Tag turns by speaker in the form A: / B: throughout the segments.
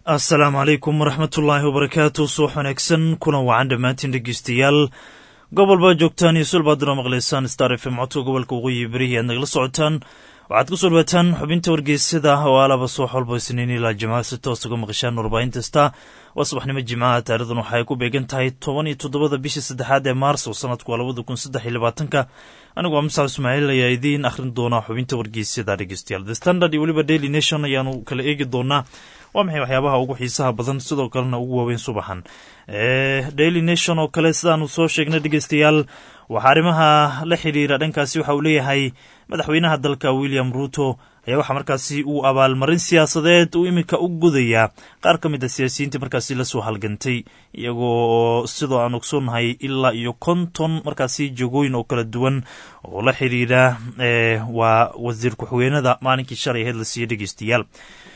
A: asalaamu calaykum waraxmatullaahi wabarakaatu suux wanaagsan kuna wacan dhammaantiin dhegeystayaal gobolbaa joogtaan iyo sulbaaduna maqlaysaan star f m codka gobolka waqooyi berihi aad nagala socotaan waxaad ku soo dhawaataan xubinta wargeysada oo alaba subax walba isniin ilaa jimcaha si toos uga maqashaan warbaahin kasta waa subaxnimo jimcaha taarikhdan waxaay ku beegan tahay toban iyo toddobada bishii saddexaad ee maarso sanadku waa labada kun saddex iyo labaatanka anigu waa musac ismaaciil ayaa idiin akhrin doonaa xubinta wargeysyada dhegeystayaal the standard iyo weliba daily nation ayaanu kala eegi doonaa waa maxay waxyaabaha ugu xiisaha badan sidoo kalena ugu waaweyn subaxan daily nation oo kale sidaanu soo sheegnay dhegeystayaal waxaa arrimaha la xidhiira dhankaasi waxa uu leeyahay madaxweynaha dalka william ruuto ayaa waxaa markaasi uu abaalmarin siyaasadeed uu iminka u gudayaa qaar ka mid a siyaasiyiinta markaasi lasoo halgantay iyagoo sidoo aan ogsoonnahay ilaa iyo konton markaasi jagooyin oo kala duwan oo la xidhiira waa wasiir ku-xigeenada maalinkii shalay aheyd la siiya dhegeystayaal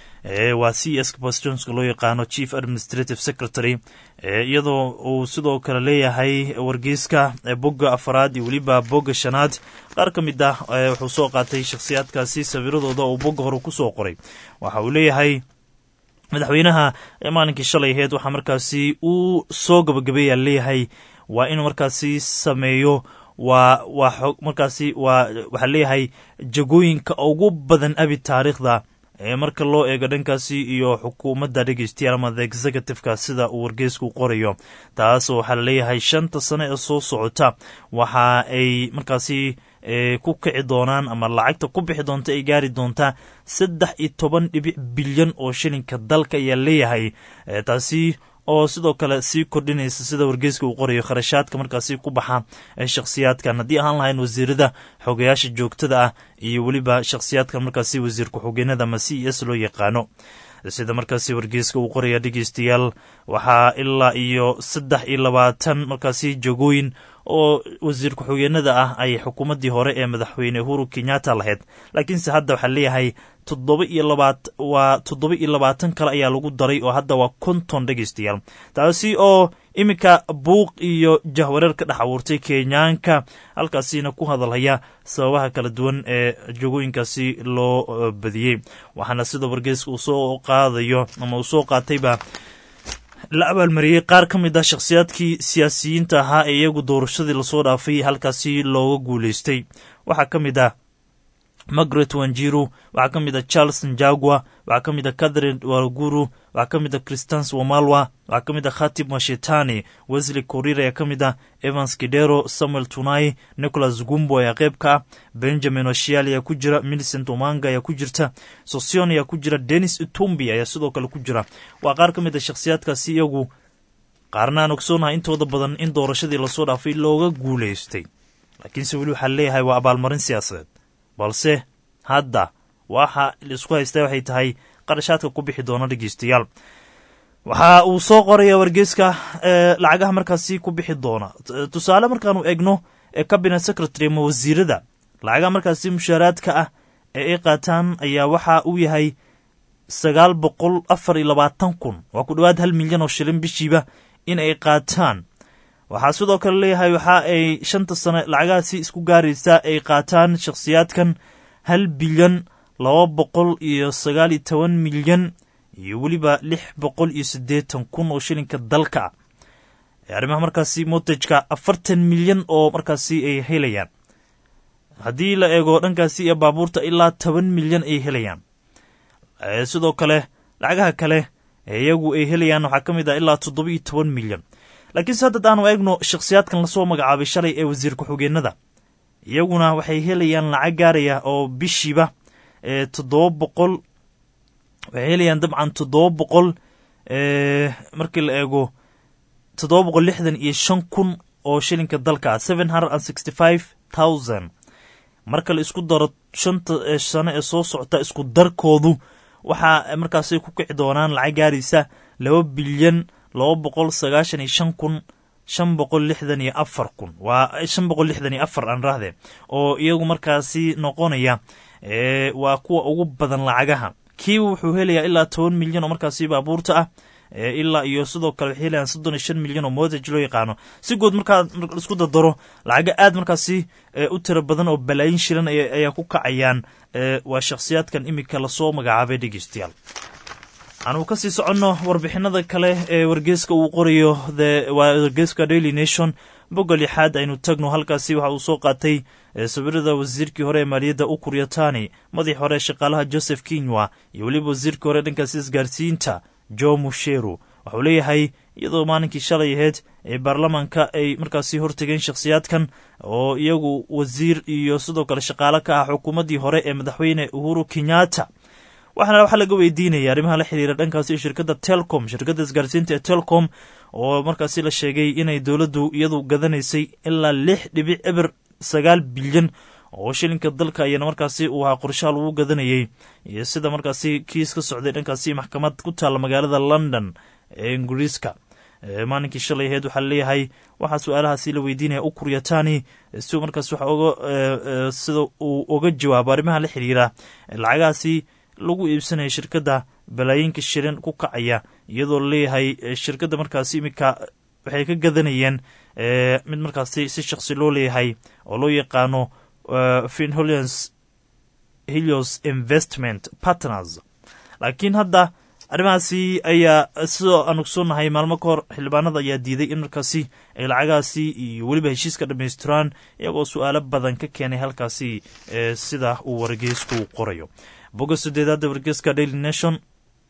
A: waa c s bastionska loo yaqaano chief administrative secretary iyadoo uu sidoo kale leeyahay wargeyska bogga afaraad iyo weliba bogga shanaad qaar ka mid ah wuxuu soo qaatay shakhsiyaadkaasi sawiradooda uu bogga hore kusoo qoray waxa uu leeyahay madaxweynaha maalinkii shalay aheyd waxaa markaasi uu soo gabagabeeya leeyahay waa inuu markaasi sameeyo waa waa markaasi waa waxaa leeyahay jagooyinka ugu badan abi taariikhda marka loo eego dhankaasi iyo xukuumadda dhegeystayaal ama the executiveka sida uu wargeysku qorayo taas waxaa laleeyahay shanta sano ee soo socota waxa ay markaasi ku kici doonaan ama lacagta ku bixi doonta ay gaari doontaa saddex iyo toban dhibic bilyan oo shilinka dalka ayaa leeyahay taasi oo sidoo kale sii kordhinaysa sida wargeyska uu qorayo kharashaadka markaasi ku baxa ee shakhsiyaadkan haddii ahaan lahayn wasiirada xogayaasha joogtada ah iyo weliba shakhsiyaadkan markaasi wasiir ku-xigeenada ama c s loo yaqaano sida markaasi wargeyska uu qoraya dhegeystayaal waxaa ilaa iyo saddex iyo labaatan markaasi jagooyin oo wasiir ku-xigeenada ah ay xukuumaddii hore ee madaxweyne uhuru kenyatta lahayd laakiinse hadda waxaa leeyahay toddoba iyo labaat waa toddoba iyo labaatan kale ayaa lagu daray oo hadda waa konton dhegeystayaal taasi oo iminka buuq iyo jahwareer ka dhex abuurtay kenyaanka halkaasina ku hadalhaya sababaha kala duwan ee jagooyinkaasi loo badiyey waxaana sida wargeyska uu soo qaadayo ama uu soo qaatayba la abaalmariyey qaar ka mid ah shakhsiyaadkii siyaasiyiinta ahaa ee iyagu doorashadii lasoo dhaafay halkaasi looga guuleystay waxaa ka mid ah margaret wanjiru waxaa ka mid a charles njagua waxaa ka mid a catherine warguru waxaa ka mid a christans wamalwa waxaa ka mid a khatib mashetani wesley korir ayaa ka mid ah evans kidero samuel tunai nicholas gumbo ayaa qayb ka ah benjamin oshial ayaa ku jira millicent omanga ayaa ku jirta sosion ayaa ku jira denis utumbi ayaa sidoo kale ku jira waa qaar ka mid a shakhsiyaadkaasi iyagu qaarna aan ogsoonahay intooda badan in doorashadii lasoo dhaafay looga guuleystay laakiinse weli waxaa leeyahay waa abaalmarin siyaasadeed balse hadda waxa laisku haystaa waxay tahay qarashaadka ku bixi doona dhegeystayaal waxa uu soo qoraya wargeyska lacagaha markaasi ku bixi doona tusaale markaanu egno cabinet secretary ama wasiirada lacagaha markaasi mushaaraadka ah ee ay qaataan ayaa waxa uu yahay sagaal boqol afar iyo labaatan kun waa ku dhowaad hal milyan oo shilin bishiiba in ay qaataan waxaa sidoo kale leeyahay waxa ay shanta sano lacagahaasi isku gaaraysaa ay qaataan shakhsiyaadkan hal bilyan laba boqol iyo sagaal iyo toban milyan iyo weliba lix boqol iyo siddeetan kun oo shilinka dalka ah arrimaha markaasi motajka afartan milyan oo markaasi ay helayaan haddii la eego dhankaasi iyo baabuurta ilaa toban milyan ay helayaan sidoo kale lacagaha kale ee iyagu ay helayaan waxaa ka mid ah ilaa toddoba iyo toban milyan laakiinse hadda aanu eegno shakhsiyaadkan lasoo magacaabay shalay ee wasiir ku-xigeenada iyaguna waxay helayaan lacag gaaraya oo bishiiba toddoba boqol waxay helayaan dabcan toddoba boqol markii la eego toddoba boqol lixdan iyo shan kun oo shilinka dalka ah seven hundred and sixty five thousand marka la isku daro shanta sano ee soo socota isku darkoodu waxaa markaasay ku kici doonaan lacag gaaraysa laba bilyan laba boqol sagaashan iyo shan kun shan boqol lixdan iyo afar kun waa shan boqol lixdan iyo afar aan rahdee oo iyagu markaasi noqonaya waa kuwa ugu badan lacagaha kiiba wuxuu helayaa ilaa toban milyan oo markaasi baabuurta ah ilaa iyo sidoo kale waxay helayaan soddon iyo shan milyan oo motage loo yaqaano si guud markaa isku dardaro lacaga aad markaasi u tiro badan oo balaayin shilan ayaa ku kacayaan waa shakhsiyaadkan iminka lasoo magacaabay dhegeystayaal aanu kasii soconno warbixinada kale ee wargeeska uu qorayo waa wargeeska daily nation bogga lixaad aynu tagno halkaasi waxa uu soo qaatay sawirada wasiirkii hore ee maaliyadda ukur yatani madaxii hore shaqaalaha joseph kinywa iyo weliba wasiirkii hore dhankaasi isgaarsiinta jo musheru waxauu leeyahay iyadoo maalinkii shalay aheyd ee baarlamaanka ay markaasi hortegeen shakhsiyaadkan oo iyagu wasiir iyo sidoo kale shaqaale ka ah xukuumaddii hore ee madaxweyne uhuru kenyatta waxaana waxaa laga weydiinaya arrimaha la xiriira dhankaasi shirkadda telcom shirkadda isgaarsiinta ee telcom oo markaasi la sheegay inay dowladdu iyadu gadanaysay ilaa lix dhibic eber sagaal bilyan oo shilinka dalka ayana markaasi uu ahaa qorshaha lagu gadanayay iyo sida markaasi kiis ka socday dhankaasi maxkamad ku taalla magaalada london ee ingiriiska maalinkii shalay aheyd waxaa laleeyahay waxaa su-aalahaasi la weydiinaya ukur yatani si markaas waxa oga sida uu oga jawaabo arrimaha la xiriira lacagahaasi lagu iibsanaya shirkadda balaayiinka shilin ku kacaya iyadoo laleeyahay shirkadda markaasi iminka waxay ka gadanayeen mid markaasi si shaksi loo leeyahay oo loo yaqaano finholians helios investment partners laakiin hadda arrimahaasi ayaa sidoo aan ogsoonnahay maalmo ka hor xildhibaanada ayaa diiday in markaasi ay lacagahaasi iyo weliba heshiiska dhammaystiraan iyagoo su-aalo badan ka keenay halkaasi sida uu wargeysku qorayo bogga sideedaada wargeeska daily nation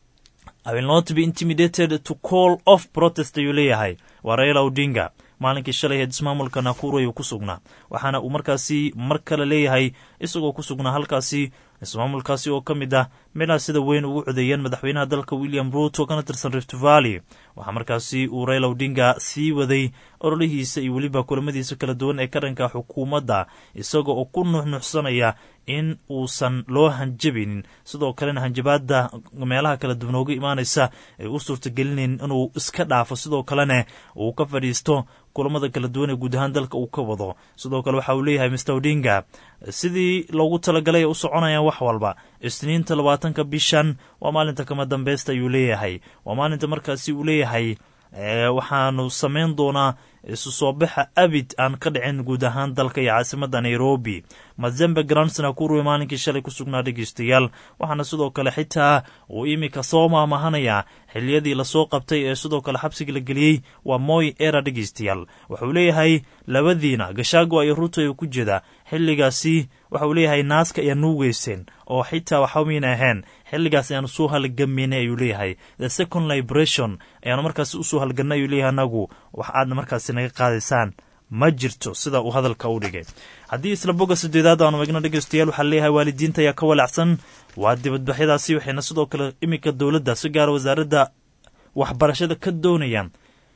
A: i will not be intimidated to call off protest ayuu leeyahay waa raila odinga maalinkii shalay heed ismaamulka nakuru ayuu ku sugnaa waxaana uu markaasi mar kale leeyahay isagoo ku sugnaa halkaasi ismaamulkaasi oo ka mid ah meelaha sida weyn ugu codeeyeen madaxweynaha dalka william ruuto kana tirsan rift valley waxaa markaasi uu raila odinga sii waday ololihiisa iyo weliba kulamadiisa kala duwan ee ka dhanka xukuumadda isaga oo ku nuxnuxsanaya in uusan loo hanjabinin sidoo kalena hanjabaadda meelaha kala duwan ooga imaanaysa ay u suurtagelinayn inuu iska dhaafo sidoo kalena uu ka fadhiisto kulamada kala duwan ee guud ahaan dalka uu ka wado sidoo kale waxa uu leeyahay mr odinga sidii loogu talagalay u soconayaan wax walba isniinta labaatanka bishan waa maalinta kama dambeysta ayuu leeyahay waa maalinta markaasi uu leeyahay waxaanu samayn doonaa isu soo baxa abid aan ka dhicin guud ahaan dalka iyo caasimadda nairobi mazembe grandsna kuruwe maalinkii shalay ku sugnaa dhegeystayaal waxaana sidoo kale xitaa uu iminka soo maamahanayaa xiliyadii lasoo qabtay ee sidoo kale xabsiga la geliyey waa moy era dhegeystayaal wuxuu leeyahay labadiina gashaago iyo ruuto ay ku jeeda xilligaasi waxauu leeyahay naaska ayaa nuugeyseen oo xitaa waxamayna ahayn xilligaas ayaanu soo halgameynay ayuu leeyahay the second liberation ayaanu markaasi usoo halganay ayuu leeyahay anagu wax aadna markaasi naga qaadaysaan ma jirto sida uu hadalka u dhigay haddii isla bogga sideedaad aanu eegno dhegeystayaal waxaa leeyahay waalidiinta ayaa ka walacsan waa dibadbaxyadaasi waxayna sidoo kale iminka dowladda si gaara wasaaradda waxbarashada ka doonayaan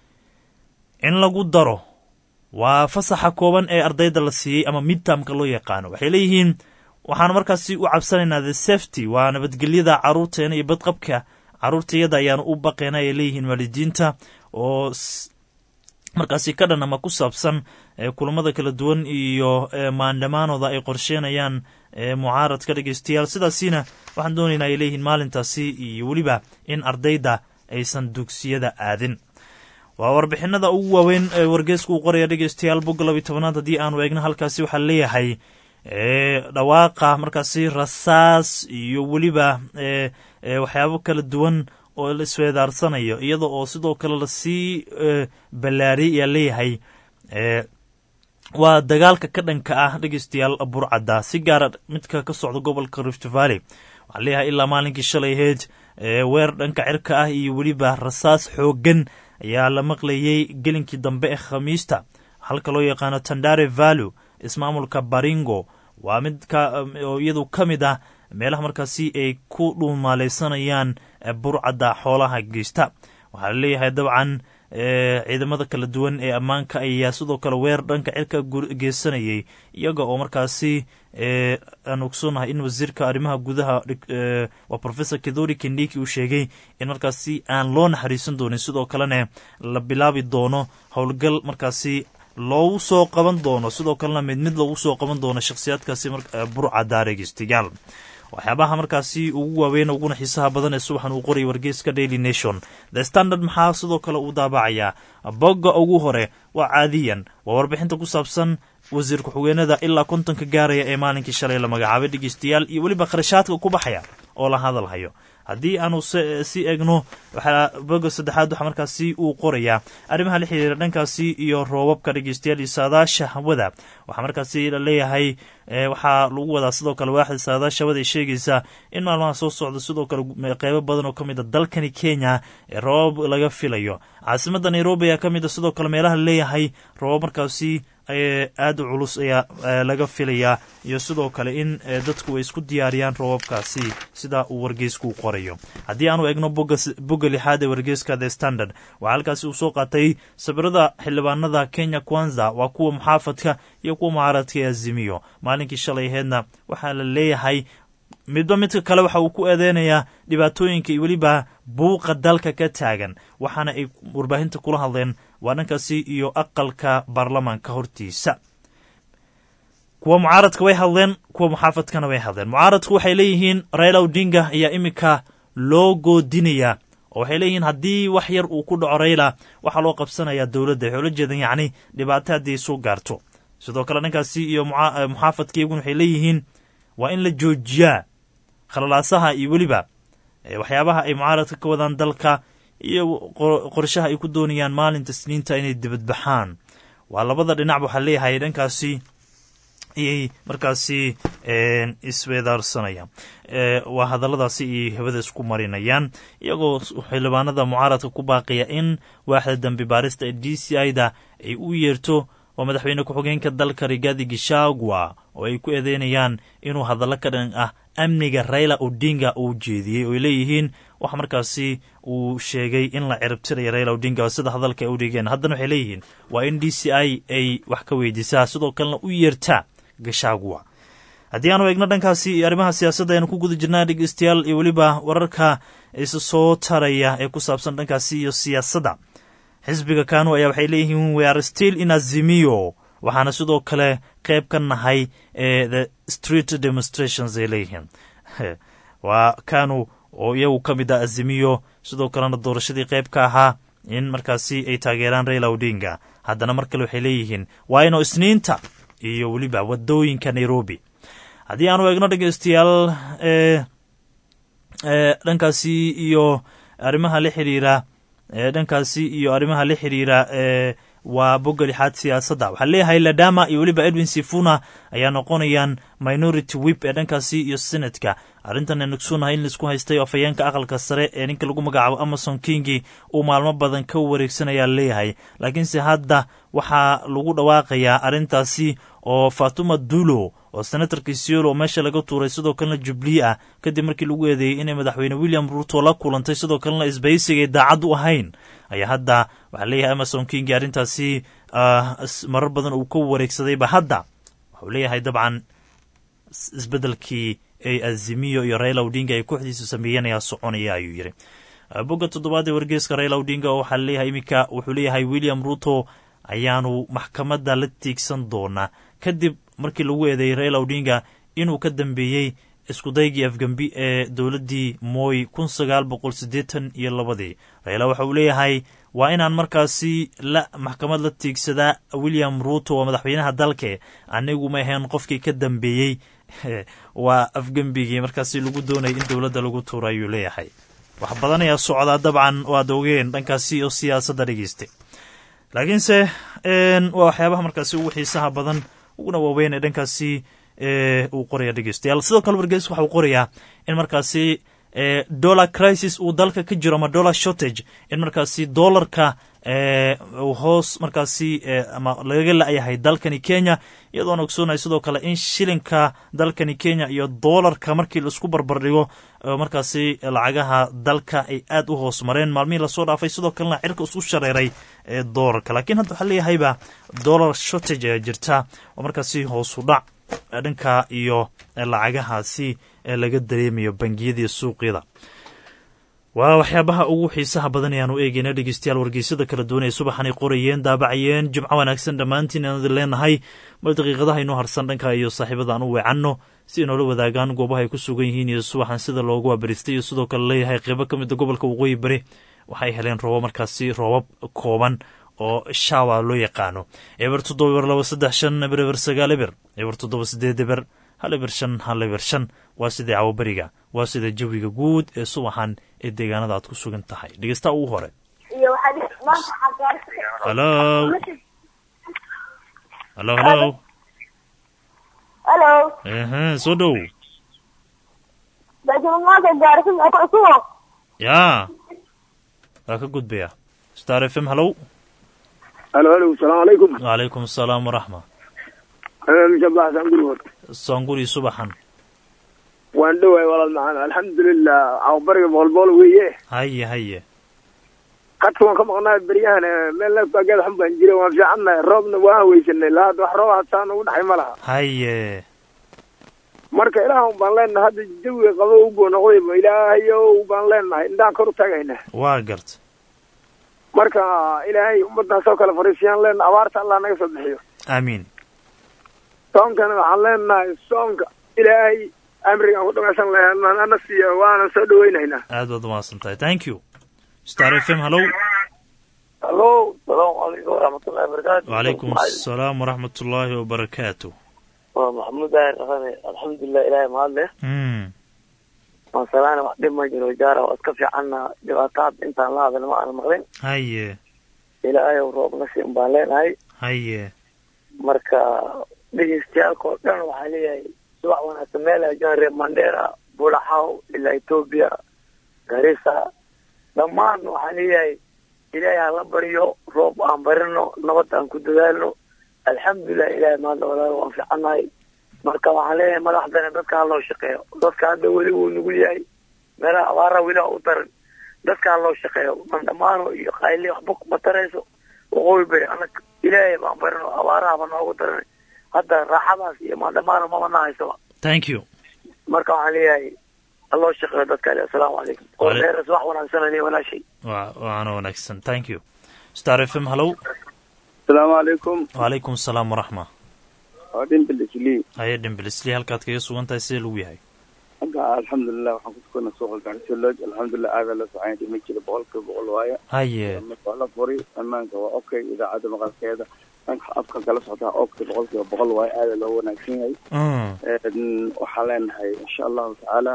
A: in lagu daro waa fasaxa kooban ee ardayda la siiyey ama midtamka loo yaqaano waxay leeyihiin waxaanu markaasi u cabsanaynaa the safety waa nabadgelyada caruurteena iyo badqabka caruurtayada ayaanu u baqeena ay leeyihiin waalidiinta oo markaasi ka dhan ama ku saabsan kulamada kala duwan iyo maandhamaanooda ay qorsheenayaan mucaaradka dhegeystayaal sidaasina waxaan doonaynaa ay leeyihiin maalintaasi iyo weliba in ardayda aysan dugsiyada aadin waa warbixinada ugu waaweyn ee wargeeska uu qoraya dhegeystayaal bogga labiy tobanaad haddii aanu eegno halkaasi waxaa leeyahay dhawaaqa markaasi rasaas iyo weliba waxyaabo kala duwan oo la isweedaarsanayo iyada oo sidoo kale lasii ballaariyay ayaa leeyahay waa dagaalka ka dhanka ah dhegeystayaal burcadda si gaara midka ka socda gobolka rift valley waxaa leeyahay ilaa maalinkii shalay aheyd weer dhanka cirka ah iyo weliba rasaas xooggan ayaa la maqlayey gelinkii dambe ee khamiista halka loo yaqaano tandare vallu ismaamulka baringo waa mid oo iyadu ka mid ah meelaha markaasi ay ku dhuumaaleysanayaan burcadda xoolaha geysta waxaa la leeyahay dabcan ciidamada kala duwan ee ammaanka ayaa sidoo kale weer dhanka cirka geysanayay iyaga oo markaasi aan ogsoonahay in wasiirka arrimaha gudaha waa professor kedori kendiki uu sheegay in markaasi aan loo naxariisan doonin sidoo kalena la bilaabi doono howlgal markaasi loogu soo qaban doono sidoo kalena mid mid loogu soo qaban doono shakhsiyaadkaasi burcadda dhegeystayaal waxyaabaha markaasi ugu waaweyn uguna xiisaha badan ee subaxan uu qorayay wargeyska daily nation the standard maxaa sidoo kale uu daabacayaa bogga ugu hore waa caadiyan waa warbixinta ku saabsan wasiir ku-xigeenada ilaa kontonka gaaraya ee maalinkii shalay la magacaabay dhegeystayaal iyo weliba kharashaadka ku baxaya oo la hadalhayo haddii aanu sii egno waxaa boga saddexaad waxaa markaasi uu qorayaa arrimaha la xiriira dhankaasi iyo roobabka dhegeystayaal iyo saadaasha hawada waxaa markaasi la leeyahay waxaa lagu wadaa sidoo kale waaxda saadaasha hawada ay sheegaysaa in maalmaha soo socda sidoo kale qeybo badan oo ka mid a dalkani kenya ee roobab laga filayo caasimada nairobi ayaa ka mid a sidoo kale meelaha la leeyahay roobab markaasi aada u culus ayaa laga filayaa iyo sidoo kale in dadku ay isku diyaariyaan roobabkaasi sida uu wargeysku u qorayo haddii aanu egno bogga lixaad ee wargeyska the standard waxaa halkaasi uu soo qaatay sawirada xildhibaanada kenya kwanza waa kuwa muxaafadka iyo kuwa mucaaradka ee azimiyo maalinkii shalay aheedna waxaa la leeyahay midba midka kale waxa uu ku eedeynayaa dhibaatooyinka iyo weliba buuqa dalka ka taagan waxaana ay warbaahinta kula hadleen waa dhankaasi iyo aqalka baarlamaanka hortiisa kuwa mucaaradka way hadleen kuwa muxaafadkana way hadleen mucaaradku waxay leeyihiin raila odinga ayaa iminka loo goodinayaa oo waxay leeyihiin haddii wax yar uu ku dhaco rayla waxaa loo qabsanayaa dowladda waxay ula jeedan yacni dhibaato haddii soo gaarto sidoo kale dhankaasi iyo muxaafadka iyaguna waxay leeyihiin waa in la joojiyaa khalalaasaha iyo weliba waxyaabaha ay mucaaradka ka wadaan dalka iyo qorshaha ay ku doonayaan maalinta sniinta inay dibadbaxaan waa labada dhinac waxaa leeyahay dhankaasi ayay markaasi isweedaarsanayaan waa hadalladaasi ay hawada isku marinayaan iyagoo xildhibaanada mucaaradka ku baaqaya in waaxda dambi baarista ee d c i da ay u yeerto waa madaxweyne ku-xigeenka dalka rigaadi gishagwa oo ay ku eedeynayaan inuu hadallo ka dhan ah amniga raila odinga uu jeediyey oo ay leeyihiin wax markaasi uu sheegay in la ciribtiraya raila odinga sida hadalka ay u dhigeen haddana waxay leeyihiin waa in d c i ay wax ka weydiisaa sidoo kalena u yeertaa gashagwa haddii aanu eegno dhankaasi iyo arrimaha siyaasadda aynu ku guda jirnaa dhegeystayaal iyo weliba wararka isa soo taraya ee ku saabsan dhankaasi iyo siyaasadda xisbiga kanu ayaa waxay leeyihiin we are still in azimiyo waxaana sidoo kale qayb ka nahay ee the street demonstrations ay leeyihiin waa kanu oo iyagu ka mid ah azimiyo sidoo kalena doorashadii qayb ka ahaa in markaasi ay taageeraan raila odinga haddana mar kale waxay leeyihiin waa inu isniinta iyo weliba wadooyinka nairobi haddii aanu eegno dhegeystayaal dhankaasi iyo arrimaha la xiriira dhankaasi iyo arrimaha la xiriira waa bogga lixaad siyaasadda waxaa leeyahay ladama iyo weliba edwin sifuna ayaa noqonayaan minority wip ee dhankaasi iyo senatka arrintan aynu ogsoonnahay in laisku haystay oo afhayeenka aqalka sare ee ninka lagu magacaabo amason kingi uu maalmo badan ka wareegsanayaa leeyahay laakiinse hadda waxaa lagu dhawaaqayaa arrintaasi oo fatuma dulo oo senatarka siolo oo meesha laga tuuray sidoo kalena jubliye ah kadib markii lagu eedeeyey inay madaxweyne william ruto la kulantay sidoo kalena isbaysigay daacad u ahayn ayaa hadda waxaa leeyahay amason kingi arrintaasi marar badan uu ka wareegsadayba hadda wuxuu leeyahay dabcan isbeddelkii ay azimiyo iyo raila odinga ay kooxdiisu sameeyeen ayaa soconaya ayuu yidhi bogga toddobaad ee wargeeska raila odinga oo waxaa leeyahay iminka wuxuu leeyahay william ruto ayaanu maxkamadda la tiigsan doonaa kadib markii lagu eedeeyey raila odinga inuu ka dambeeyey iskudaygii afgembi ee dowladdii mooy kun sagaal boqol siddeetan iyo labadii raila waxa uu leeyahay waa inaan markaasi la maxkamad la tiigsadaa william ruto oo madaxweynaha dalke anigu ma ahayn qofkii ka dambeeyey waa afgembigii markaasi lagu doonayay in dowladda lagu tuuro ayuu leeyahay wax badan ayaa socdaa dabcan waad ogeen dhankaasi oo siyaasadda dhegeystay laakiinse waa waxyaabaha markaasi ugu xiisaha badan uguna waaweyn ee dhankaasi uu qoraya dhegeystayaal sidoo kale wargeys waxa uu qorayaa in markaasi dollar crisis uu dalka ka jiro ama dollar shortage in markaasi dollarka hoos markaasi ama lagaga la-yahay dalkani kenya iyadoon ogsoonahay sidoo kale in shilinka dalkani kenya iyo dollarka markii laisku barbardhigo markaasi lacagaha dalka ay aada u hoos mareen maalmihii lasoo dhaafay sidoo kalena cirka isku shareeray ee doolarka laakiin hadda waxaa leeyahayba dollar shortage ayaa jirta oo markaasi hoosu dhac dhanka iyo lacagahaasi laga dareemayo bangiyada iyo suuqyada waa waxyaabaha ugu xiisaha badan ayaanu eegeyna dhegeystayaal wargeysyada kala duwan ee subaxanay qorayeen daabacayeen jimco wanaagsan dhammaantiin aan idin leenahay bal daqiiqadaha inoo harsan dhanka iyo saaxiibada aan u weecanno si inoola wadaagaan goobaha ay ku sugan yihiin iyo subaxan sida loogu wabaristay iyo sidoo kale leeyahay qeybo ka mida gobolka waqooyi bari waxay heleen roobab markaasi roobab kooban oo shawa loo yaqaano eber toddoba eber laba saddex shan eber eber sagaal eber eber toddoba sideed eber hal eber shan hal eber shan waa sida cawaberiga waa sida jawiga guud ee subaxan ee deegaanada aad ku sugan tahay dhegeysta ugu hore halo halo halo
B: halo
A: ehe soo dhow
B: bajimaanka gaarisa kusugo
A: yaa waa ka gudbaya star f m halow
C: halo halo salaamu calaykum
A: wacalaykum asalaam waraxma
C: shabax sangurwood
A: soonguri subaxan
C: waan dhowahay walaal macaan alxamdulilah cawbariga boqolbool weeye
A: haye haye
C: qadka waan ka maqnaa beryahan meel neefkaagada xun baan jira waan fiicannahay roobna waan weysanay lahad wax roob hataa nagu dhaxay ma laha
A: haye
C: marka ilaah un baan leenahay hadda jawiga qabo ubuu noqdayba ilaahayow baan leenahay indhaan kor u taagayna
A: waa garta
C: marka ilaahay ummaddaas oo kale fariisiyaan leenahay abaarta allah naga soo bixiyo
A: aamiin
C: soonkana waxaan leenahay soonka ilaahay amrigaan ku dhamaysan lahayn ana siiya waana soo dhawaynaynaa
A: aad baad umahadsan tahay thank you star f m halow
D: halo salaamu calaykum waraxmatullahi wabarakaatu
A: wacalaykum asalaam waraxmat ullaahi wabarakaatu
D: waa maxamuud daahir dhaqane alxamdulilah ilaahay mahad leh
A: mm
D: maasalaana wax dhib ma jiro jaara waa iska fiicanna dhibaataad intaan la hadal ma aana maqlin
A: haye
D: ilaahayow roob na siin baan leenahay
A: haye
D: marka dhegeystayaalka oo dhan waxaa leeyahay subax wanaagsan meel ay joogaan reer mandheera bulaxaw ilaa etoobiya garissa dhammaan waxaan leeyahay ilaahay ha la baryo roob aan barino nabad aan ku dadaalno alxamdulilah ilaahay maadla walaalo waan fiicannahay marka waxaan leeyahay madaxdana dadka ha loo shaqeeyo dadka hadda weli wuu nugul yahay meelaha abaaraha weli ha u daran dadka ha loo shaqeeyo mandhamaano iyo qayli waxba kuma tarayso waqooyi beri anag ilaahay baan barino abaaraha ba noogu daran hadda raaxadaas iyo mandhamaano mama nahaysaba
A: thank you
D: marka waxaan leeyahay ha loo shaqeeyo dadka ale assalaamu calaykum oo dheeras wax wanaagsan ale walaashay
A: wa waana wanaagsan thank you star f m halow
C: asalaamu calaykum
A: wacalaykum asalaam waraxma
C: waa dhinta lisli
A: haye dhimbilisli halkaad kaga sugan tahay sidee lagu yahay
C: agga alxamdulilah waxaan ku tukana suuqa gaarsiyo lodge alxamdulilah aadaa la socon dhima jira boqolkiiba boqol waaye
A: haye
C: waa la furi ammaanka waa okay idaacadda maqalkeeda dhanka afka kala socdaa okay boqolkiiba boqol waaye aadaa loo wanaagsan yahay
A: mm
C: waxaan leenahay insha allahu tacaala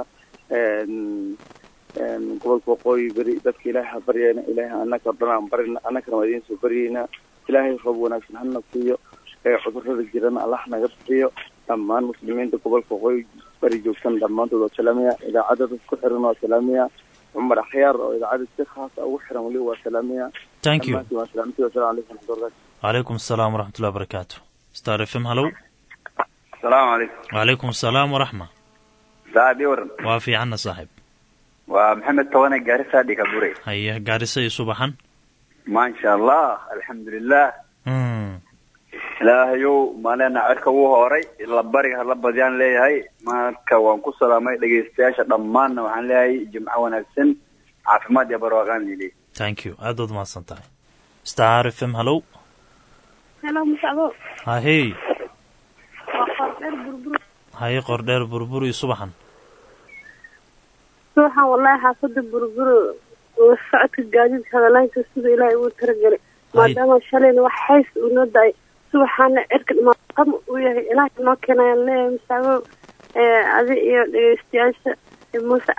C: gobolka waqooyi beri dadka ilaahay ha baryayna ilaahay anaka o dhan aan barina annakana waa idiin soo baryaynaa ilaahay roob wanaagsan hana siiyo ee cudurrada jirana allah naga bixiyo dhammaan muslimiinta gobolka waqooyi beri joogsan dhammaantood waa salaamaya idaacadda dad ku xiran waa salaamaya cumar akhyaar oo idaacadda si khaasa ugu xiran weli waa salaamaya
A: thank you
C: dhammaantiin waa salaamti wasalaamu calaykum waraxmatullahi
A: wacalaykum asalaam waraxmatullahi wabarakaatu star f m halow
E: asalaamu calaykum
A: wacalaykum asalaam waraxma
E: saacadii waran
A: waa fiicanna saaxiib
E: waa maxamed tawane gaarisa dhikabure
A: haye gaarisa iyo subaxan
E: maasha allah alxamdulilah
A: mm
E: ilaahayow maalena cirka wuu hooray la bariga hala badiyaan leeyahay marka waan ku salaamay dhegaystayaasha dhammaanna waxaan leeyahay jimco wanaagsan caafimaad iyo barwaaqaan lili
A: thank you aad baad umahadsan tahay star f m halow
B: helo musacbo
A: hahey
B: waa qordheer burbur
A: haye qordheer burbur iyo subaxan
B: subaxan wallahi xaafada burbur oo socodka gaadiidka hadalaanka sida ilaahay uu talagelay maadaama shalayna wax hays uu noo da-ay subaxaana cirka dhamaaqam uu yahay ilaahay noo keenayaan leeyahay musacbo adi iyo dhegeystayaasha muuse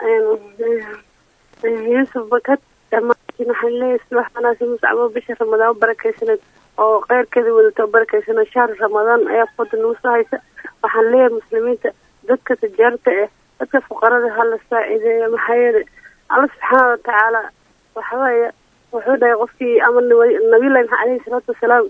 B: yuusuf bakad dhammaantiin waxaan leeyahay subax wanaagsan musacbo bisha ramadaan u barakaysaneed oo keyrkeeda wadato oo barakaysaneed shahr ramadaan ayaa fooda nagu soo haysa waxaan leeyahay muslimiinta dadka tijaarta eh dadka fuqarada ha la saacideeyo maxaa yeelay alla subxaana watacaala waxaweeye wuxuu dhahay qofkii ama nabiyullahi maxaa aleyhi salaatu wasalaam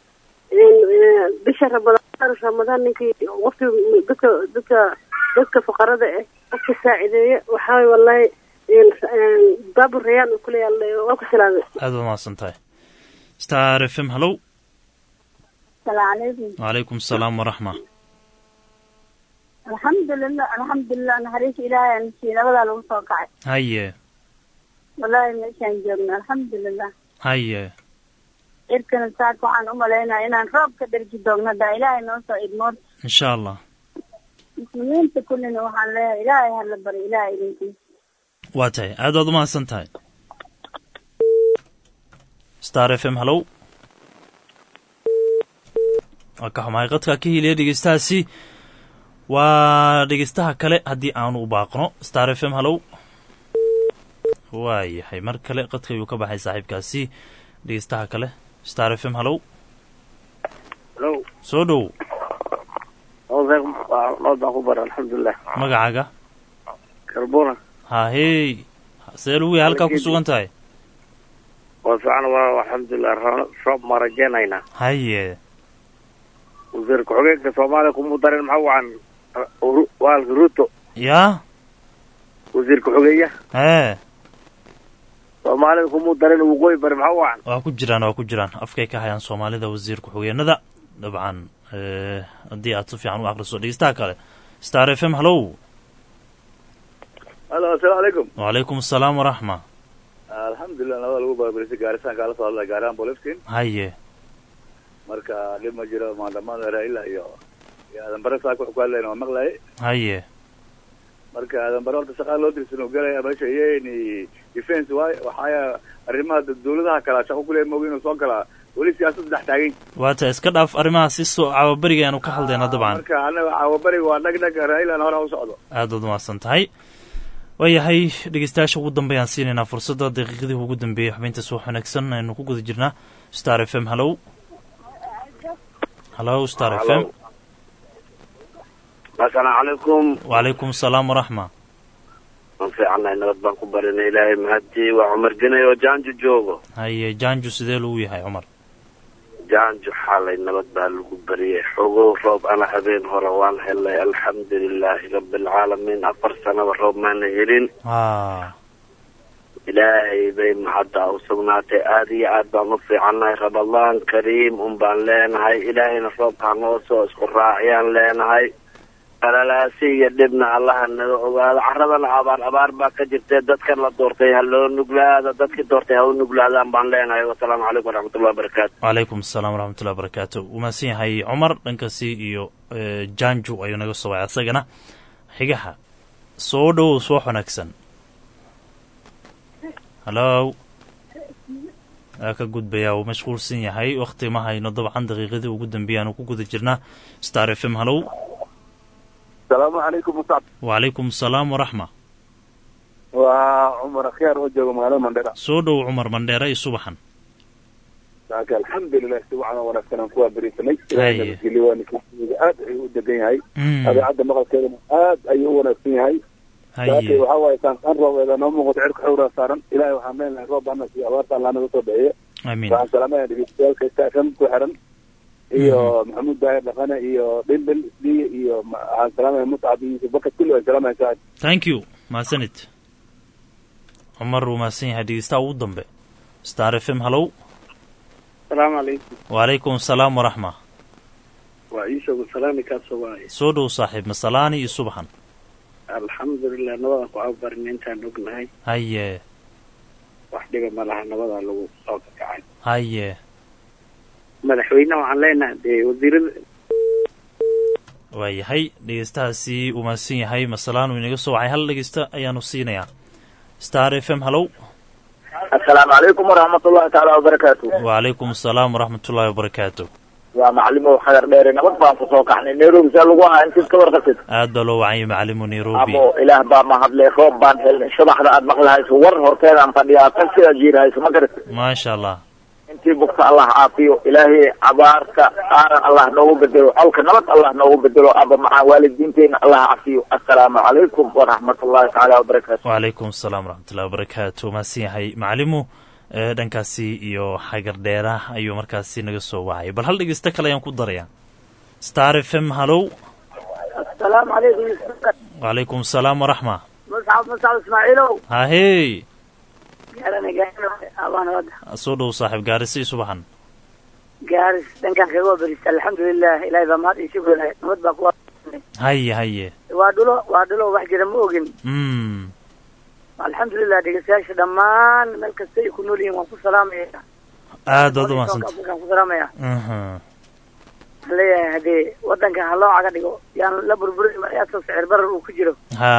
B: bisha ramadaan ramadaan ninkii qofkii dadka dadka dadka fuqarada eh qofka saacideeya waxaweye wallahi baabu rayaan uu kuleeyahay waa ku salaamay
A: aad baad umahadsan tahay star f m halow
F: asalaamu calaykum
A: wacalaykum asalaam waraxma
F: alxamdulilah alxamdulilah naxariista ilaahay aan siiyey nabadaa lagu soo kacay
A: haye
F: wallaahi meeshaan joogno alxamdulilah
A: haye
F: cirkana saaka waxaan u malaynaya inaan roob ka dherji doogno daa ilaahay noo soo idmood
A: insha allah
F: muslimiinta kullina waxaan leeyahay ilaahay hala bari ilaahay idinkiisa
A: waa tahay aad baad umahadsan tahay star f m halow waa ka xumahay qadka ka hiliya dhegeystahaasi waa dhegeystaha kale haddii aanu u baaqno star f m hallow waayahay mar kale qadka ayuu ka baxay saaxiibkaasi dhegeystaha kale star f m hallow
D: Hello.
A: soo dhow
D: nabad baan ku bara alxamdulilah
A: magacaaga
D: karbuna
A: hahey see lagu yahay halkaa ku sugan tahay
D: waa fiican waa alxamdulilah roob ma rajaynaynaa
A: haye
D: wasiir ku-xigeenka soomaaliya kumuu darin maxaa wacan waalka ruto
A: yaa
D: wasiir ku-xigeeya
A: ee
D: soomaalida kumuu darin waqooyi bari maxaa wacan
A: waa ku jiraan waa ku jiraan afkay ka hayaan soomaalida wasiir ku-xigeenada dabcan haddii aad si fiican u akriso dhegeystaha kale star f m hallow
C: halo assalaamu calaykum
A: wacalaykum asalaam waraxma
C: alxamdulilah nabada lagu baabarisay gaarisan kaala soo hadlay gaarihan bolifkin
A: haye
C: marka dhib ma jiro maandamada raila iyo iyo aadan bare saaka wuxuu ku hadlayna waa maqlaye
A: haye
C: marka aadan bare horta shaqaa loo dirsan uu galaya meesha iyeni defense waay waxaaya arrimaha dawladaha kalaa shaqo kuleeya moogi inuu soo galaa weli siyaasad dhex taagan
A: waata iska dhaaf arrimaha si soo caawaberiga aanu ka hadlayna dabcan
C: marka anaga caawabariga waa dhag dhag railana hore u socdo
A: aad baad umahadsan tahay waayahay dhegeystayaasha ugu dambeeyaan siinaynaa fursadda daqiiqadii ugu dambeeyey xubinta suux wanaagsan aynu ku guda jirnaa star f m hallow hallow star f m
D: asalaamu calaykum
A: wacalaykum asalaam waraxma
D: waan fiicannahay nabad baan ku barinay ilaahay mahadii waa cumar genay oo jaanjo joogo
A: haye jaanju sidee lagu yahay cumar
D: jaanjo xaalay nabad baa lagu bariyey xogow roob ana habeen hore waan helnay alxamdulilaahi rabbilcaalamiin afar sanaba roob maana helin
A: a
D: ilaahay bay maxadda u sugnaatay aada iyo aad baan u fiicannahay ramadaan kariim un baan leenahay ilaahayna roobkaa noo soo isku raaciyaan leenahay qalalaasi iyo dhibna allaha naga ogaado caradana abaar abaar baa ka jirtee dadkan la doortay ha loo nuglaado dadkii doortay ha u nuglaadaan baan leenahay wasalaamu calaykum waraxmatullahi wabarakaatu
A: wacalaykum asalaam waraxmatullahi wabarakaatu wuu mahadsan yahay cumar dhankaasi iyo jaanju ayuu naga soo wacay asagana xigaha soo dhowow soo wanaagsan hallow waa ka gudbayaa uu mashquulsan yahay wakti ma hayno dabcan daqiiqadii ugu dambeeyay aanu ku guda jirnaa star f m hallow
C: asalaamu calaykum musab
A: wacalaykum asalaam waraxma
C: waa cumar akhyaar oo jooga magaalada mandhera
A: soo dhow cumar mandheera iyo subaxan
C: saaka alxamdulilah si wacan oo wanaagsan aan kuwaa berisanay
A: Haye.
C: ilaahay nabadgelyo waa ninkasiga aad ayuu u degan yahay
A: Mm,
C: dabeecadda maqalkeedana aad ayuu u wanaagsan yahay saakay
A: haye
C: waxaa waaye saanqaan roobeeda noo muuqato cirka xawraa saaran ilaahay waxaan leenahay roob bana siiyo abaarta allah naga soo bixiyo
A: amiin
C: waxaan salaamaya dhegeystayaasha stafm ku xiran iyo maxamuud daahir dhaqane iyo dhimbil isliye iyo ma- waxaan salaamaya muscab iyo yusuf bakar kulli waan salaamaya saacad
A: thank you mahadsanid cumar wuu mahadsan yahay dhegeystaha ugu dambe star f m hallow
D: asalaamu calaykum
A: wacalaykum asalaam waraxma
D: waa iishagu salaami kaasoo waaye
A: soo dhow saaxiib masalaani iyo subaxan
D: alxamdulilah nabadaan ku abarin intaan ognahay
A: haye
D: wax dhiba ma laha nabadaa lagu soo kakacay
A: haye
D: madaxweyneha waxaan leenahay dee wasiirada
A: waayahay dhegeystahaasi uu mahadsan yahay masalaan uu inaga soo wacay hal dhegeysta ayaanu siinayaa star f m hallow
G: asalaamu calaykum waraxmatullahi tacaala wabarakaatu
A: wacalaykum asalaam waraxmatullaahi wabarakaatu
G: waa macalimow xagar dheere nabad baan ku soo kaxnay nairobi see lagu ahaa intiis ka warqabtid
A: aad baa loo wacayay macalimu nairobi
G: amo ilaah baa mahadlay roob baan helnay subaxda aad maqlahayso war horteedaan fadhiyaa tan sidaad jiirahayso ma garat
A: maasha allah
G: intii bugta allah caafiyo ilaahay abaarta aaran allah noogu bedelo colka nabad allah noogu bedelo aba macaa waalidiinteena allah cafiyo assalaamu calaykum waraxmatullahi tacaala wabarakaatu
A: wacalaykum asalaam waraxmatullahi wabarakaatu mahadsan yahay macalimu ee dhankaasi iyo xagar dheera ayuu markaasi naga soo wacay bal hal dhegeysto kale ayaan ku darayaa star f m hallow
F: asalaamu calaykum
A: wacalaykum asalaam waraxma
F: muscab muscab ismaaciilow
A: hahey
F: gaarana gaarana abaan wada
A: soo dhow saaxiib gaarisa iyo subaxan
F: gaaris dhankaan kaga wabarista alxamdulilah ilahay baa mahad iyo shukri lahay nabad baa kuwa
A: haye haye
F: waa dhulo waa dhulo wax jira ma ogin
A: mm
F: alxamdulilah dhegeystayaasha dhammaan meel kasta ay ku nool yihiin waan ku salaamaya
A: aad baad umahadsanta
F: waan ku salaamaya
A: Mhm.
F: waxaan leeyahay haddee wadanka ha loo caga dhigo yaan la burburin asoo sicir barar uu ku jiro
A: ha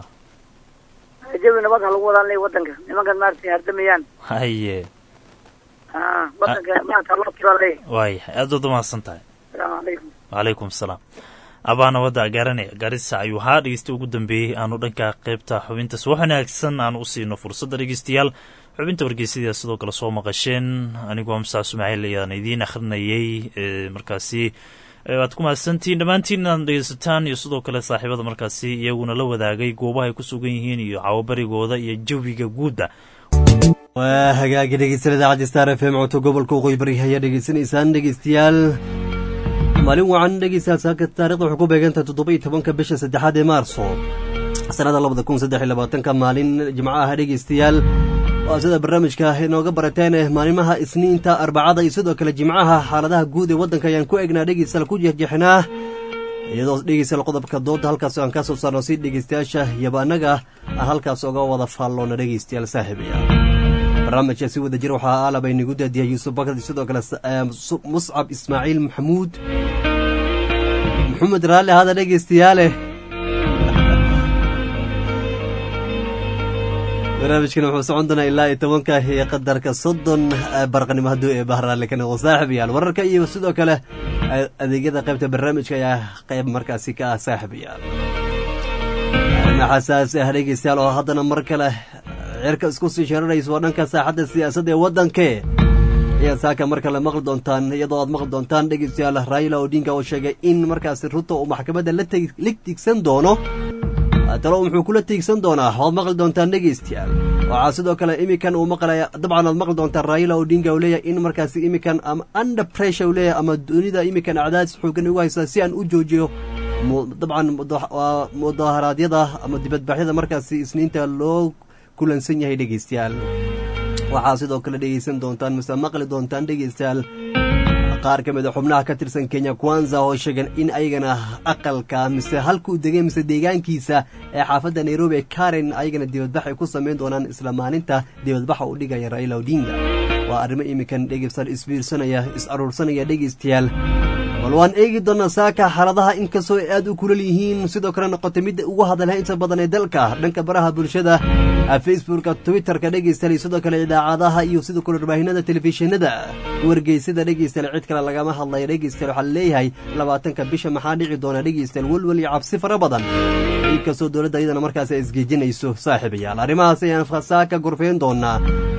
F: jawi nabad ha lagu wadaan leeyahay wadanka nimankan maaragtay hardamayaan
A: haye
F: ha wadanka maanta ha loo turaa leeyahay
A: waayahay aad baad umahadsan tahay
F: asalaamu calaykum
A: wacalaykum asalaam abaa nabadda gaaranaya gaarisa ayuu ahaa dhegeysta ugu dambeeyey aanu dhanka qaybta xubintaas wax wanaagsan aanu u siino fursadda dhegeystayaal xubinta wargeysyada sidoo kale soo maqasheen anigoo amsaa sumaciil ayaan idiin akhrinayey markaasi waad ku mahadsantihiin dhammaantiin inaad dhegeysataan iyo sidoo kale saaxiibada markaasi iyaguna la wadaagay goobaha ay ku sugan yihiin iyo cawabarigooda iyo jawiga guudda
H: waa hagaagi dhegeysanada idaacadda star f m codka gobolka waqooyi bari ayaa dhegeysanaysaan dhegeystayaal maalin wacan dhegeystayaal saaka taarikhda waxay ku beegantahay toddoba iyo tobanka bisha saddexaad ee maarso sanada labada kun saddex iyo labaatanka maalin jimco ah dhegeystayaal waa sida barnaamijka inooga barateen maalimaha isniinta arbacada iyo sidoo kale jimcaha xaaladaha guud ee waddanka ayaan ku egnaa dhegeystayaal ku jeexjeexnaa iyadoo dhegeystayaal qodobka doodda halkaas aan ka soo saarno si dhegeystayaasha iyaba annaga aan halkaas oga wada faalloona dhegeystayaal saaxiibaya barnaamijka si wada jir waxaa aalaba inagu daadiyay yuusuf bakad sidoo kale muscab ismaaciil maxamuud maxamed raalli hada dhegeystayaale barnaamijkan wuxuu socon doonaa ilaa iyo tobanka iyo qadarka soddon barqanimo hadduu ee bahraalle ka noqo saaxibayaal wararka iyo sidoo kale adeegyada qaybta barnaamijka ayaa qayb markaasi ka ah saaxibayaal arrima xasaasi ah dhegeystayaal oo haddana mar kale cirka isku sii sharanayso waa dhanka saaxadda siyaasadda ee waddankee ayaad saaka mar kale maqli doontaan iyadoo aad maqli doontaan dhegeystayaal raila odinga oo sheegay in markaasi ruto uu maxkamadda la tigsan doono talo muxuu kula tiigsan doonaa waad maqli doontaan dhegeystayaal waxaa sidoo kale imikan uu maqlaya dabcan waad maqli doontaan raila odinga uu leeyahay in markaasi imikan ama under pressure uu leeyahay ama dunida imikan acdaadis xoogan ugu haysaa si aan u joojiyo dabcan mudaharaadyada ama dibadbaxyada markaasi isniinta loo kulansan yahay dhegeystayaal waxaa sidoo kale dhegeysan doontaan mise maqli doontaan dhegeystayaal qaar ka mid a xubnaha ka tirsan kenya kwanza oo sheegan in ayagana aqalka mise halkuu degay mise deegaankiisa ee xaafadda nairobi ee karen ayagana dibadbax ay ku samayn doonaan isla maalinta dibadbaxa u dhigaya raila odinga waa arrimo iminkan dhegeystayaal isbiirsanaya is aruursanaya dhegeystayaal bal waan eegi doonaa saaka xaaladaha inkastoo ay aad u kulal yihiin sidoo kale noqotay midda ugu hadalha inta badan ee dalka dhanka baraha bulshada facebooka twitterka dhegeystayaal sidoo kale idaacadaha iyo sidoo kale warbaahinada telefishinada wargeysada dhegeystayaal cid kale lagama hadlaya dhegeystayaal waxaa laleeyahay labaatanka bisha maxaa dhici doona dhegeystayaal welwel iyo cabsi fara badan inkastoo dowladda iyadana markaas ay isgeejinayso saaxiibayaal arrimahaas ayaan saaka gorfeyn doonaa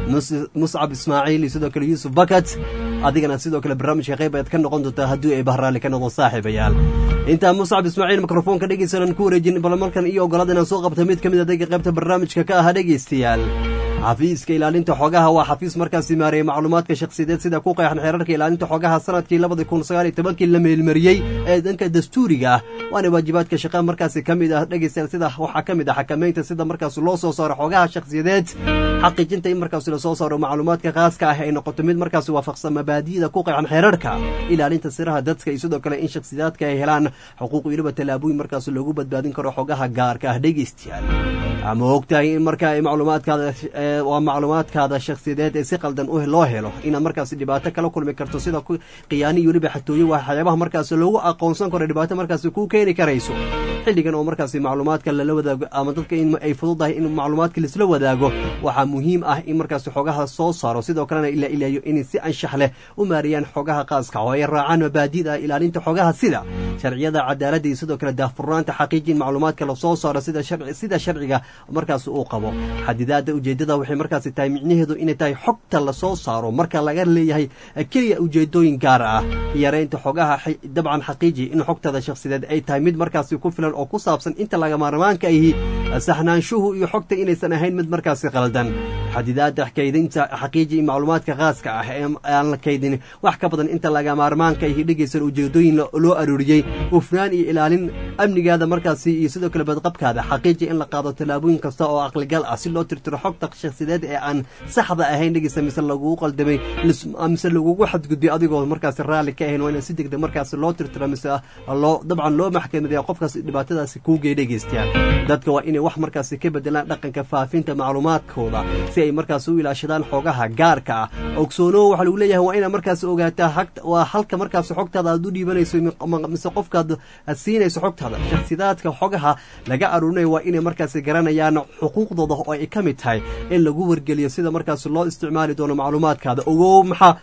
H: muscab ismaaciil iyo sidoo kale yuusuf bakat adigana sidoo kale barnaamijka qayb ayaad ka noqon doontaa haddii ay bahraali ka noqon saaxiibayaal intaa muscab ismaaciil mikrofoonka dhegeystayaal ku wareejin bal markan iyo ogolaada inaan soo qabta mid ka mid adega qaybta barnaamijka ka aha dhegeystayaal xafiiska ilaalinta xogaha waa xafiis markaasi maareeyay macluumaadka shakhsiyadeed sida ku qeexan xeerarka ilaalinta xogaha sanadkii labadi kun sagaal iyo tobankii la meelmariyey ee dhanka dastuuriga ah waana waajibaadka shaqa markaasi ka mid ah dhegeystayaal sida waxaa ka mid ah xakamaynta sida markaas loo soo saaro xogaha shakhsiyadeed xaqiijinta in markaas la soo saaro macluumaadka khaaska ah ay noqoto mid markaasi waafaqsan mabaadi'da ku qeexan xeerarka ilaalinta siraha dadka iyo sidoo kale in shakhsiyaadka ay helaan xuquuq weliba tallaabooyin markaas loogu badbaadin karo xogaha gaarka ah dhegeystayaal ama ogtahay in marka ay macluumaadkaada waa macluumaadkaada shakhsiyadeed ee si qaldan loo helo inaad markaasi dhibaato kala kulmi karto sida khiyaani iyo weliba xatooyo waxyaabaha markaasi loogu aqoonsan karo dhibaato markaasi kuu keeni karayso xilligan oo markaasi macluumaadka lala wadaago ama dadka in ay fududahay in macluumaadka laisla wadaago waxaa muhiim ah in markaasi xogaha soo saaro sidoo kalena ila ilaaliyo inay si anshax leh u maariyaan xogaha qaaska oo ay raacaan mabaadi'da ilaalinta xogaha sida sharciyada cadaaladda iyo sidoo kale daahfurnaanta xaqiijin macluumaadka lasoo saaro sida sharciga markaasi uu qabo xadidaada ujeedada waxay markaasi tahay micnaheedu inay tahay xogta lasoo saaro marka laga leeyahay keliya ujeedooyin gaar ah yareynta xogaha dabcan xaqiiji in xogtada shakhsideed ay tahay mid markaasi ku filan oo ku saabsan inta lagamaarmaanka ahi saxnaanshuhu iyo xogta inaysan ahayn mid markaasi qaldan xadidaada kaydinta xaqiiji macluumaadka khaaska ah ee aan la kaydin wax ka badan inta lagamaarmaanka ahi dhegeysan ujeedooyin loo arooriyey hufnaan iyo ilaalin amnigaada markaasi iyo sidoo kale badqabkaada xaqiiji in la qaado tallaabooyin kasta oo aqligal ah si loo tirtiro xogta shakhsideed ee aan saxda ahayn dhegeysa mise lagugu qaldamay mise lagugu xadgudbay adigoo markaasi raalli ka ahayn waa in si degdeg markaasi loo tirtiro mise loo dabcan loo maxkamadeeya qofkaas dhibaatadaasi kuugey dhegeystayaal dadka waa inay wax markaasi ka bedelaan dhaqanka faafinta macluumaadkooda si ay markaasi u ilaashadaan xogaha gaarka ah ogsoonow waxaa lagu leeyahay waa inaad markaasi ogaataa waa halka markaasi xogtaada aad u dhiibanayso mise qofkaad siinayso xogtaada shakhsidaadka xogaha laga aruurinayo waa inay markaasi garanayaan xuquuqdooda oo ay ka mid tahay in lagu wargeliyo sida markaasi loo isticmaali doono macluumaadkaada ogow maxaa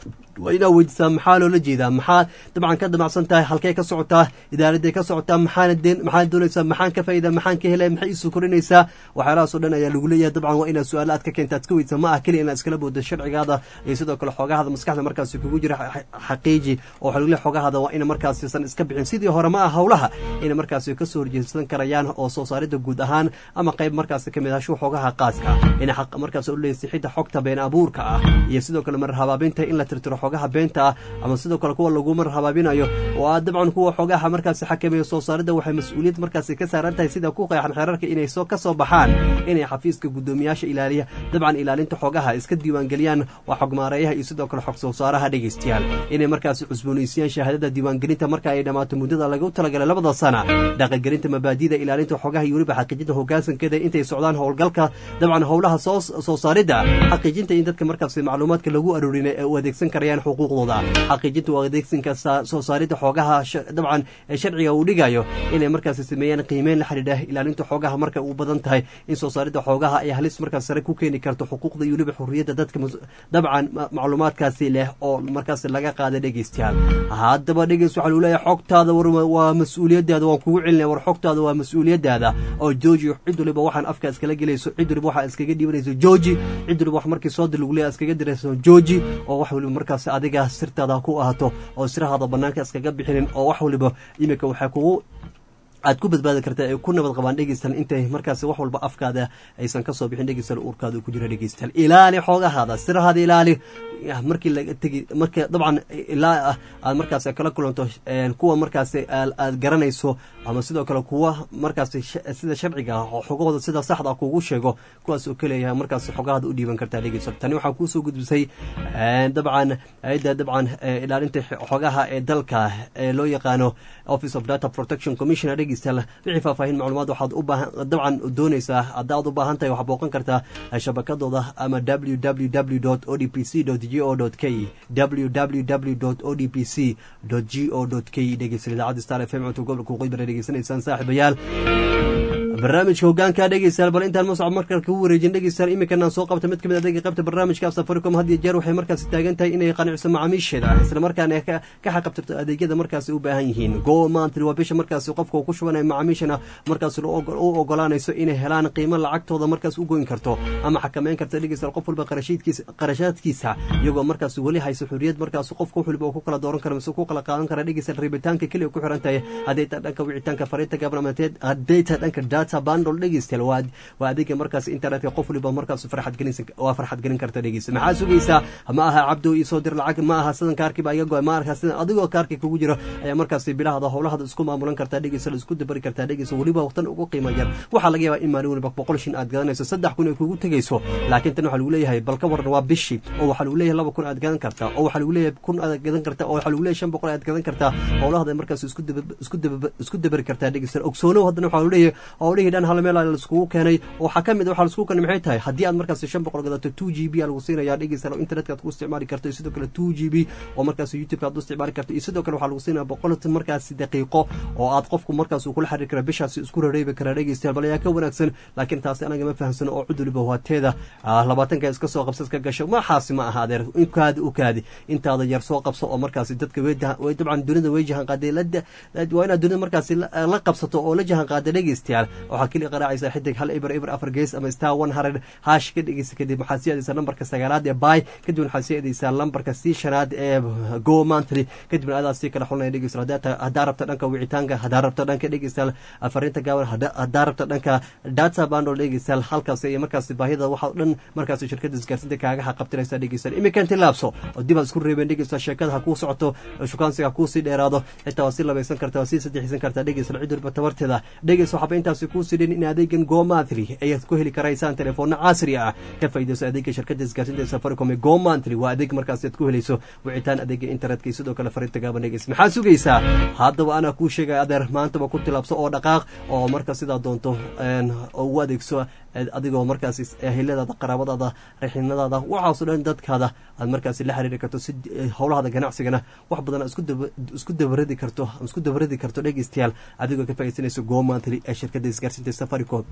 H: waa inaa weydiisaa maxaa loola jeedaa maxaa dabcan ka damacsan tahay halkee ka socotaa idaaraday ka socotaa maxaana deen maxaad doonaysaa maxaan ka faa'idaa maxaan ka helaya maxay isu korinaysaa waxyaalahaas oo dhan ayaa lagu leeyahay dabcan waa inaad su-aalo aad ka keenta aad ka weydiisa ma ah keliya inaad iskala boodo sharcigaada iyo sidoo kale xoogahada maskaxda markaasi kugu jira xaqiiji oo waxaa lagu leeyahay xoogahada waa ina markaasi san iska bixin sidii hore ma ah howlaha inay markaasi kasoo horjeedsan karayaan oo soo saaridda guud ahaan ama qayb markaasi kamid ahashu xoogaha qaaska inay xaq markaas u leeyahay sixidda xogta been abuurka ah iyo sidoo kale mar habaabinta in la tirtiro xogaha beenta ah ama sidoo kale kuwa lagu mar habaabinayo oo ah dabcan kuwa xogaha markaasi xakameeya soo saaridda waxay mas-uuliyad markaasi ka saaran tahay sida ku qeexan xeerarka inay soo ka soo baxaan inay xafiiska guddoomiyaasha ilaaliya dabcan ilaalinta xogaha iska diiwaangeliyaan waa xogmaareeyaha iyo sidoo kale xog soo saaraha dhegeystayaal inay markaasi cusboonaysiiyaan shahaadada diiwaangelinta marka ay dhammaato muddada lagu talagalay labada sana dhaqangelinta mabaadida ilaalinta xogaha iyo weliba xaqiijinta hoggaansankeeda intay socdaan howlgalka dabcan howlaha soo soo saaridda xaqiijinta in dadka markaasi macluumaadka lagu aroorin ee u adeegsan karayaan xuquuqdooda xaqiijinta u adeegsanka soo saaridda xoogaha dabcan ee sharciga uu dhigayo inay markaasi sameeyaan qiimeyn la xidhiidha ilaalinta xoogaha marka uu badan tahay in soo saaridda xoogaha ay halis markaas sare ku keeni karto xuquuqda iyo weliba xurriyadda dadka dabcan macluumaadkaasi leh oo markaas laga qaada dhegeystayaal haddaba dhegeys waxaa lagu leeyahay xogtaada waa mas-uuliyadaada waan kugu celinaya war xogtaada waa mas-uuliyadaada oo jooji cid waliba waxaan afka iskala gelayso cid waliba waxaa iskaga dhiibanayso jooji cid waliba wax markii soo dir lagu leeyahay iskaga dirayso jooji oo wax waliba markaas adiga sirtaada ku ahaato oo sirahaada banaanka iskaga bixinin oo wax waliba iminka waxay kugu aad ku badbaadi kartaa ay ku nabad qabaan dhegeystal intay markaas wax walba afkaada aysan kasoo bixin dhegeystal uurkaada ku jira dhegeystal ilaali xoogahaada sirahaada ilaali markii laga tegi marka dabcan ilaa aad markaas kala kulanto kuwa markaas aad garanayso ama sidoo kale kuwa markaas sida sharciga ah oo xogahooda sida saxda kugu sheego kuwaas oo kaleeyahay markaas xogahaada u dhiiban kartaa dhegeystal tani waxaa kuusoo gudbisay dabcan hay-adda dabcan ilaalinta xogaha ee dalka ee loo yaqaano office of data protection commissioner wixii faahfaahin macluumaad waxaad u baahan dabcan doonaysaa haddaad u baahan tahay waxaad booqan kartaa shabakadooda ama www o d p c g o k www o d p c g o k dhegeysan idaacadda star f m cunto gobolka waqooyi bara dhegeysanaysaan saaxiibayaal barnaamijka hogaanka dhegeystayaal bal intaan mascab markale kugu wareejin dhegeystayaal iminkan aan soo qabta mid kamid adeega qaybta barnaamijka safaricom had iyo jeer waxay markaasi taagan tahay inay qanciso macaamiisheeda isla markaana ka xaqabtirto adeegyada markaasi u baahan yihiin go mantry waa bisha markaasi qofka uu ku shubanayo macaamiishana markaasi u ogolaanayso inay helaan qiimo lacagtooda markaas u goyn karto ama xakameyn karta dhegeystayaal qof walba qarashaadkiisa iyagoo markaasi weli hayso xuriyad markaasi qofka wax waliba uu ku kala dooran karo mise ku kala qaadan kara dhegeystayaal rabitaanka keliya ku xiran tahay hadday taa dhanka wicitaanka fariinta gaabnamateed hadday taa dhanka data bandol dhegeystayaal waa waa adeega markaas internetka qof waliba markaas farxad gelin waa farxad gelin karta dhegeysta maxaa sugaysaa ma aha cabdo ii soo dir lacag ma aha sidan kaarkii baa iga go'ay ma arkaa sidan adigoo kaarkii kugu jiro ayaa markaas bilahada howlahada isku maamulan kartaa dhegeysta isku dabari kartaa dhegeysta weliba waqtan ugu qiimo yar waxaa laga yaabaa in maalin waliba boqol shin aad gadanayso saddex kun ay kugu tegayso laakiin tan waxaa lagu leeyahay bal ka waran waa bishii oo waxaa lagu leeyahay laba kun aad gadan kartaa oo waxaa lagu leeyahay kun aad gadan kartaa oo waxaa lagu leeyahay shan boqol aad gadan kartaa howlahada markaas isku isku isku dabari kartaa dhegeysta ogsoonow haddana waxaa lagu leeyahay howlihii dhan hal meel laiskugu keenay waxaa ka mid waxaa laiskugu keenay maxay tahay haddii aad markaas shan boqol gadato two g b aa lagu siinaya dhegeysta internetka aad ku isticmaali karto iyo sidoo kale two g b oo markaas youtube aad u isticmaali karto iyo sidoo kale waxaa lagu siinaya boqol markaas daqiiqo oo aad qofku markaas uu kula xiriiri kara bishaasi isku rareebi karaa dhegeystayaal bal ayaa ka wanaagsan laakiin taasi anaga ma fahamsano oo cud waliba waateeda labaatanka iska soo qabsa iska gasho maxaasi ma aha adeer inkaadi u kaadi intaada yar soo qabso oo markaasi dadka way dabcan dunida way jahan qaaday waa inaad dunida markaasi la qabsato oo la jahan qaada dhegeystayaal waxaa keliya qaraacaysa xidig hal ibr ibr afar gees ama star one hundred hash ka dhegeysa kadib waxaad sii adeysaa lambarka sagaalaad ee bay kadibna waxaad sii adeysaa lambarka sii shanaad ee go mantry kadibna adaa sii kala xulinaya dhegeysta haddaa rabta dhanka wicitaanka haddaa rabta dhanka dhegeystayaal fariinta gaaban haddaa rabta dhanka data bandol dhegeystayaal halkaas iyo markaasi baahida waxaa dhan markaasi shirkada isgaarsiinta kaaga xaqabtiraysa dhegeystayaal iminkan tilaabso oo dib aad isku reebeen dhegeystayaal sheekada ha kuu socoto shukaansiga ha kuu sii dheeraado xitaa waa sii labaysan karta waa sii saddexaysan kartaa dhegeystayaal cid walba tabarteeda dhegeysta waxaaba intaasi kuu sidhin in adeegan gomantry ayaad ku heli karaysaan telefoona casri ah ka faa'iidayso adeega shirkada isgaarsiinta safaricom ee gomantry waa adeeg markaasi aad ku helayso wicitaan adeega internetka iyo sidoo kale fariinta gaaban dhegeysta maxaa sugaysaa haddaba anaa kuu sheegaya adeer maantaba ku tilaabso oo dhaqaaq oo marka sidaa doonto ugu adeegso adigoo markaasi eheladaada qaraabadaada raxinadaada waxaasoo dhan dadkaada aad markaasi la xiriiri karto si howlahaada ganacsigana wax badan isku dabaradi karto isku dabaradi karto dhegeystayaal adigoo ka faaidsanayso goomantly ee shirkadda isgaarsiinta safaricom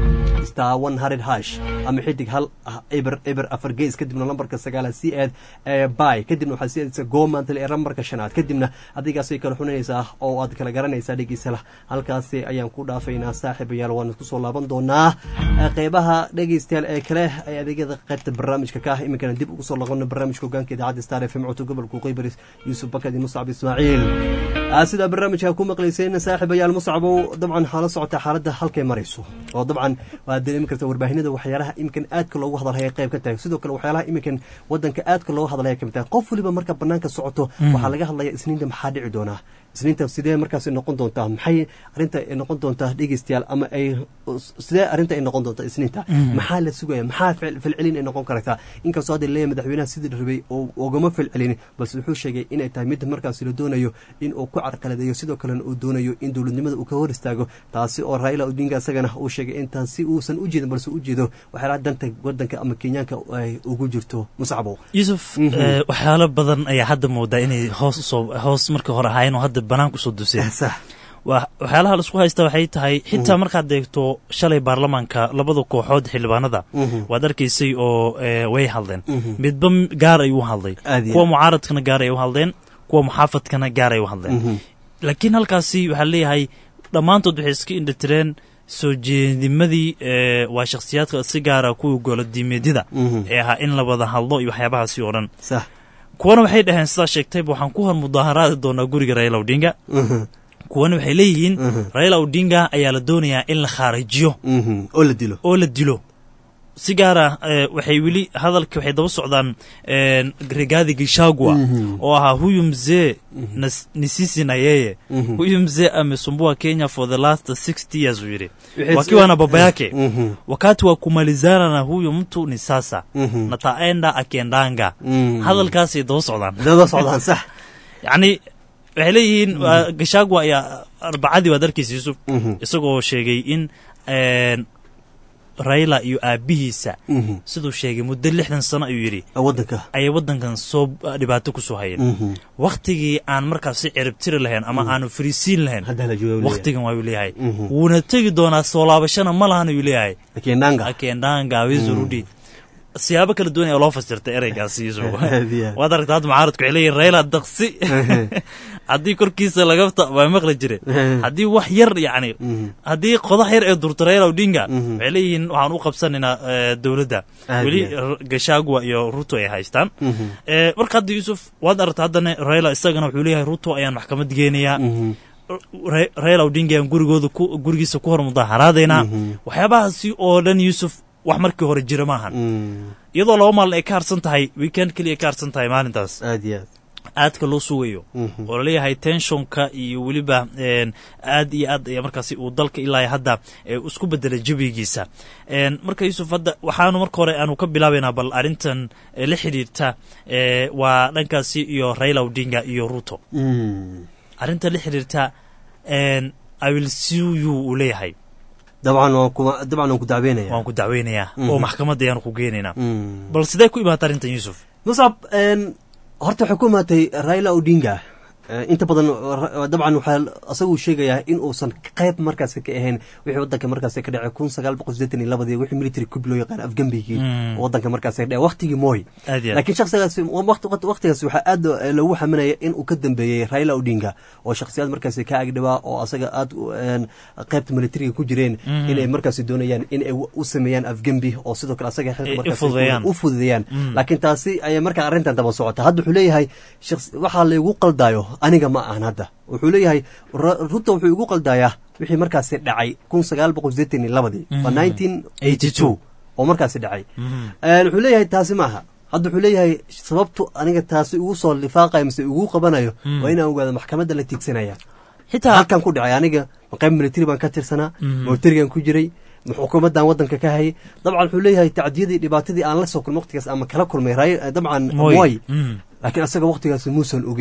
H: star one hundred hash ama xidig hal eber eber afar gees kadibna lambarka sagaala si aad by kadibna waxaad siadaysaa goomantly ee lambarka shanaad kadibna adigaasay kala xunanaysaa oo aad kala garanaysaa dhegeysala halkaasi ayaan ku dhaafaynaa saaxiibayaal waan kusoo laaban doonaa qeybaha dhegeystayaal ee kale ee adeegyada qaybta barnaamijka ka ah iminkana dib ugu soo laqona barnaamijka hogaanka idaacadda star f m codka gobolka qeybaris yuusuf bakadi muscab ismaaciil sidaa barnaamijka ku maqlayseen saaxiibayaal muscabow dabcan hala socota xaaladda halkay marayso oo dabcan waad dareemi karta warbaahinada waxyaalaha iminkan aadka loogu hadalhaya qayb ka tahay sidoo kale waxyaalaha iminkan wadanka aadka looga hadalaya kamid tahay qof waliba marka banaanka socoto waxaa laga hadlaya isniinta maxaa dhici doonaa isniinta sidee markaas noqon doontaa maxay arinta ay noqon doontaa dhegeystayaal ama ay sidee arrinta ay noqon doontaa isniinta maxaa la sugaya maxaa falcelin ay noqon kartaa inkastoo hadda leeyahay madaxweynaha sidii rabay oo ugama falcelin balse wuxuu sheegay inay tahay mid markaas la doonayo in uu ku carqaladeeyo sidoo kalena uu doonayo in dowladnimada uu ka hor istaago taasi oo raila odinga isagana uu sheegay intaan si uusan u jeedin balse u jeedo waxyaalaha danta wadanka ama kenyaanka ay ugu jirto muscabo
A: yuusuf waxyaalo badan ayaa hadda moodaa inay hoos usoo hoos markii hore ahaayeen oo hadda banaanka usoo duseen waxyaalaha laisku haysta waxay tahay xitaa markaad eegto shalay baarlamaanka labada kooxood xildhibaanada waad arkaysay oo way hadleen midba gaar ay u hadlay kuwa mucaaradkana gaar ay u hadleen kuwa muxaafadkana gaar ay u hadleen laakiin halkaasi waxaa leeyahay dhammaantood waxay iska indhatireen soo jeedimadii waa shakhsiyaadka si gaara kuwa golodiimeedyada ee ahaa in la wada hadlo iyo waxyaabahaasi oo dhan kuwana waxay dhaheen sidaa sheegtayba waxaan ku hor mudaaharaadi doonaa guriga raila odinga kuwana waxay leeyihiin raila odinga ayaa la doonayaa in la khaarijiyo
H: oo la dilo
A: oo la dilo si gaara waxay weli hadalka waxay daba socdaan rigaadi gishagua oo ahaa huyu mzee nisisi nayeye huyu mzee amesumbua kenya for the last sixty years uu yidhi wakiwa na baba yake wakati wa kumalizana na huyu mtu ni sasa nataenda akiendanga hadalkaasay daba socdaan
H: daba socdaan sax
A: yacni waxay leeyihiin gashagua ayaa arbacadii waad arkaysa yuusuf isagoo sheegay in raila iyo aabihiisa siduu sheegay muddo lixdan sano ayuu yidhi
H: wadanka
A: ayay waddankan soo dhibaato ku soo hayeen wakhtigii aan markaas si ciribtiri lahayn ama aanu fariisiin lahayn wakhtigan waayuu leeyahay wuuna tegi doonaa soo laabashana ma lahan ayuu leeyahay akendanga wizurudi siyaabo kala duwan ayaa loo fasirtay ereygaasi yuusuf waad aragta hadda mucaaradku waxay leeyihin raila daqsi haddii korkiisa lagafta waa maqli jire haddii wax yar yacni haddii qodax yar ee durta raila odinga waxay leeyihiin waxaan u qabsanaynaa dowladda weli gashagua iyo ruto ay haystaan marka hadda yuusuf waad aragta haddana raila isagana wuxuu leeyahay ruto ayaan maxkamad geenayaa raila odinga ayaan gurigooda gurigiisa ku hor mudaaharaadaynaa waxyaabahaasi oo dhan yuusuf wax markii hore jira maahan iyadoo laba maalin ay ka harsan tahay weekend keliya ka harsan tahay maalintaas
H: aad iyo aad
A: aadka loo sugayo oo laleeyahay tenshonka iyo weliba aad iyo aad ayaa markaasi uu dalka ilaa hadda isku bedelay jabigiisa marka yuusuf hadda waxaanu marka hore aanu ka bilaabaynaa bal arrintan la xidhiirta waa dhankaasi iyo raila odinga iyo ruto arrinta la xidhiirta awilsiyu uu leeyahay
H: dabcan dabcan waan ku dacweynaya
A: waan ku dacweynayaa oo maxkamadda ayaanu ku geenaynaa bal sidee ku imaata arrintan yuusuf
H: muscab horta waxay ku imaatay raila odinga inta badan dabcan waxaa asaguu sheegayaa in uusan qayb markaas ka ahayn wixii wadanka markaas ka dhacay kun sagaal boqol sideetan iyo labadii wixii military coup loo yaqaan afgambigii wadanka markaas ka dhacay waqtigii moy laakiin shakhsigaas waqtigaas waxaa aad loogu xaminaya in uu ka dambeeyey raila odinga oo shakhsiyaad markaas ka agdhawaa oo asaga aad qaybta militariga ku jireen inay markaas doonayaan in ay u sameeyaan afgambi oo sidoo kale asaga xilka markaas u fududeeyaan laakiin taasi ayay markaa arrintan daba socota hadda wuxuu leeyahay waxaa laygu qaldaayo aniga ma ahan hadda wuxuu leeyahay ruto wuxuu igu qaldayaa wixii markaasi dhacay kun sagaal boqol sideetan iyo labadii waa nineteen eighty two oo markaasi dhacay wuxuu leeyahay taasi ma aha hadda wuxuu leeyahay sababtu aniga taasi ugu soo lifaaqayo mise ugu qabanayo waa inaan ogaado maxkamadda la tiigsanaya xitaa halkan ku dhacay aniga qayb military baan ka tirsanaa militarigan ku jiray xukuumaddan wadanka ka hayay dabcan wuxuu leeyahay tacdiyadii dhibaatadii aan la soo kulmay waqtigaas ama kala kulmay dabcan moy laakiin asaga waqtigaas muusan ogeen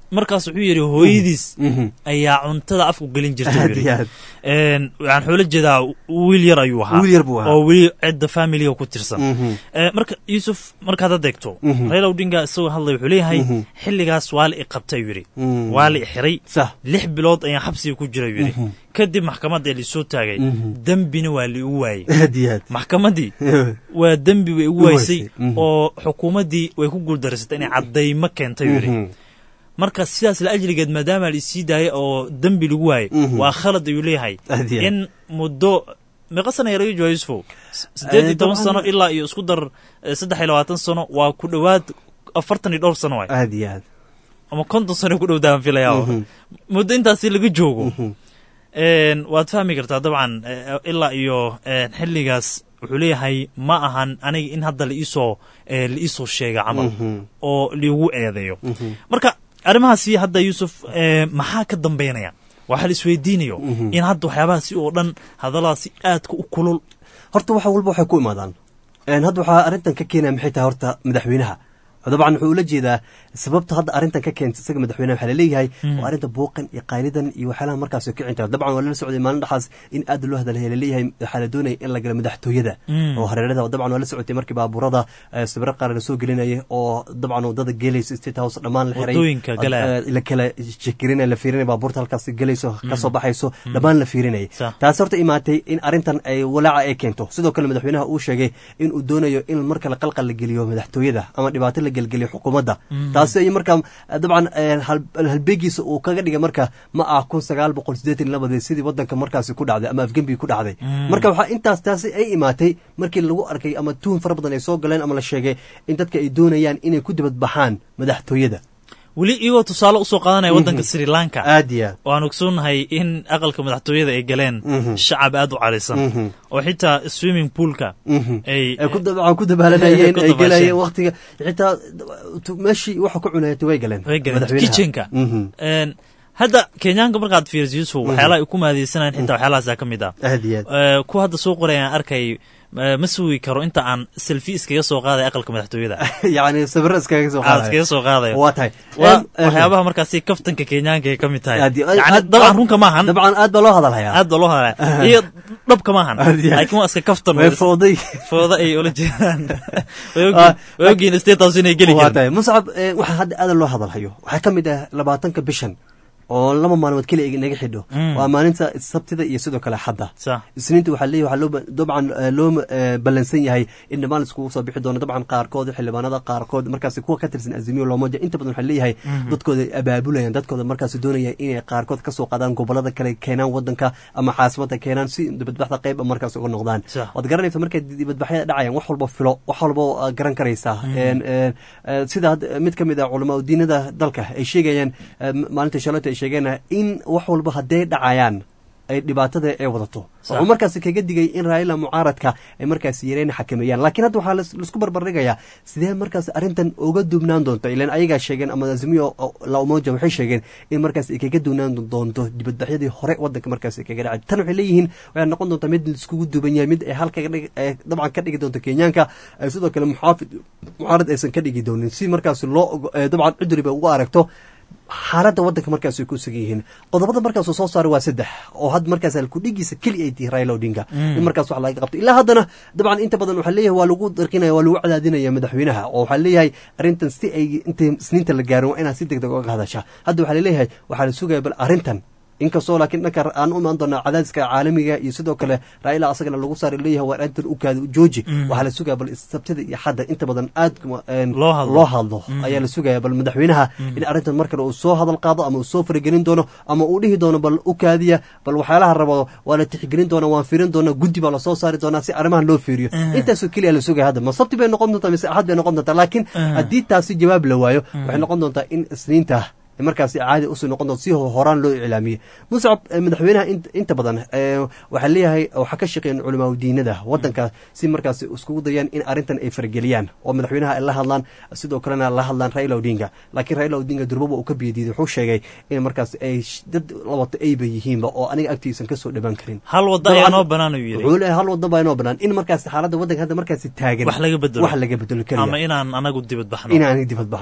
A: markaas wuxuu yidhi hooyadiis ayaa cuntada afku gelin jirta
H: Aad iyo aad.
A: waxaan xoola jeedaa wiil yar ayuu ahaa
H: Wiil yar buu ahaa.
A: oo weli cidda familiga ku tirsan
H: Mhm.
A: Eh, marka yuusuf markaad adeegto
H: Mhm.
A: raila odinga isagoo hadlay wuxuu leeyahay
H: Mhm.
A: xilligaas waa la i qabtay yidhi
H: Mhm.
A: waa la i xiray
H: Sax.
A: lix bilood ayaan xabsiga ku jira yidhi
H: Mhm.
A: kadib maxkamadda laisoo taagay
H: Mhm.
A: dembina waa la igu waayey
H: aad iyo aad
A: maxkamaddii waa dembi way igu
H: Igu
A: waysay
H: waysay. Mhm.
A: oo xukuumaddii way ku guuldareysatay inay caddaymo keentay yidhi
H: Mhm.
A: marka sidaas la ajligeed maadaama la isii daayay oo dembi lagu waayey
H: Mhm.
A: waa khalad ayuu leeyahay
H: Aad iyo aad.
A: in muddo meeqa sana yaraga jooga yusufow S- siddeed iyo
H: Eh,
A: toban
H: dabcan-
A: sano ilaa iyo isku dar eh, saddex iyo labaatan sano waa ku dhowaad afartan iyo dhowr sano waay
H: aad iyo aad
A: ama konton sano ku dhowdaan filaya
H: Mhm.
A: muddo intaasi laga joogo
H: Mhm.
A: een, waad fahmi kartaa dabcan eh, ilaa iyo eh, xilligaas wuxuu leeyahay ma ahan aniga in hadda laiisoo eh, laiisoo sheega camal
H: Mhm.
A: oo liigu eedeeyo
H: Mhm.
A: marka arrimahaasi hadda yuusuf eh, maxaa ka dambaynaya waxaa la isweydiinayo
H: Mhm.
A: in hadda waxyaabahaasi oo dhan hadalladaasi aadka u kulul
H: horta waxa walba waxay ku imaadaan Een, hadda waxaa arrintan ka keenaya maxay tahay horta madaxweynaha dabcan wuxuu ula jeedaa sababta hadda arrintan ka keenta isaga madaxweynaha waxaa laleeyahay
A: Mm.
H: waa arrinta buuqan iyo qaylidan iyo waxyaalaha markaas oo kicin tahay dabcan waa lala socday maalin dhaxaas in aad loo hadalaya laleeyahay waxaa la doonaya in la galo madaxtooyada
A: Mm.
H: oo hareerada dabcan waa la socotay markii baabuurada eh, sawiro qaar la soo gelinayay oo dabcan wadada gelaysa state house dhammaan la xiray
A: Wadooyinka galaya.
H: Eh, la kala jekirinaya la fiirinaya baabuurta halkaas gelayso kasoo baxayso dhammaan la fiirinayay
A: Sax.
H: taas horta imaatay in arrintan ay walaaca ay keento sidoo kale madaxweynaha uu sheegay in uu doonayo in mar kale qalqal la geliyo madaxtooyada ama dhibaato la gelgeliyo xukuumadda taasi ay markaa eh, dabcan eh, hal- halbeegiisa uu kaga dhigay marka ma ah kun sagaal boqol siddeetan iyo labadii sidii wadanka markaasi ku dhacday ama afgembi ku dhacday marka waxaa intaas taasi ay imaatay markii lagu arkay ama tuhun fara badan ay soo galeen ama la sheegay in dadka ay doonayaan inay ku dibadbaxaan madaxtooyada
A: weli iyagoo tusaale usoo qaadanaya waddanka sri lanka
H: aad iyo aad
A: waan ogsoonnahay in aqalka madaxtooyada ay galeen
H: Mhm.
A: shacab aad u carisan
H: Mhm.
A: oo xitaa swimming poolka
H: Mhm.
A: ay
H: ay ku dabcan ku dabaalanayeen
A: Ku
H: ay
A: dabaasheen.
H: gelayeen waqtiga xitaa tu- meeshii waxa ku cunayatay way galeen
A: way galeen
H: madaxweynaha.
A: kitchenka
H: Mhm.
A: Een, hadda kenyaanka markaad fiiriso yusuf waxyaalaha ay ku maadeysanayaan xitaa waxyaalahaasaa ka mid ah
H: aad iyo aad
A: Eh, kuwa hadda soo qorayaan arkay eh, ma sugi karo inta aan selfi iskaga soo qaaday aqalka madaxtooyada
H: yacni sawiro iskaga soo
A: aad
H: qaadaya
A: iskaga soo qaadayo
H: waa tahay
A: waa
H: Em, eh,
A: waxyaabaha markaasi kaftanka kenyaanka ay ka mid tahay
H: aad iyo-
A: yani
H: aad-
A: dabcan
H: aad-
A: runka maahan
H: dabcan aad baa loo hadalhayaa
A: aad baa loo hadlaya iyo dhabka maahan
H: Aad iyo aad.
A: laakiin waa iska kaftan
H: way fooday
A: fooda ay ula jeedaan way
H: Ah,
A: ogyiin- way ogyiin state house inay geli
H: waa
A: karin
H: tahay muscab eh, waxaa hadda aad loo hadalhayo waxaa ka mid ah labaatanka bishan oo laba maalmood keliya inaga xidho
A: Mm.
H: waa maalinta sabtida iyo sidoo kale xadda
A: sax
H: isniinta waxaa leeyahay waxaa loo ba- dabcan eh, loo eh, ballansan yahay in dhammaan iskugu soo bixi doono dabcan qaarkood xildhibaanada qaarkood markaasi kuwa ka tirsan azimiyo loomoja inta badan waxaa leeyahay dadkooda ay abaabulayaan dadkooda markaasi doonaya inay qaarkood kasoo qaadaan gobolada kale keenaan wadanka ama caasimada keenaan si dibadbaxda qayb markaas uga noqdaan
A: Sax.
H: waad garanaysa markay dibadbaxyada dhacayaan wax walba filo wax walba oo aad garan karaysaa Een, een, eh, sida hadda mid ka mid ah culamaa diinada dalka ay sheegayaan eh, maalinta shalata ay sheegeen in wax walba hadday dhacayaan ay dhibaatada ay wadato
A: Sax.
H: wuxuu markaasi kaga digay in raila mucaaradka ay markaasi yareen xakameeyaan laakiin hadda waxaa lais- laisku barbardhigayaa sidee markaasi arrintan uga duubnaan doonto ilan ayagaa sheegeen ama azimiyo la umoja waxay sheegeen in markaasi ay kaga duubnaan doonto dibadbaxyadii hore wadanka markaasi ay kaga dhacay tan waxay leeyihiin waxay noqon doontaa mid laiskugu duuban yahay mid ay halka ka dhig- ay dabcan ka dhigi doonto kenyaanka ay sidoo kale muxaafid mucaarad aysan ka dhigi doonin si markaasi loo ogo- eh, dabcan cuduriba ugu aragto xaaladda wadanka markaas ay ku sugan yihiin qodobada markaasuu soo saaray waa saddex oo had markaas halkudhigiisa keli ay tihi raila odinga in markaas wax laga qabto ilaa haddana dabcan inta badan waxaa leeyahay waa lagu darqinaya waa lagu cadaadinaya madaxweynaha oo waxaa leeyahay arrintan si ay inta isniinta la gaarin waa inaad si deg deg uga hadasha hadda waxaa laleeyahay waxaa la sugaya bal arrintan inkastoo laakiin dhanka aan u imaan doonaa cadaadiska caalamiga iyo sidoo kale raila asagana lagu saari leeyahay waa arrintan u kaada jooji waxaa la sugaya bal sabtida iyo xadda inta badan aad een,
A: Loo hadlo.
H: loo hadlo ayaa la sugaya bal madaxweynaha in arrintan mar kale uu soo hadal qaado ama uu soo faragelin doono ama uu dhihi doono bal u kaadiya bal waxyaalaha rabo waa la tixgelin doona waan fiirin doona guddi baa lasoo saari doonaa si arrimahan loo fiiriyo intaasoo keliya la sugaya hadda ma sabti bay noqon doontaa mise axad bay noqon doontaa laakiin haddii taasi jawaab la waayo waxay noqon doontaa in isniinta markaasi caadi usii noqon doonto si horaan loo iclaamiyey muscab eh, madaxweynaha int- inta badan eh, waxaa leeyahay waxaa ka shaqeeyeen culamaa diinada wadanka si markaasi iskugu dayaan in arrintan ay farageliyaan oo madaxweynaha ay la hadlaan sidoo kalena la hadlaan raila odinga laakiin raila odinga durbaba uu ka biyadiiday wuxuu sheegay in markaasi ay sh- dad labato ayba yihiinba oo aniga agtiisan kasoo dhawaan karin
A: hal wadda ayaa noo banaan uu yidhi
H: wuxuu leeyahay hal wadan baa inoo banaan in markaasi xaaladda wadanka hadda markaasi taagan
A: wax laga bedelo
H: wax laga bedelo keliya
A: ama inaan anagu dibad baxno
H: inaan dibad baxno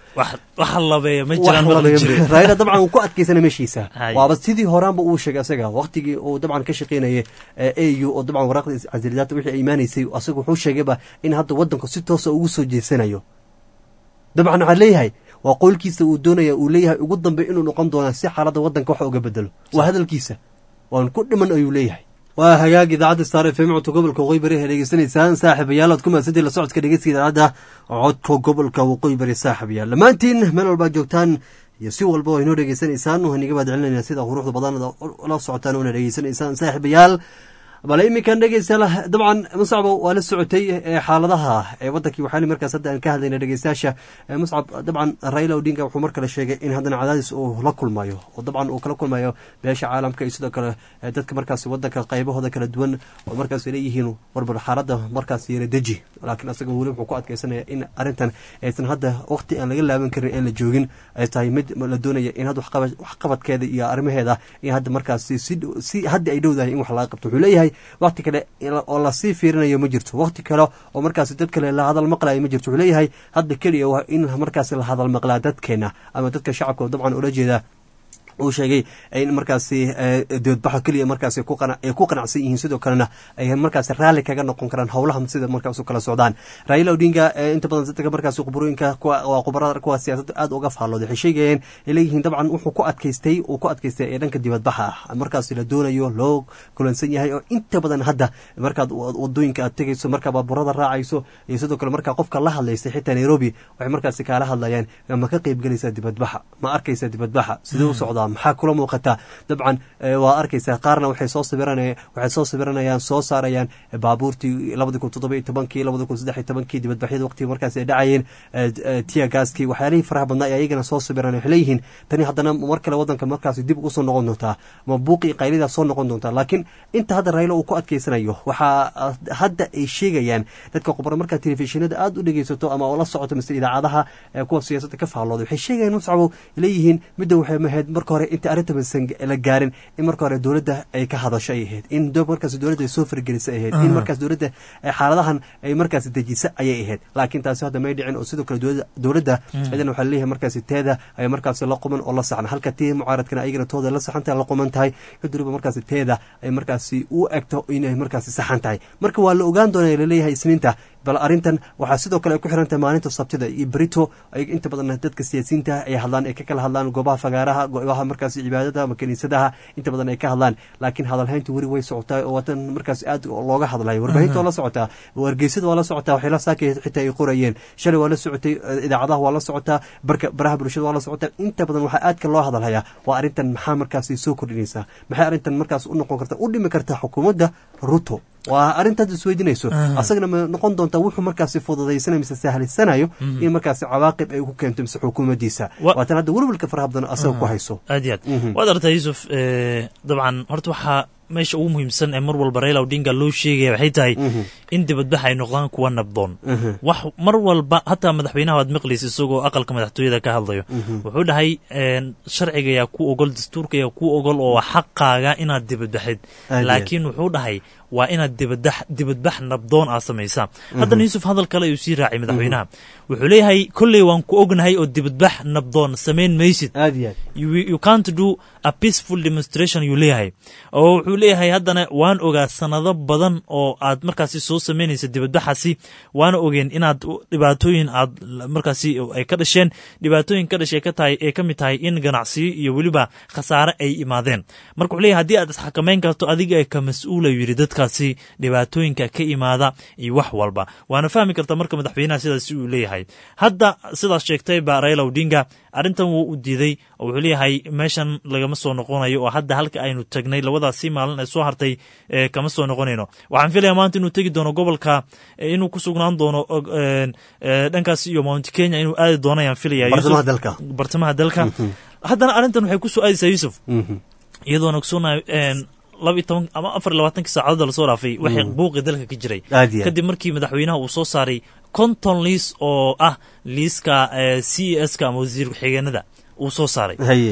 A: wax wax labeeya ma jiraan maqli jiray
H: raila dabcan uu ku adkaysana meeshiisa
A: Hay.
H: waaba sidii horaanba uu sheegay asaga waqtigii uu dabcan ka shaqeynayay au oo dabcan waraaqda casilidaata wixii ay imaanaysay asaga wuxuu sheegayba in hadda wadanku si toosa ugu soo jeesanayo dabcan waxaa leeyahay waa qowlkiisa uu doonaya uu leeyahay ugu dambe inuu noqon doona si xaaladda wadanka wax uga bedelo waa hadalkiisa waan ku dhiman ayuu leeyahay waa hagaag idaacadda star f m codka gobolka waqooyi bari ee dhegeysanaysaan saaxiibayaal aad ku mahadsantiin la socodka dhegeyska idaacadda codka gobolka waqooyi bari saaxiibayaal dhammaantiin meel walbaad joogtaan iyo si walba oo inoo dhegeysanaysaan waxaan iga mahadcelinayna sida quruxda badan la socotaan oona dhegeysanaysaan saaxiibayaal bale iminkan dhegeystayaal dabcan muscabo waa la socotay ee xaaladaha ee wadankii waxaan markaas hadda aan ka hadlayna dhegeystayaasha ee muscab dabcan raila odinga wuxuu mar kale sheegay in haddana cadaadis uu la kulmayo oo dabcan uu kala kulmayo beesha caalamka iyo sidoo kale ee dadka markaas wadanka qaybahooda kala duwan oo markaas ay leeyihiin warbar xaaladda markaas yara deji laakiin asaga weli wuxuu ku adkeysanaya in arrintan aysan hadda waqti aan laga laaban karin aan la joogin ay tahay mid la doonaya in hadda waxqaba- waxqabadkeeda iyo arrimaheeda in hadda markaas si si hadda ay dhowdahay in wax laga qabto wuxuu leeyahay waqti kale oo lasii fiirinayo ma jirto waqti kale oo markaas dad kale la hadal maqlayo ma jirto wuxuu leeyahay hadda keliya waa in markaas la hadal maqlaa dadkeena ama dadka shacabka oo dabcan ula jeeda uu sheegay in markaasi doodbaxa keliya markaas ay ku qanacsan yihiin sidoo kalena ay markaas raalli kaga noqon karaan howlaha sida markaas u kala socdaan raila odinga inta badan dadka markaas khubarooyinka waa khubarada kuwa siyaasadda aad uga faallooday waxay sheegayeen ay leeyihiin dabcan wuxuu ku adkaystay uu ku adkaystay ee dhanka dibadbaxa ah markaas la doonayo loo kulansan yahay oo inta badan hadda markaad wadooyinka aad tegayso markaa baaburada raacayso iyo sidoo kale markaa qofka la hadlaysay xitaa nairobi waxay markaasi kaala hadlayaan ma ka qaybgelaysaa dibadbaxa ma arkaysaa dibadbaxa sidee u socdaa maxaa kula muuqataa dabcan waa arkaysaa qaarna waxay soo sabiranaya waxay soo sabiranayaan soo saarayaan baabuurtii labadi kun toddoba iyo tobankii labadi kun saddex iyo tobankii dibadbaxyada waqtigii markaas ay dhacayeen tiya gaaskii waxyaalihii faraha badnaa ay ayagana soo sabiran waxay leeyihiin tani haddana mar kale wadanka markaas dib ugu soo noqon doontaa ma buuqii qaylidaa soo noqon doontaa laakiin inta hadda raylo uu ku adkeysanayo waxaa hadda ay sheegayaan dadka khubaro markaa telefishinada aada u dhegeysato ama oo la socoto mise idaacadaha kuwa siyaasadda ka faallooday waxay sheegayaan muscabo leeyihiin midda waxay mahayd marka hore inta arrinta masan la gaarin in marka hore dowladda ay ka hadasho ay ahayd in markaas dowladda ay soo fargelisa ay ahayd in markaas dowladda xaaladahan ay markaas dejisa ayay ahayd laakiin taasi hadda may dhicin oo sidoo kale dowladda cidana waxaa leeyahay markaasi teeda ay markaasi la quman oo la saxan halka tii mucaaradkana ayagana tooda la saxan tahay la quman tahay cid waliba markaasi teeda ay markaasi u egto inay markaasi saxan tahay marka waa la ogaan doonaya laleeyahay isniinta bal arrintan waxaa sidoo kale ay ku xiran tahay maalinta sabtida iyo berito ay inta badan dadka siyaasiyiinta ay hadlaan ay ka kala hadlaan goobaha fagaaraha goobaha markaas cibaadada ama kiniisadaha inta badan ay ka hadlaan laakiin hadalhaynta weli way socotaa oo watan markaas aad looga hadlayo warbaahinta waa la socotaa wargeysada waa la socotaa waxay la saakay xitaa ay qorayeen shalay waa la socotay idaacadaha waa la socotaa barka baraha bulshada waa la socotaa inta badan waxaa aadka loo hadalhayaa waa arrintan maxaa markaas soo kordhinaysaa maxay arrintan markaas u noqon karta u dhimi kartaa xukuumadda ruto waa arrintaad isweydiinayso asagana ma noqon doontaa wuxuu markaasi fududaysanayo mise sahlisanayo in markaasi cawaaqib ay ku keento mise xukuumaddiisa waatan hadda welwelka faraha badan asaga ku hayso
A: aad iyo aad waad aragtaa yuusuf dabcan horta waxaa meesha ugu muhiimsan ee mar walba raila odinga loo sheegaya waxay tahay in dibadbax ay noqdaan kuwa nabdoon wax mar walba hataa madaxweynaha waad maqlaysa isagoo aqalka madaxtooyada ka hadlayo wuxuu dhahay sharciga yaa ku ogol dastuurka yaa ku ogol oo xaqaaga inaad dibadbaxid laakiin wuxuu dhahay waa inaad dibadax dibadbax nabdoon aad samaysaa haddana yuusuf hadal kale ayuu sii raacay madaxweynaha wuxuu leeyahay kolley waan ku ognahay oo dibadbax nabdoon samayn maysid you can't do a peaceful demonstration yuu leeyahay oo wuxuu leeyahay haddana waan ogaa sanado badan oo aad markaasi soo samaynaysa dibadbaxaasi waana ogeen inaad dhibaatooyin aad markaasi ay ka dhasheen dhibaatooyin ka dhashay ka tahay ay ka mid tahay in ganacsiyo iyo weliba khasaare ay imaadeen marka wuxuu leeyahay haddii aad isxakamayn karto adiga ka mas-uula yidhi dadkaasi dhibaatooyinka ka imaada iyo wax walba waana fahmi karta marka madaxweynaha sidaasi uu leeyahay hadda sidaas sheegtay ba raila odinga arrintan wuu u diiday oo wuxuu leeyahay meeshan lagama soo noqonayo oo hadda halka aynu tagnay labadaasi maalin ee soo hartay kama soo noqonayno waxaan filaya maanta inuu tegi doono gobolka inuu ku sugnaan doono dhankaas iyo mount kenya inuu aadi doono ayaan filaya bartamaha dalka haddana arrintan waxay kusoo aadaysaa yuusuf iyadoona ogsoonayo laba iyo toban ama afar iyo labaatankii saacadood lasoo dhaafay waxay buuqi dalka ka jiray kadib markii madaxweynaha uu soo saaray konton liis oo ah liiska c e s ka ama wasiir ku-xigeenada uu soo saaray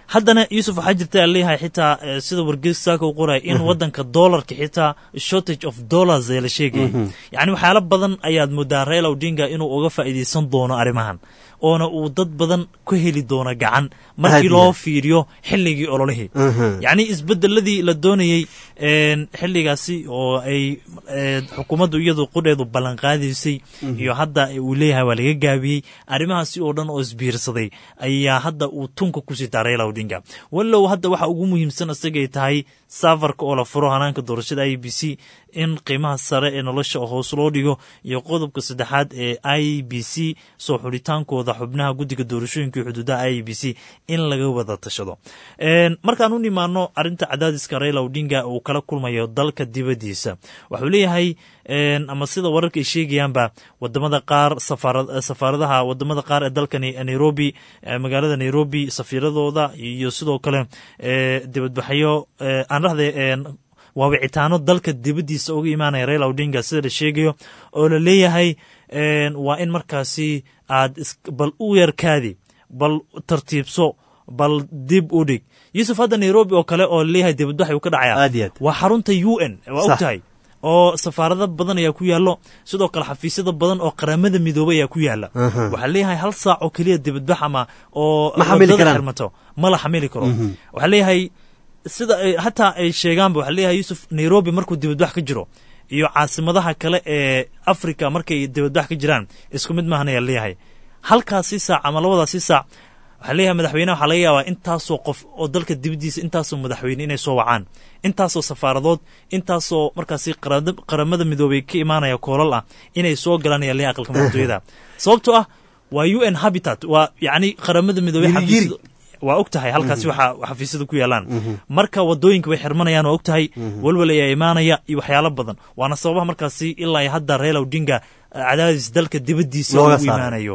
A: haddana yuusuf waxaa jirta leeyahay xitaa sida wargeys saaka u qoraya in wadanka dollarka xitaa shortage of dollars ee la sheegayay yacni waxyaalo badan ayaad moodaa raila odinga inuu uga faa'iidaysan doono arrimahan oona uu dad badan ku heli doono gacan markii loo fiiriyo xilligii ololihii yacni isbedeladii la doonayey xilligaasi oo ay xukuumaddu iyadu qudheedu ballanqaadaysay iyo hadda uu leeyahay waa laga gaabiyey arrimahaasi oo dhan oo isbiirsaday ayaa hadda uu tunka ku sitaa raila odinga wallow hadda waxa ugu muhiimsan isagay tahay safarka oo la furo hanaanka doorashada i b c in qiimaha sare ee nolosha hoos loo dhigo iyo qodobka saddexaad ee i b c soo xulitaankooda xubnaha guddiga doorashooyinka iyo xuduudaha i b c in laga wada tashado markaan u nimaano arrinta cadaadiska raila odinga uu kala kulmayo dalka dibaddiisa waxuu leeyahay ama sida wararka ay sheegayaanba wadamada qaar safaaradaha wadamada qaar ee dalkani nairobi magaalada nairobi safiiradooda iyo sidoo kale dibadbaxyo aan dhahde waa wicitaano dalka dibaddiisa uga imaanaya raila odinga sida la sheegayo oo la leeyahay waa in markaasi aad bal u yarkaadi bal tartiibso bal dib u dhig yuusuf hadda nairobi oo kale oo laleeyahay dibadbax uu ka dhacaya waa xarunta u n waa og tahay oo safaarado badan ayaa ku yaallo sidoo kale xafiisyada badan oo qaramada midoobay ayaa ku yaala waxaa leeyahay hal saac oo keliya dibadbax ama oo wadada xirmato ma la xamili karo waxaa leeyahay sida hataa ay sheegaanba waxaa leeyahay yuusuf nairobi markuu dibadbax ka jiro iyo caasimadaha kale ee africa markay dibadbax ka jiraan isku mid maahan ayaa leeyahay halkaasi saac ama labadaasi saac waxaa leeyahay madaxweyneha waxaa laga yaabaa intaasoo qof oo dalka dibaddiisa intaasoo madaxweyne inay soo wacaan intaasoo safaaradood intaasoo markaasi qaramada midoobay ka imaanaya koolal ah inay soo galaan ayaa leeyahay aqalka madaxtooyada sababtoo ah waa u n habitat waa yacni qaramada midoobey xafiis waa og tahay halkaasi waxa xafiisyada ku yaalaan marka wadooyinka way xirmanayaan waa og tahay walwal ayaa imaanaya iyo waxyaalo badan waana sababaha markaasi ilaa hadda raila odinga cadaadis dalka dibaddiisa ugu imaanayo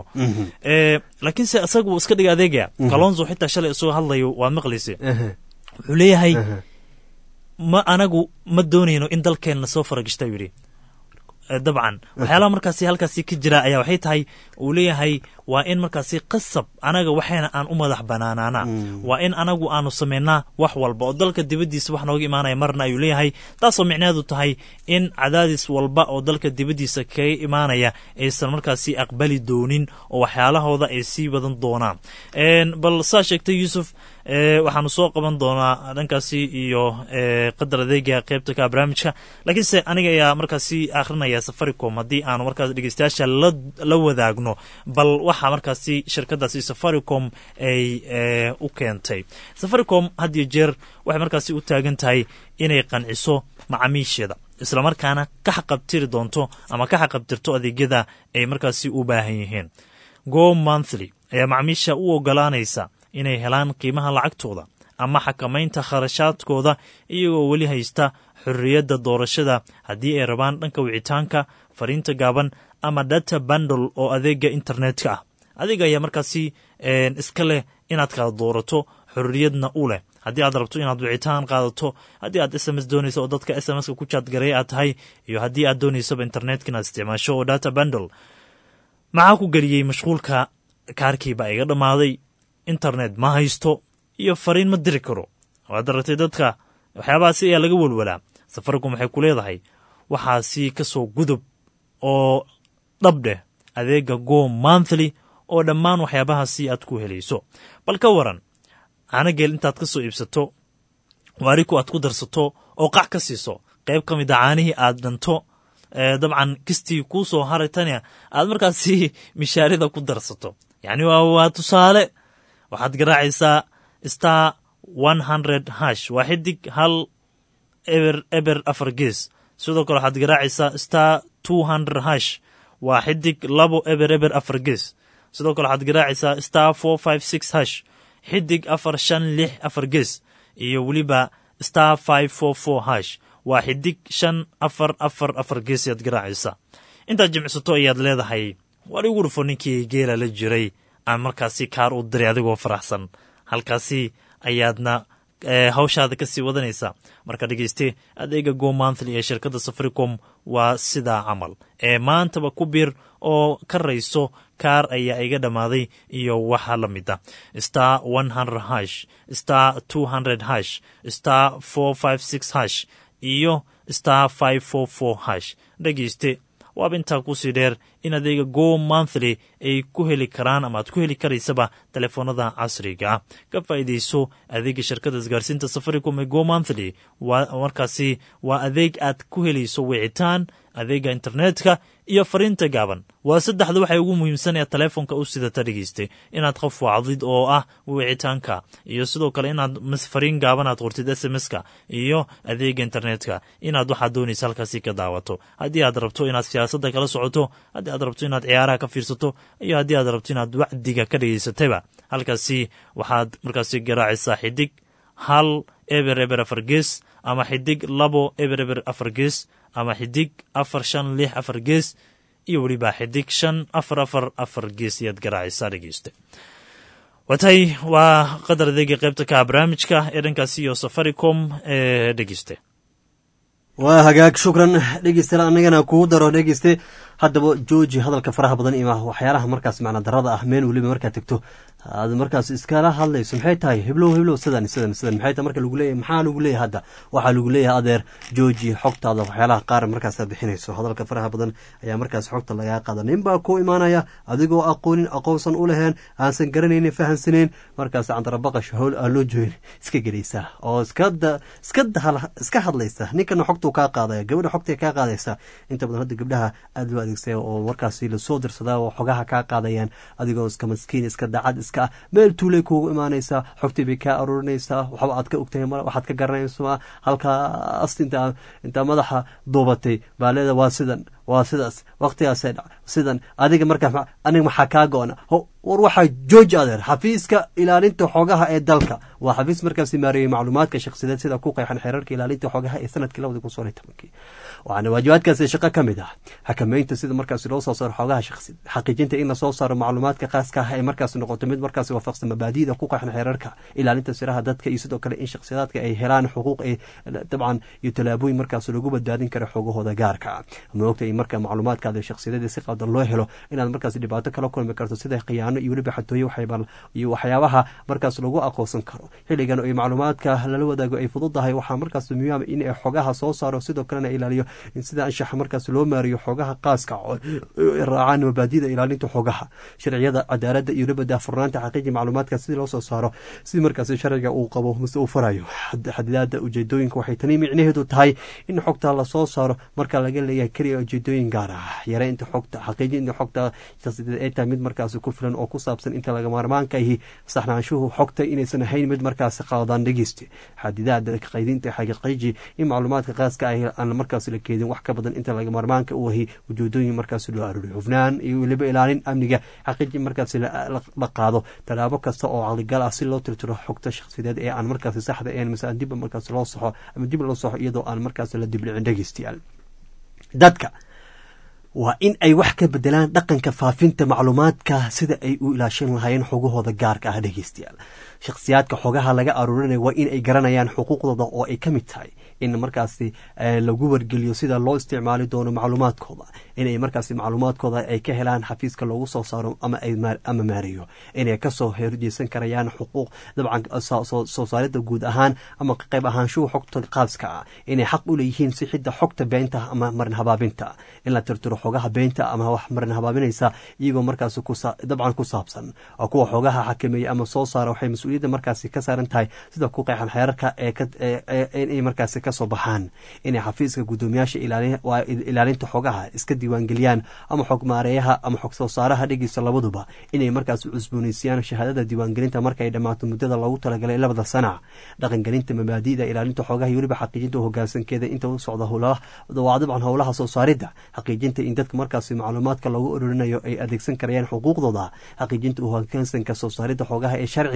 A: laakiinse isagu iska dhiga adeegaya kalonzo xitaa shalay isagoo hadlayo waad maqlayse wuxuu leeyahay ma anagu ma doonayno in dalkeenna soo faragishta yidhi dabcan waxyaalaha markaasi halkaasi ka jira ayaa waxay tahay uu leeyahay waa in markaasi qasab anaga waxayna aan u madax banaanaana waa in anagu aanu samaynaa wax walba oo dalka dibaddiisa wax nooga imaanaya marna ayuu leeyahay taasoo micneheedu tahay in cadaadis walba oo dalka dibaddiisa kaga imaanaya aysan markaasi aqbali doonin oo waxyaalahooda ay sii wadan doonaan bal saa sheegtay yuusuf waxaanu soo qaban doonaa dhankaasi iyo qadar adeega qeybta ka barnaamijka laakiinse aniga ayaa markaasi akhrinaya safaricom haddii aanu markaas dhegeystayaasha la wadaagno bal waxa markaasi shirkadaasi safaricom ay u keentay safaricom had iyo jeer waxay markaasi u taagan tahay inay qanciso macaamiisheeda islamarkaana ka xaqabtiri doonto ama ka xaqabtirto adeegyada ay markaasi u baahan yihiin go monthly ayaa macaamiisha u ogolaanaysa inay helaan qiimaha lacagtooda ama xakamaynta kharashaadkooda iyagoo weli haysta xorriyadda doorashada haddii ay rabaan dhanka wicitaanka fariinta gaaban ama data bandle oo adeega internetka ah adiga ayaa markaasi iska leh inaad kala doorato xorriyadna u leh haddii aad rabto inaad wicitaan qaadato haddii aad s m s doonayso oo dadka s m s-ka ku jaadgareey aad tahay iyo haddii aad doonaysaba internetka inaad isticmaasho oo data bandle maxaa ku geliyey mashquulka kaarkiiba iga dhammaaday internet ma haysto iyo fariin ma diri karo waad aragtay dadka waxyaabahaasi ayaa laga welwalaa safaricom waxay ku leedahay waxaasi ka soo gudub oo dhabdheh adeega go monthly oo dhammaan waxyaabahaasi aad ku helayso bal ka waran caanageel intaad ka soo iibsato waariku aad ku darsato oo qac ka siiso qayb ka mid a caanihii aad dhanto dabcan kistii kuu soo haray tania aad markaasi mishaarida ku darsato yacni waa tusaale waxaad garaacaysaa star one hundred hash waa xidig hal eber eber afar gees sidoo kale waxaad garaacaysaa star two hundred hash waa xidig labo eber eber afar gees sidoo kale waxaad garaacaysaa star four five six hash xidig afar shan lix afar gees iyo weliba star five four four hash waa xidig shan afar afar afar gees ayaad garaacaysaa intaad jimicsato ayaad leedahay war igu dhufo ninkii geela la jiray aan markaasi kaar u diray adigoo faraxsan halkaasi ayaadna hawshaada kasii wadanaysaa marka dhegeyste adeega go monthly ee shirkadda safaricom waa sidaa camal ee maantaba ku biir oo ka rayso kaar ayaa iga dhammaaday iyo waxa la mid a star one hundred hash star two hundred hash star four five six hash iyo star five four four hash dhegeyste waaba intaa kusii dheer in adeega go monthly ay ku heli karaan ama aad ku heli karaysaba telefoonada casriga ah ka faa'iidayso adeega shirkada isgaarsiinta safaricom ee go monthly markaasi waa adeeg aad ku helayso wicitaan adeega internetka iyo fariinta gaaban waa saddexda waxay ugu muhiimsan ee telefoonka u sidata dhegeyste inaad qof wacdid oo ah wicitaanka iyo sidoo kale inaad fariin gaaban aad qortid s m s-ka iyo adeega internetka inaad waxaad doonaysa halkaasi ka daawato haddii aad rabto inaad siyaasadda kala socoto haddii aad rabto inaad ciyaaraha ka fiirsato iyo haddii aad rabto inaad wacdiga ka dhegeysatayba halkaasi waxaad markaasi garaacaysaa xidig hal eber eber afar gees ama xidig labo eber eber afar gees ama xidig afar shan lix afar gees iyo weliba xidig shan afar afar afar gees ayaad garaacaysaa dhegeyste watahay waa qadar adeega qaybta kaha barnaamijka ee dhankaasi iyo safaricom ee dhegeyste
H: waa hagaag shukran dhegeystayaal annagana kugu daro dhegeyste haddaba jooji hadalka faraha badan iyo waxyaalaha markaas macna darada ah meel weliba markaad tegto aad markaas iskala hadlayso maxay tahay heblow heblow sidan sidan sidan maxay tahay marka lagu leeyahay maxaa lagu leeyahay hadda waxaa lagu leeyahay adeer jooji xogtaada waxyaalaha qaar markaasaad bixinayso hadalka faraha badan ayaa markaas xogta lagaa qaada nin baa ku imaanaya adigoo aqoonin aqoonsan u laheen aansan garanaynin fahansaneyn markaas candarabaqash howl aan loo joogin iska gelaysaa oo iskada iska iska hadlaysa ninkana xogtuu kaa qaadaya gabadha xogtay kaa qaadaysa inta badan hadda gabdhaha aada loo adeegsaya oo markaasi lasoo dirsadaa oo xogaha kaa qaadayaan adigoo iska maskiin iska dacad iska ah meel tuulay kuugu imaanaysaa xogtii bay kaa aruurinaysaa waxba aad ka ogtahay male waxaad ka garanaysaa halkaas intaa intaa madaxa duubatay baa leeda waa sidan waa sidaas waqtigaasay dhac sidan adiga markaa aniga maxaa kaa go-na war waxaa jooji adeer xafiiska ilaalinta xogaha ee dalka waa xafiis markaasi maareeyey macluumaadka shakhsiyadeed sida ku qeexan xeerarka ilaalinta xogaha ee sanadkii labadi kun soon iyo tobankii waxaana waajibaadkaasi shaqo ka mid ah xakameynta sida markaasi loo soo saaro xogaha shakhsi xaqiijinta in lasoo saaro macluumaadka khaaska ah ee markaasi noqoto mid markaasi waafaqsan mabaadi'da ku qeexan xeerarka ilaalinta siraha dadka iyo sidoo kale in shakhsiyaadka ay helaan xuquuq ay dabcan iyo tallaabooyin markaasi lagu badbaadin karo xogahooda gaarka ah maogta in marka macluumaadkaada shakhsiyadeeda si qaldan loo helo inaad markaasi dhibaato kala kulmi karto sida khiyaano iyo weliba xatooye iyo waxyaabaha markaas lagu aqoonsan karo xilligan ay macluumaadka lala wadaago ay fududahay waxaa markaas muhiim in ay xogaha soo saaro sidoo kalena ilaaliyo in sida anshaxa markaas loo maariyo xogaha qaaska raacaan mabaadida ilaalinta xogaha sharciyada cadaalada iyo weliba daafurnaanta xaqiiji macluumaadka sidii loo soo saaro si markaas sharciga uu qabo mase uu farayo xadidaada ujeedooyinka waxay tani micnaheedu tahay in xogta lasoo saaro marka laga leeyahay keliya ujeedooyin gaar ah yareynta xogta xaqiijinta xogta shakhsiyadeed ay tahay mid markaas ku filan oo ku saabsan inta laga maarmaanka ahi saxnaanshuhu xogta inaysan ahayn mid markaas qaldan dhegeysta xadidaada qaydinta xaqiiqiji in macluumaadka qaaska ahi aan markaas la keedin wax ka badan inta laga maarmaanka u ahi ujeedooyin markaas loo arooriyo hufnaan iyo weliba ilaalin amniga xaqiiji markaas la qaado tallaabo kasta oo caqligal ah si loo tirtiro xogta shakhsiyadeed ee aan markaas saxda ahayn mase aan dib markaas loo saxo ama dib loo saxo iyadoo aan markaas la diblicin dhegeystayaal dadka waa in ay wax ka bedelaan dhaqanka faafinta macluumaadka sida ay u ilaashan lahaayeen xogahooda gaarka ah dhegeystayaal shakhsiyaadka xogaha laga aruurinaya waa in ay garanayaan xuquuqdooda oo ay ka mid tahay in markaasi lagu wargeliyo sida loo isticmaali doono macluumaadkooda inay markaasi macluumaadkooda ay ka helaan xafiiska loogu soo saaro ama ama maareeyo inay kasoo horjeesan karayaan xuquuq dabcan soo saarida guud ahaan ama qayb ahaanshuhu xogta qaaska ah inay xaq u leeyihiin sixidda xogta beenta ama marin habaabinta in la tirtiro xogaha beenta ama wax marin habaabinaysa iyagoo markaasi dabcan ku saabsan oo kuwa xogaha xakameeya ama soo saara waxay mas-uuliyadda markaasi ka saaran tahay sida ku qeexan xeerarka inay markaasi kasoo baxaan inay xafiiska guddoomiyaasha ilaalinta xogaha iska diiwaangeliyaan ama xog maareeyaha ama xog soo saaraha dhegeysa labaduba inay markaas cusbooneysiiyaan shahaadada diiwaangelinta markaay dhammaato muddada loogu talagalay labada sana dhaqangelinta mabaadi'da ilaalinta xogaha iyo weliba xaqiijinta hoggaansankeeda inta u socda waa dabcan howlaha soo saaridda xaqiijinta in dadka markaasi macluumaadka loogu ororinayo ay adeegsan karayaan xuquuqdooda xaqiijinta hoggaansanka soo saaridda xogaha ee sharciga ah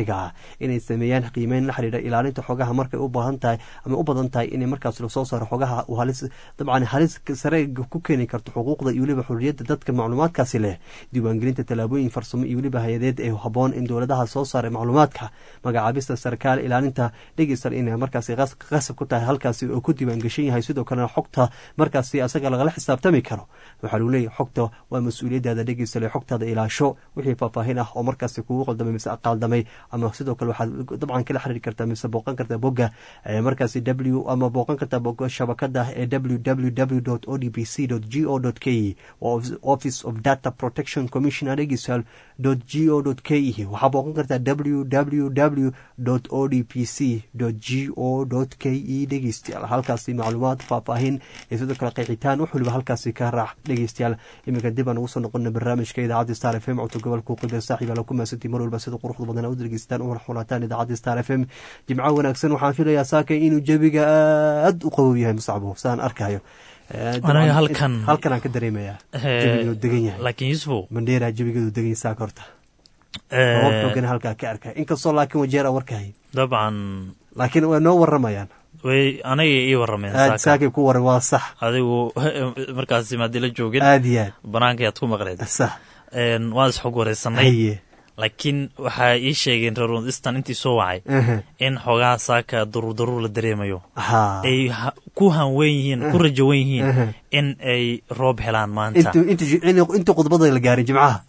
H: inay sameeyaan qiimeyn la xiriira ilaalinta xogaha markay u baahan tahay ama u badan tahay inay markaas lasoo saaro xogaha uu halis dabcan halis sare ku keeni karto xuquuqda iyo weliba xurriyadda dadka macluumaadkaasi leh diiwaangelinta tallaabooyin farsamo iyo weliba hay-adeed ee haboon in dowladaha soo saaray macluumaadka magacaabista sarkaal ilaalinta dhegeystan inay markaasi qasab ku tahay halkaasi oo ku diiwaangeshan yahay sidoo kalena xogta markaasi asaga lagala xisaabtami karo waxaa lagu leeyahy xogta waa mas-uuliyadaada dhegeystale xogtaada ilaasho wixii faahfaahin ah oo markaasi kugu qaldamay mise qaaldamay ama sidoo kale waxaad dabcan kala xiriiri kartaa mise booqan kartaa bogga markaasi w ama booqan kartaa bogga shabakada ee w w w o d b c g o k e office of data protection commissioner dhegeystal g o k e waxaa booqan kartaa w w w o d p c g o k e dhegeystayaal halkaasi macluumaad faahfaahin iyo sidoo kale qeexitaan wax waliba halkaasi ka raac dhegeystayaal iminka dib aan ugu soo noqona barnaamijka idaacadda star f m codka gobolka uqida saaxiib ala ku maasantii mar walba sida quruxda badan u dhegeystaan una xulataan idaacadda star f m jimco wanaagsan waxaan filayaa saaka inuu jebiga aad u qabow yahay musacbo saan arkayo
A: anaga halkan
H: halkan aan ka dareemayaa jebigeedu degan yahay
A: laakiin yusufow
H: mandheera jebigeedu degan yahay saaka horta roobab xoogan halkaa ka arkay inkastoo laakiin wajeera warkahay
A: dabcan
H: laakiin way noo waramayaan
A: way anaga ii warameen
H: aad saakay ku waran waa sax
A: adigu markaasi maadila joogin
H: aad iyo aad
A: banaankayaad ku maqleed
H: sax
A: waan isxog wareysanay laakiin waxaa ii sheegeen reer eastern intii soo wacay in xoogaa saaka daruur daruur la dareemayo ay ku hanwen yihiin ku rajawan yihiin in ay roob helaan maanta
H: inta khudbada la gaarin jimcaha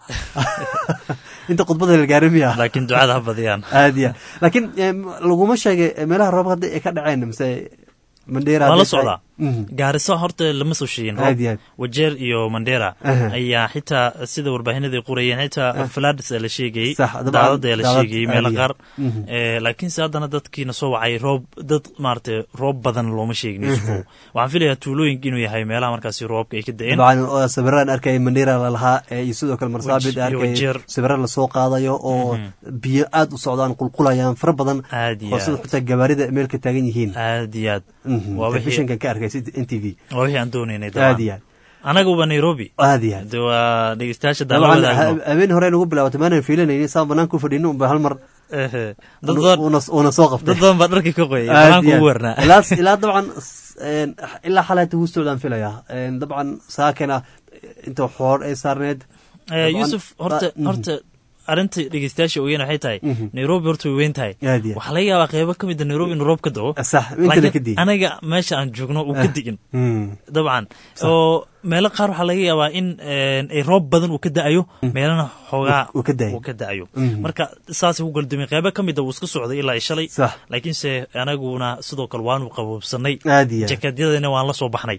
H: inta khudbada la gaarin miya
A: laakiin ducada ha badiyaan
H: aad ya laakiin laguma sheegay meelaha roob hadda ay ka dhaceen mise mandheera
A: waa la socdaa gaariso horta lama soo sheegin roob wajeer iyo mandheera ayaa xitaa sida warbaahinada qorayeen xitaa falads la sheegayey daadada la sheegayey meelo qaar laakiinse haddana dadkiina soo wacay roob dad maarata roob badan looma sheegin yusufow waxaan filayaa tuulooyinka inuu yahay meelaha markaasi roobka ay ka da-een
H: dabcan sawiraan arkaya mandheera lalahaa iyo sidoo kale marsaabid arkay sawira lasoo qaadayo oo biyo aad u socdaan qulqulayaan fara badan oo sida xitaa gabaarida meelka taagan yihiin
A: aad iyo aad
H: telefishinkan ka arkay n t v
A: waa wixii aan doonaynay
H: aad iyo aad
A: anaguba nairobi
H: aad iyo aad
A: de waa dhegeystayaasha
H: dabcan habeen hore nagu bilaabatay maanan fiilanayni saan banaanka u fadhino unba hal mar uuna soo qabtay
A: dad badan baa dharkii ka qoyay banaanka ugu warnaa
H: ilaa dabcan ilaa xalaata hustoodaan filayaa dabcan saakana inta xoor ay saarneed
A: yusuf horta horta arrinta dhegeystayaasha ogeyn waxay tahay nairobi horta way weyn tahay waxaa laga yaabaa qeybo ka mida nairobi inuu roob ka dao laakiin anaga meesha aan joogno uu ka digin dabcan oo meelo qaar waxaa laga yaabaa in ay roob badan uu ka da-ayo meelana xoogaa uu ka da-ayo marka saasay ku galdumay qeybo ka mida wuu iska socday ilaa i shalay laakiinse anaguna sidoo kale waanu qaboobsanay jakadyadana waan la soo baxnay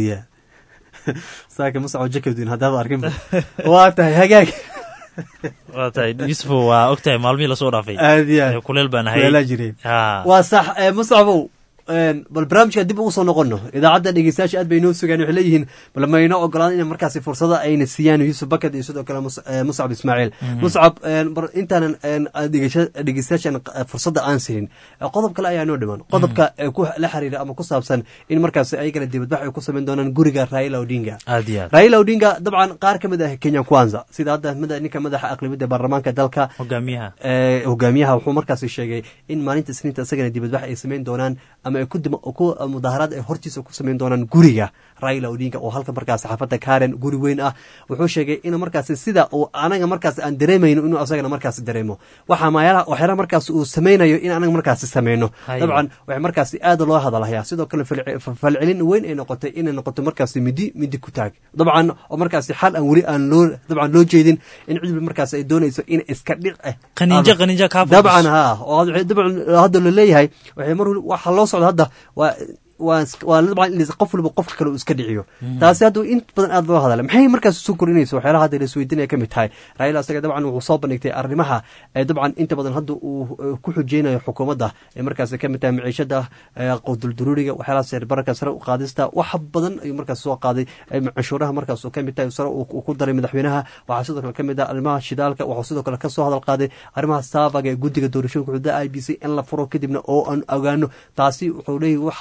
H: saaka masco jakadin haddaad arkin waa tahay hagaag
A: waa tahay yusufo waa og tahay maalmihii lasoo dhaafay
H: aad iyo
A: kuleel baan ahay
H: kuleelaa jireen waa sax muscabow bal barnaamijka dib ugu soo noqono idaacadda dhegeystayaasha aad bay inoo sugaan waxay leeyihiin bal mayno ogolaan in markaasi fursada ayna siiyaan yuusuf bakad iyo sidoo kale muscab ismaaciil muscab intaanan dhegeystayaashan fursadda aan siinin qodob kale ayaa noo dhiman qodobka ku la xiriira ama ku saabsan in markaasi ayagana dibadbax ay ku samayn doonaan guriga raila odinga
A: aad iyo aad
H: raila odinga dabcan qaar ka mid ah kenya kwanza sida hadda ninka madaxa aqlibiyadda baarlamaanka dalka
A: hogaamiyaha
H: hogaamiyaha wuxuu markaasi sheegay in maalinta isniinta isagana dibadbax ay samayn doonaan ama ku mudaaharaad ay hortiisa ku samayn doonaan guriga raila odinga oo halka markaas xaafadda karen guri weyn ah wuxuu sheegay in markaasi sida uu anaga markaas aan dareemayno inuu asagana markaasi dareemo waxa maayalaha waxyaalaha markaas uu samaynayo in anaga markaasi sameyno dabcan waxay markaasi aad loo hadalhayaa sidoo kale falcelin weyn ay noqotay inay noqoto markaasi midi midi ku taag dabcan oo markaasi xal aan weli aan loo dabcan loo jeedin in cidbi markaas ay doonayso in iska dhic ah
A: qaniinjo qaniinjo kaa
H: dabcan ha oo dabcan hadda la leeyahay waxay mar waxa loo socda hadda waa waa dabcan in qof waliba qofka kale uu iska dhiciyo taasi hadda in badan aad loo hadala maxay markaas soo korinaysa waxyaalaha hadda la isweydiinaya ka mid tahay raila asaga dabcan wuxuu soo bandhigtay arrimaha dabcan inta badan hadda uu ku xujeynayo xukuumadda ee markaas ka mid tahay maciishada qowdulduruuriga waxyaalaha seerbararka sare u qaadista wax badan ayuu markaas soo qaaday canshuuraha markaas uu ka mid tahay sare uu ku daray madaxweynaha waxaa sidoo kale ka mid ah arrimaha shidaalka waxuu sidoo kale ka soo hadal qaaday arrimaha saabaga ee guddiga doorashooyinka xuduuda i b c in la furo kadibna oo aan ogaano taasi wuxuu leeyahy waxyaalaha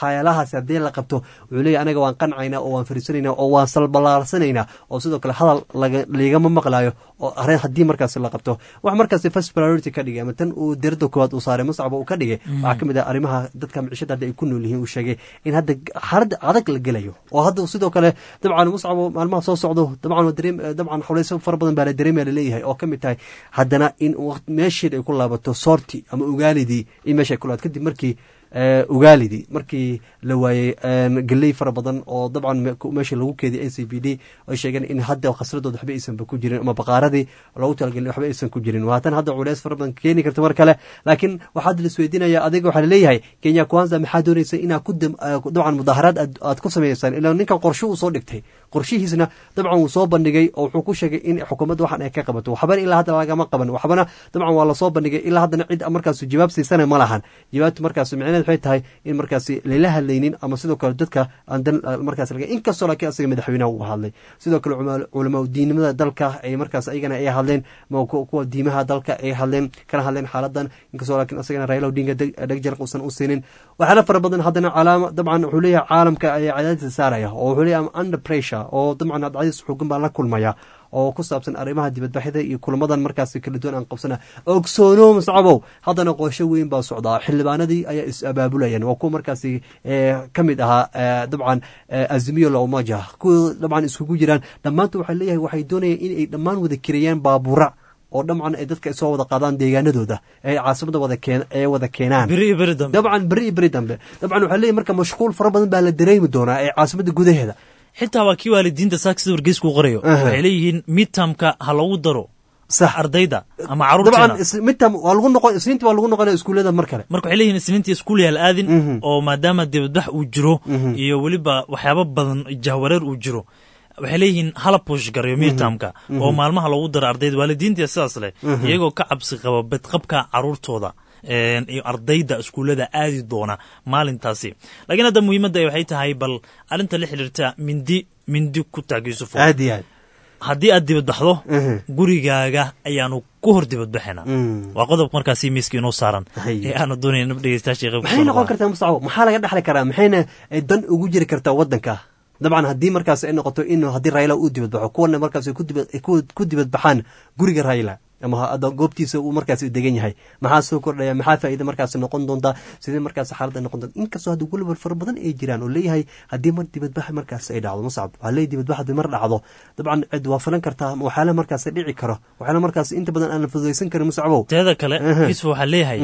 H: waxaas haddii la qabto wuxuu leeyahy anaga waan qancayna oo waan fariisanaynaa oo waan salbalaarsanayna oo sidoo kale hadal ligama maqlayo oo arrin haddii markaasi la qabto wax markaasi first priority ka dhigay ama tan uu dirada koowaad uu saaray muscaba uu ka dhigay waxaa ka mid ah arrimaha dadka micishada hadda ay ku nool yihiin uu sheegay in hadda xaalada adag la gelayo oo hadda sidoo kale dabcan muscabo maalmaha soo socdo dabcan dareem dabcan xawleyso fara badan baa la dareemaya laleeyahay oo ka mid tahay haddana in meesheed ay ku laabato soorti ama ugaalidii in meesha ay ku laabato kadib markii ugaalidii markii la waayey galey fara badan oo dabcan meesha lagu keediyay n c b d ay sheegeen in hadda khasradooda waxba aysanba ku jirin ama baqaaradii loogu talagelin waxba aysan ku jirin waatan hadda culeys fara badan keeni karta mar kale laakiin waxaad la isweydiinaya adiga waxaa laleeyahay kenya kwanza maxaa doonaysa inaa ku dabcan mudaaharaad aad ku samaysaan ilaa ninkan qorshe uu soo dhigtay qorshihiisna dabcan wuu soo bandhigay oo wuxuu ku sheegay in xukuumadda waxan ay ka qabato waxbana ilaa hadda lagama qaban waxbana dabcan waa lasoo bandhigay ilaa haddana cid markaas jawaab siisana ma lahan jawaabtu markaas micneed waxay tahay in markaasi lala hadlaynin ama sidoo kale dadka aan dan markaas laga inkastoo laakiin asaga madaxweynaha uu hadlay sidoo kale culamaa diinimada dalka ay markaas ayagana ay hadleen kuwa diimaha dalka ay hadleen kana hadleen xaaladan inkastoo laakiin asagana raila odinga dhegjarq uusan u siinin waxyaala fara badan haddana calaama dabcan wuxuu leeyahay caalamka ayaa cadaadisa saaraya oo wuxuu leeyahay under pressure oo dabcan cadaadis xoogan baa la kulmaya oo ku saabsan arrimaha dibadbaxyada iyo kulamadan markaas kala duwan aan qabsana ogsoono muscabow haddana qoosho weyn baa socdaa xildhibaanadii ayaa is abaabulayaan waa kuwa markaasi ka mid ahaa dabcan azimiyo laumaja kuwa dabcan iskugu jiraan dhammaantu waxay leeyahay waxay doonayaan in ay dhammaan wada kirayaan baabura oo dhamcan ay dadka soo wada qaadaan deegaanadooda ee caasimada wada keen ee wada keenaan dabcan beri iyo beri dambe dabcan waxaa leeyahy marka mashquul fara badan baa la dareemi doonaa ee caasimada gudaheeda
A: xitaa waa kii waalidiinta saak sida wargeysku qorayo waxay leeyihiin midtamka ha lagu daro
H: sax
A: ardayda ama caruurteena
H: dabcan midtam waa lagu noqon isniintii waa lagu noqonaya iskuullada mar kale
A: marka waxay leeyihin isniintii iskuul yaal aadin oo maadaama dibadbax uu jiro iyo weliba waxyaabo badan jahwareer uu jiro waxay leeyihiin hala push garayo midtamka oo maalmaha loogu daro ardayda waalidiinta sidaas leh iyagoo ka cabsi qaba badqabka caruurtooda iyo ardayda iskuullada aadi doona maalintaasi laakiin hadda muhiimadda waxay tahay bal arrinta la xidhiirta mindi mindi ku taag yuusufo
H: aad iyo aad
A: haddii aad dibadbaxdo gurigaaga ayaanu ku hor dibadbaxayna waa qodob markaasi miiska inoo saaran ee aanu doonayna dhegeystayaasha qayb
H: maxay noqon kartaa mustacabo maxaa laga dhexli karaa maxayna dan ugu jiri kartaa waddanka dabcan haddii markaas ay noqoto in haddii raila uu dibadbaxo kuwana markaas ku dibadbaxaan guriga raila ama goobtiisa uu markaas degan yahay maxaa soo kordhaya maxaa faa'iida markaas noqon doontaa sidee markaas xaaladda noqon doonta inkastoo hadda weliba fara badan ay jiraan oo leeyahay haddii mar dibadbax markaas ay dhacdo muscab waxaa leeyahy dibadbax haddii mar dhacdo dabcan cid waa filan kartaa waxyaala markaas dhici karo waxyaala markaas inta badan aan la fududaysan karin muscabow
A: teeda kale yusuf waxaa leeyahay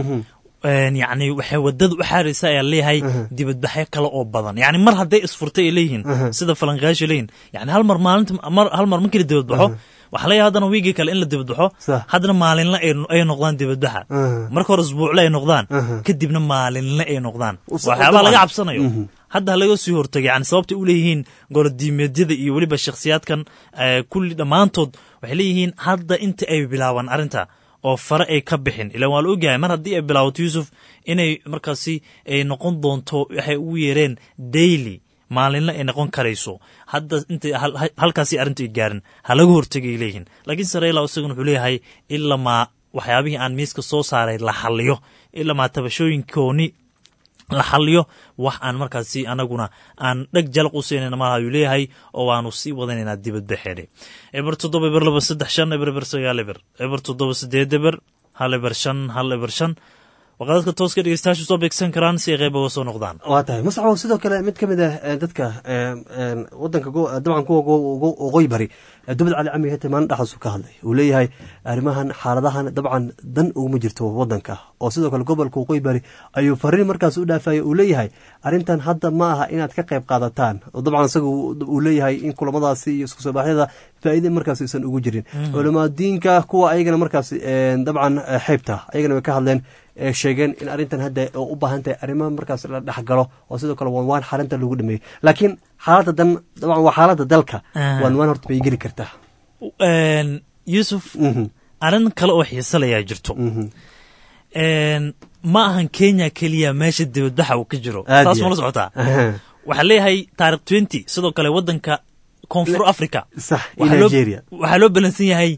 A: yacni waxay wadada u xaaraysa ayaa leeyahay dibadbaxyo kale oo badan yani mar hadday isfurtay ay leeyihiin sida falanqayaasha leeyihin yani hal mar maalinta hal mar markii la dibadbaxo waxaa layahay haddana wiigii kale in la dibadbaxo haddana maalinle ay noqdaan dibadbaxa marka hore isbuucle ay noqdaan kadibna maalinle ay noqdaan waxyaabaa laga cabsanayo hadda halaga sii hortagay yani sababtay u leeyihiin golodiimeedyada iyo weliba shakhsiyaadkan kulli dhammaantood waxay leeyihiin hadda inta ay bilaabaan arrinta oo fare ay ka bixin ilaan waa la ogyahay mar haddii ay bilaabato yuusuf inay markaasi ay noqon doonto waxay ugu yeereen daily maalinle ay noqon karayso hadda intay halkaasi arrinta ay gaarin ha laga hortegay leeyihiin laakiin sareyla isaguna wuxuu leeyahay ilamaa waxyaabihii aan miiska soo saaray la xaliyo ilamaa tabashooyinkooni la xaliyo wax aan markaasi anaguna aan dheg jalaq u siinayna malaha ayuu leeyahay oo waanu sii wadanaynaa dibadbaxeene eber toddoba eber laba saddex shan eber eber sagaal eber eber toddoba sideed eber hal eber shan hal eber shan waqadadka tooska dhegeystayaashu soo beegsan karaan si ay qayb uga soo noqdaan
H: waa tahay muscabow sidoo kale mid ka mid ah dadka wadanka dabcan kuwa waqooyi bari dubad cali cami hete maalin dhaxasu ka hadlay uu leeyahay arrimahan xaaladahan dabcan dan uguma jirto wadanka oo sidoo kale gobolka waqooyi bari ayuu fariin markaas u dhaafaya uu leeyahay arrintan hadda ma aha inaad ka qayb qaadataan oo dabcan isaga uu leeyahay in kulamadaasi iyo isku soo baaxyada faa'iida markaas aysan ugu jirin culamaa diinka kuwa ayagana markaas dabcan xeybta ayagana way ka hadleen sheegeen in arrintan hadda u baahan tahay arrimaha markaas la dhexgalo oo sidoo kale waanwaan xalinta lagu dhameeyo laakiin xaaladda dan dabcan waa xaaladda dalka waanwaan horta bay geli kartaa
A: yuusuf arrin kale oo xiisalayaa jirto ma ahan kenya keliya meesha dibadbaxa uu ka jiro saas mala socotaa waxaa leeyahay taarikh twenty sidoo kale waddanka koonfur africa
H: sax nigeria
A: waxaa loo balansan yahay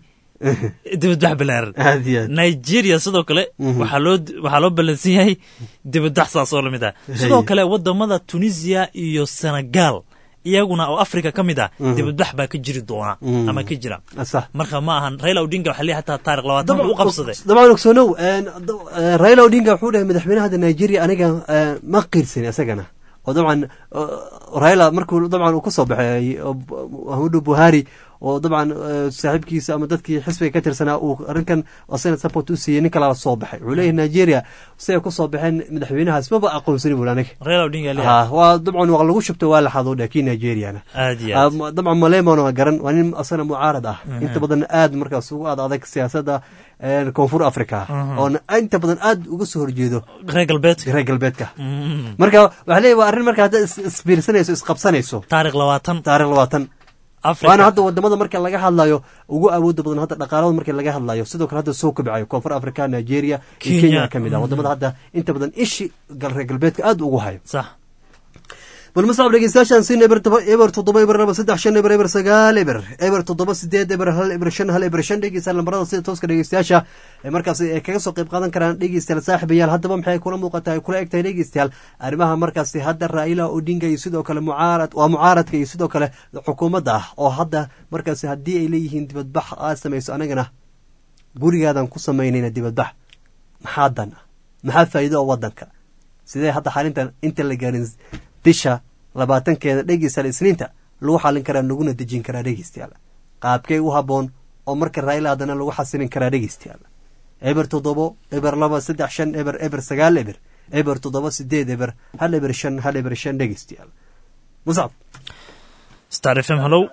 A: dibadbax balaaran
H: aad iyo aad
A: nigeria sidoo kale
H: Mhm.
A: waxaa loo waxaa loo ballansan yahay dibadbax saas oo lamid ah sidoo
H: Haye.
A: kale wadamada tunisia iyo senegal iyaguna oo africa ka mid ah
H: Mhm.
A: dibadbax baa ka jiri doona
H: Mhm.
A: ama ka jira
H: sax
A: marka ma ahan raila odinga waxaa leeyahay hataa taarikh labaatan buu u qabsaday
H: dabcan ogsoonow een, d- eh, raila odinga wuxuu dhahay madaxweynaha hadda nigeria aniga eh, ma qiirsan isagana oo dabcan eh, raila markuu dabcan uu kasoo baxay oo b- muhammadu buhari oo dabcan eh, saaxiibkiisa ama dadkii xisbiga ka tirsanaa uu arrinkan asagana support u siiyey nin kalala soo baxay wuxuu leeyahay nigeria siday kusoo baxeen madaxweynahaas maba aqoonsani bul aniga
A: raila odinga leeyahay
H: ha waa dabcan waa lagu shubtay waa la xadoo dhah kii nigeriana
A: aad iyo
H: Ah,
A: aad
H: ma- dabcan maleemon waa garan waa nin asana mucaarad ah
A: Mhm.
H: inta badan aad markaas ugu aad adag siyaasadda eh, koonfur africa
A: Mhm.
H: oona inta badan aad uga soo horjeedo
A: reer galbeedka
H: reer galbeedka
A: Mhm.
H: marka waxaa leeyahy waa arrin marka hadda is- isbiirsanayso isqabsanayso
A: taarikh labaatan
H: taarikh labaatan
A: Africa.
H: waana hadda wadamada marka laga hadlayo ugu awooda badan hadda dhaqaalada marka laga hadlayo sidoo kale hadda soo kobcayo koonfur africa nigeria iyo
A: Kenya.
H: kenya ka mid ah
A: Mhm.
H: wadamada hadda inta badan ishi gal- reer galbeedka aad ugu hayo
A: sax
H: bal masacab dhegeystayaashaan siin eber toba eber toddoba eber laba saddex shan eber eber sagaal eber eber toddoba sideed eber hal eber shan hal eber shan dhegeystayaal lambarada sida tooska dhegeystayaasha ee markaas ay kaga soo qayb qaadan karaan dhegeystayaal saaxiibayaal haddaba maxay kula muuqataa ay kula eg tahay dhegeystayaal arrimaha markaasi hadda raila odinga iyo sidoo kale mucaarad waa mucaaradka iyo sidoo kale xukuumadda ah oo hadda markaasi haddii ay leeyihiin dibadbax aad samayso anagana gurigaadan ku samaynayna dibadbax maxaa dan ah maxaa faa'iido oo wadanka sidee hadda xalintan inta la gaarin bisha labaatankeeda dhegeystayaal isniinta lagu xalin karaa laguna dejin karaa dhegeystayaal qaabkay u habboon oo marka raila haddana lagu xasilin karaa dhegeystayaal eber toddobo eber laba saddex shan eber eber sagaal eber eber toddoba sideed eber hal eber shan hal eber shan dhegeystayaal muscab
A: star f m hallow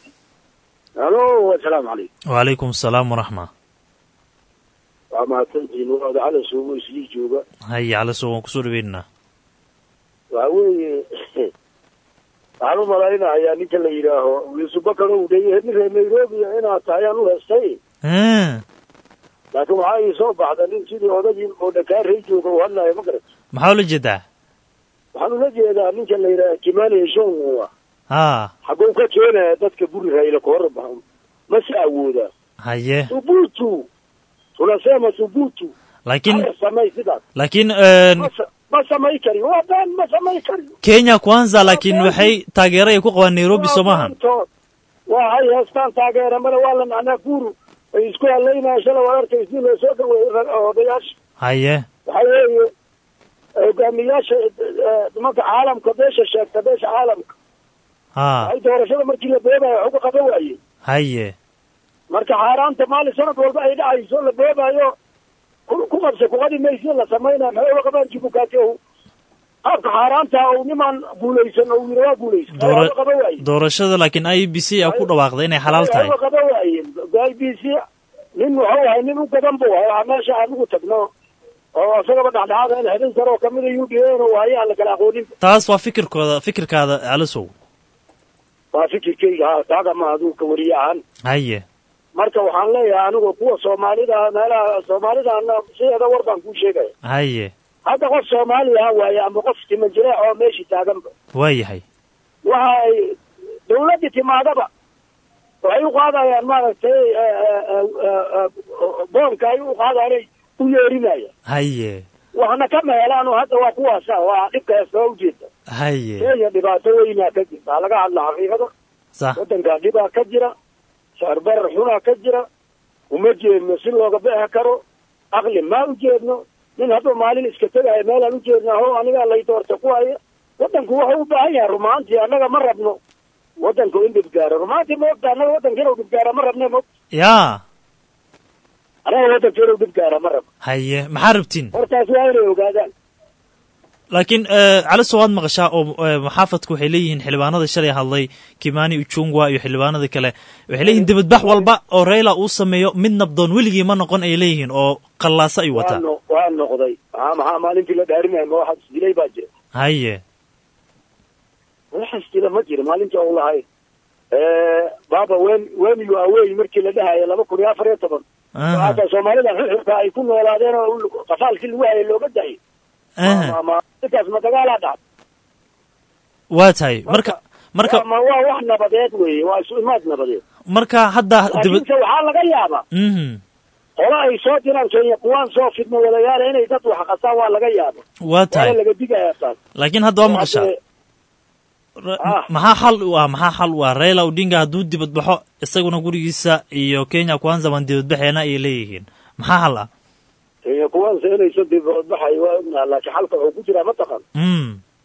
I: alo asalaamu calaykum
A: wacalaykum asalaam waraxma
I: waa mahadsantihiin waada cala suugo islii jooga
A: haye calaso waan kusoo dhaweynaynaa
I: waxa weeye waxaan u malaynayaa ninka la yidhaaho yuusufbakar ou dheye nin reer nairobi inaad tahay aan u heestay laakiin waxaa ii soo baxda nin sidii odagii oo dhakaarey jooga u hadlaayo ma garat
A: maxaa ula jeedaa
I: waxaan ula jeedaa ninka la yidhaha kimani shonwa
A: ha
I: xagguu ka keenaya dadka guri rayla kahor ma se awoodaa
A: haye
I: thubutu tunasema thubutu
A: laakiin
I: Haya, samay sidaas
A: laakiin
I: ma sa- ma samay kari waa been ma samay kari
A: kenya kwanza laakiin waxay taageero ay ku qabaan nairobi soo maahan
I: Tood. waa hay heestaan taageeramada waa la macnaa guuru ay isku halaynaya shala waa arkay si loo soo dhaweeyey odayaasha
A: haye
I: waxaa weeye hogaamiyaasha eh, nimanka caalamka beesha sheegta beesha caalamka
A: ha
I: ay doorashada markii la boobayo wax uga qaban waayey
A: haye
I: marka xaaraanta maalin sanad walba ay dhacayso la boobayo ku ku qabsa kuqadi maysi la samaynayo maxay uga qabaan jibukaati ow qaabka xaaraanta ou nimaan guulaysan ou yiri waa guulaysan
A: Doora-
I: waa uga qaban waaye
A: doorashada laakiin i b c a ku dhawaaqday inay xalaal tahay
I: Waxba qaban waayeen i b c nin wuxuu ahay nin u gadan buu ahay waxaa meesha aan ugu tagno oo isagaba dhexdhexaada in xidin sare oo kamida u d a oo waaye aan la kala aqoonin
A: taas waa fikirkooda fikirkaada calasow
I: waa fikirkayga ha taaga ma aduu ka wariye ahaan
A: haye
I: marka waxaan leeyahay anigu kuwa soomaalida meelaha soomaalidana sideeda war baan kuu sheegaya
A: haye
I: hadda qof soomaali ah waaye ama qof timajireec oo meeshii taaganba
A: waa yahay
I: waxa ay dawladdii timaadaba waxay u qaadayaan maaragtay eh, eh, eh, eh, boonka ay u qaadaanay u yeerinayaan
A: haye
I: waxna ka meelaano hadda waa kuwaasa waa dhibka heestaa ujeeda
A: haye
I: kenya dhibaato weynaa ka jirta ha laga hadla xaqiiqada
A: sax
I: waddankaa dhibaa ka jira saarbarar xunaa ka jira uma jeedno si looga bixi karo aqli maa u jeedno nin hadduu maalin iska tegaya meelaan u jeednaa ho anigaa lay doorta ku haya waddanku wuxuu u baahan yahay rumaantii annaga ma rabno waddanku in dhibgaaro rumaantii ma ogta annaga waddanka inuu dhibgaara ma rabne ma
A: yaa
I: annaga waddanka inuu dhibgaara ma rabno
A: haye maxaa rabtiin
I: hortaas waa inay ogaadaan
A: laakiin caliso waad maqashaa oo eh, maxaafadku waxay leeyihiin xildhibaanada shalay hadlay kimani uchungwa iyo xildhibaanada kale waxay leeyihiin dibadbax walba oo raila uu sameeyo mid nabdoon weligii ma noqon ay leeyihiin oo qallaasa ay
I: waa
A: wataa
I: no waa noqday maxaa maxaa maalintii la dhaarinaya ma waxaad isdilay baa jira
A: haye
I: wax isdila ma jira maalintii ou lahay baba wen when you away markii la dhahaya laba kun iyo afar iyo toban
A: Aha.
I: hata soomaalida xilxilka ay ku noolaadeen oo u- qafaalkii lagu hayay looga daayay
A: Aha.
I: ma intaas ma dagaalaa dhacday
A: waa tahay marka marka
I: ma waa wax nabadeed weeye waa isu imaad nabadeed
A: marka hadda dibad
I: laakiinse waxaa laga yaabaa
A: mhm
I: qolo ay soo diraan kenya kuwaan soo fidmo wadayaala inay dad wax qasaan waa laga yaaba
A: waa
I: waana
A: tahay
I: laga digayaa taas
A: laakiin hadda waa maqashaa
I: Hadde-
A: Ra-
I: Ah.
A: maxaa xal u ah maxaa xal u ah raila odinga hadduu dibad baxo isaguna gurigiisa iyo kenya kwanza waan dibad baxeena ay leeyihiin maxaa xal ah
I: kenya kuwaanse inayso dibadbaxay waa ognaha laakiin xalka wuxuu ku jiraa mataqan
A: mm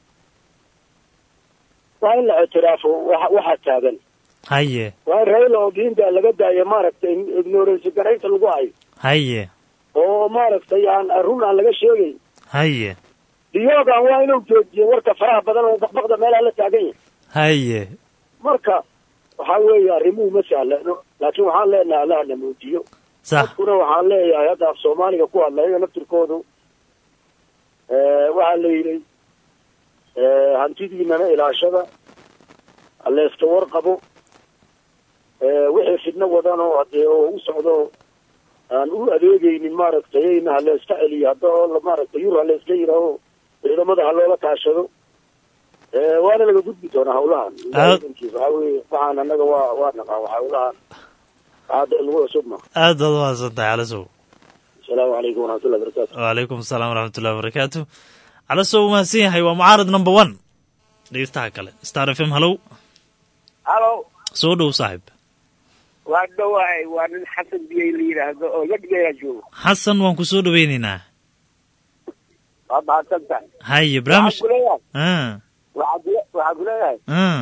I: waa in la ictiraafo waxa waxa taagan
A: haye
I: waa in raila odinga laga daayo maaragtay ignorance garaynta lagu hayo
A: haye
I: oo maaragtay aan run aan laga sheegayn
A: haye
I: diyogan waa inuu joojiyo warka faraha badan oo baqbaqda meelaha la taagan yahay
A: haye
I: marka waxaa weeye arrimuhu ma sahlano laakiin waxaan leenahay allaha na muujiyo
A: sax
I: dadkuna waxaan leeyahay hadda af soomaaliga ku hadla iyaga naftirkoodu waxaa la yidhi hantidiinana ilaashada haleyska warqabo wixii fidno wadan oo hadee oo u socdo aan u adeegeynin maaragtay ayna haleyska celiyo hadda oo maaragtay yur haleyska yidhaaho ciidamada ha loola kaashado waana laga gudbi doonaa hawlahan
A: Aad-
I: waxaa weye waxaan annaga waa waa naqaan waa hawlahan hadda lagu cusub ma
A: aad baad umahadsantahay calasow
I: asalaamu calaykum waraxmatullahi barakatu
A: wacalaykum asalaam waraxmatullahi wabarakaatu calasow u mahadsan yahay waa mucaarad number one dhegeystaha kale star f m hallow
J: halo
A: soo dhow saaxib
J: waa dhawahay waa nin xasan biyey la yidhaahdo oo lagdheera joogo
A: xasan waan ku soo dhoweynaynaa
J: waa mahadsan tahay
A: haye barnaamij
J: waxaan kuleeyahay
A: ah
J: waxaan kule- waxaan kuleeyahay
A: ah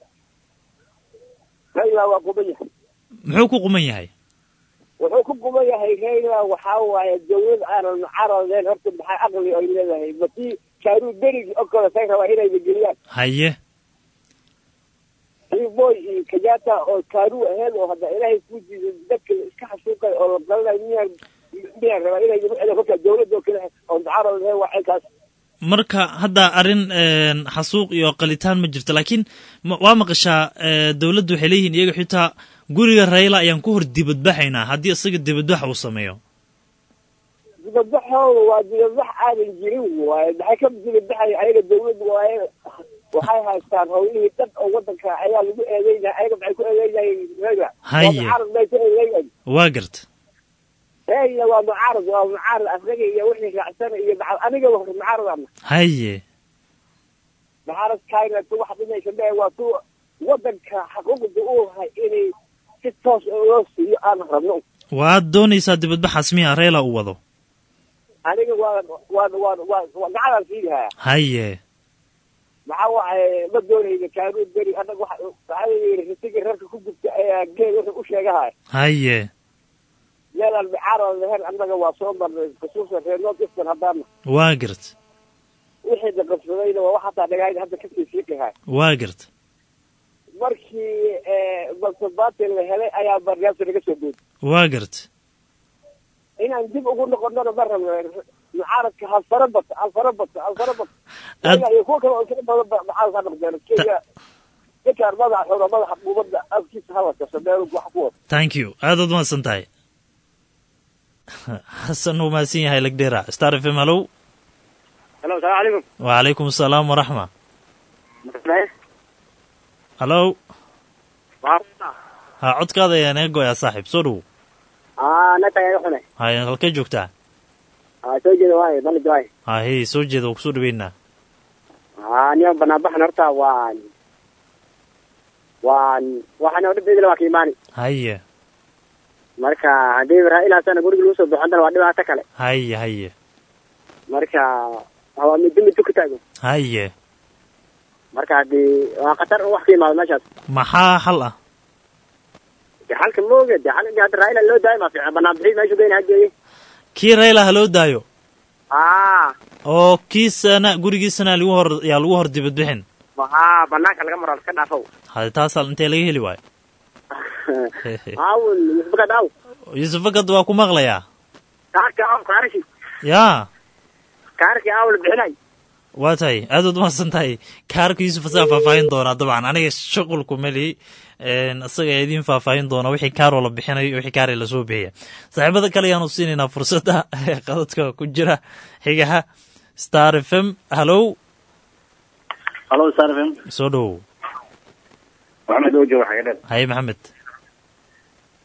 J: rayla waa quban yahay
A: muxuu ku quman yahay
J: wuxuu ku quban yahay rayla waxaa waaye dawlad aanan caradeen horta maxay aqli ay leedahay masii kaaruu berigi oo kale say rabaa inayna geliyaan
A: haye
J: boy iyo kenyatta oo kaaruu aheyd oo hadda ilaahay ku jiiday dadka iska xasuuqay oo la dalanayo miyaan miyaan rabaa inay nagu celiyo kolka dawladda oo kale oo mucaarad aheyd waa xilkaas
A: marka hadda arrin een, xasuuq iyo qalitaan ma jirto laakiin ma- waa maqashaa ee, dowladdu waxay leeyihiin iyaga xitaa guriga rayla ayaan ku hor dibadbaxaynaa haddii isaga dibadbax uu sameeyo
J: dibadbaxooda waa dibadbax aadan jirin waaye maxay ka dibadbaxaya ayaga dawladda waaye waxay haystaan howlihii dhan oo wadanka ayaa lagu eedeynaya ayaga maxay ku eedeynayeen rayla
A: Haye.
J: waa mucaarad bay ku eedeynayeen
A: waa garta
J: rayla waa mucaarad waa mucaarad asaga iyo wixii raacsan iyo maca- aniga waa mucaarad ama
A: haye
J: mucaarad kaina tu wax dhimaysa mee waa tu wadanka xuquuqda uu lahay inay si toos loo siiyo aan rabno
A: waad doonaysaa dibadbaxaas miya rayla uu wado
J: aniga waa waa waa waa waa gacanaan siidahaya
A: haye
J: maxaa waaye ma doonayna kaanuun beri annaga waxa waxaa yidhi risiga rarka ku gubta ayaa geed wuxuu u sheegahay
A: haye
J: meelaan mucaarad lahayn annaga waa soo marnay khusuusan reer north eastern haddaana
A: waa garta
J: wixii la qabsadayna waa wax hataa dhagaayda hadda kasii siiqihay
A: waa garta
J: markii balsabaati la helay ayaa barnaamijka laga soo boodi
A: waa garta
J: inaan dib ugu noqonona ma rabno mucaaradka halfara bata halfara bata halfara bata
A: Ad-
J: Kenya iyo kuwa kale oo kala badan ba mucaarad ha noqdeen kenya ninkaan madaxa xooga madaxa quubadda afkiisa hadalka meel wax ku wada
A: thank you aadaad umahadsan tahay xasan uu mahadsan yahay lagdheera star f m hallow
K: halo salaam calaykum
A: wacalaykum asalaam waraxma hallow ha codkaada ayaa naga goyaa saaxiib soo dhow
K: aa nataga xune
A: hay halkee joogtaa
K: aa soo jeeda waaye balid waaye
A: ha hey soo jeeda waa kusoo dhaweynaa
K: aa niman banaanbaxan horta waan waan waxaan oo dhibbeedila waa ka imaani
A: haye
K: marka haddii raailaasana guriga lagu soo baxo haddana waa dhibaato kale
A: haye haye
K: marka waa middo middo ku taago
A: haye
K: marka haddii waa khatar wax ka imaado meeshaas
A: maxaa xal ah
K: de xalka mooge de xalka hadda raa'ila loo daayo ma fiican banaan bixid meeshu geyna hageeye
A: kii rayla ha loo daayo
K: aa
A: oo kiisana gurigiisana lagu hor yaa lagu hor dibadbixin
K: aa banaanka laga maro iska dhaafow
A: hade taasaa intee laga heli waayo
K: aawun yusbaka daaw
A: yuusuf fakad waa ku maqlayaa
K: kaarka aaw kaarashi
A: yaa
K: kaarki aaw la bixinay
A: waa tahay aadaad umahadsan tahay kaarka yuusuf asagaa faahfaahin doonaa dabcan aniga shuqulku meli isaga ayaa idiin faahfaahin doona wixii kaaroo la bixinayo iyo wixii kaaree lasoo bixiya saaxiibada kale ayaanu siinaynaa fursadda qadadka ku jira xigaha star f m hallow
L: halo star f m
A: soo dhowow
L: maxamed ojo waxaa dhan
A: haye maxamed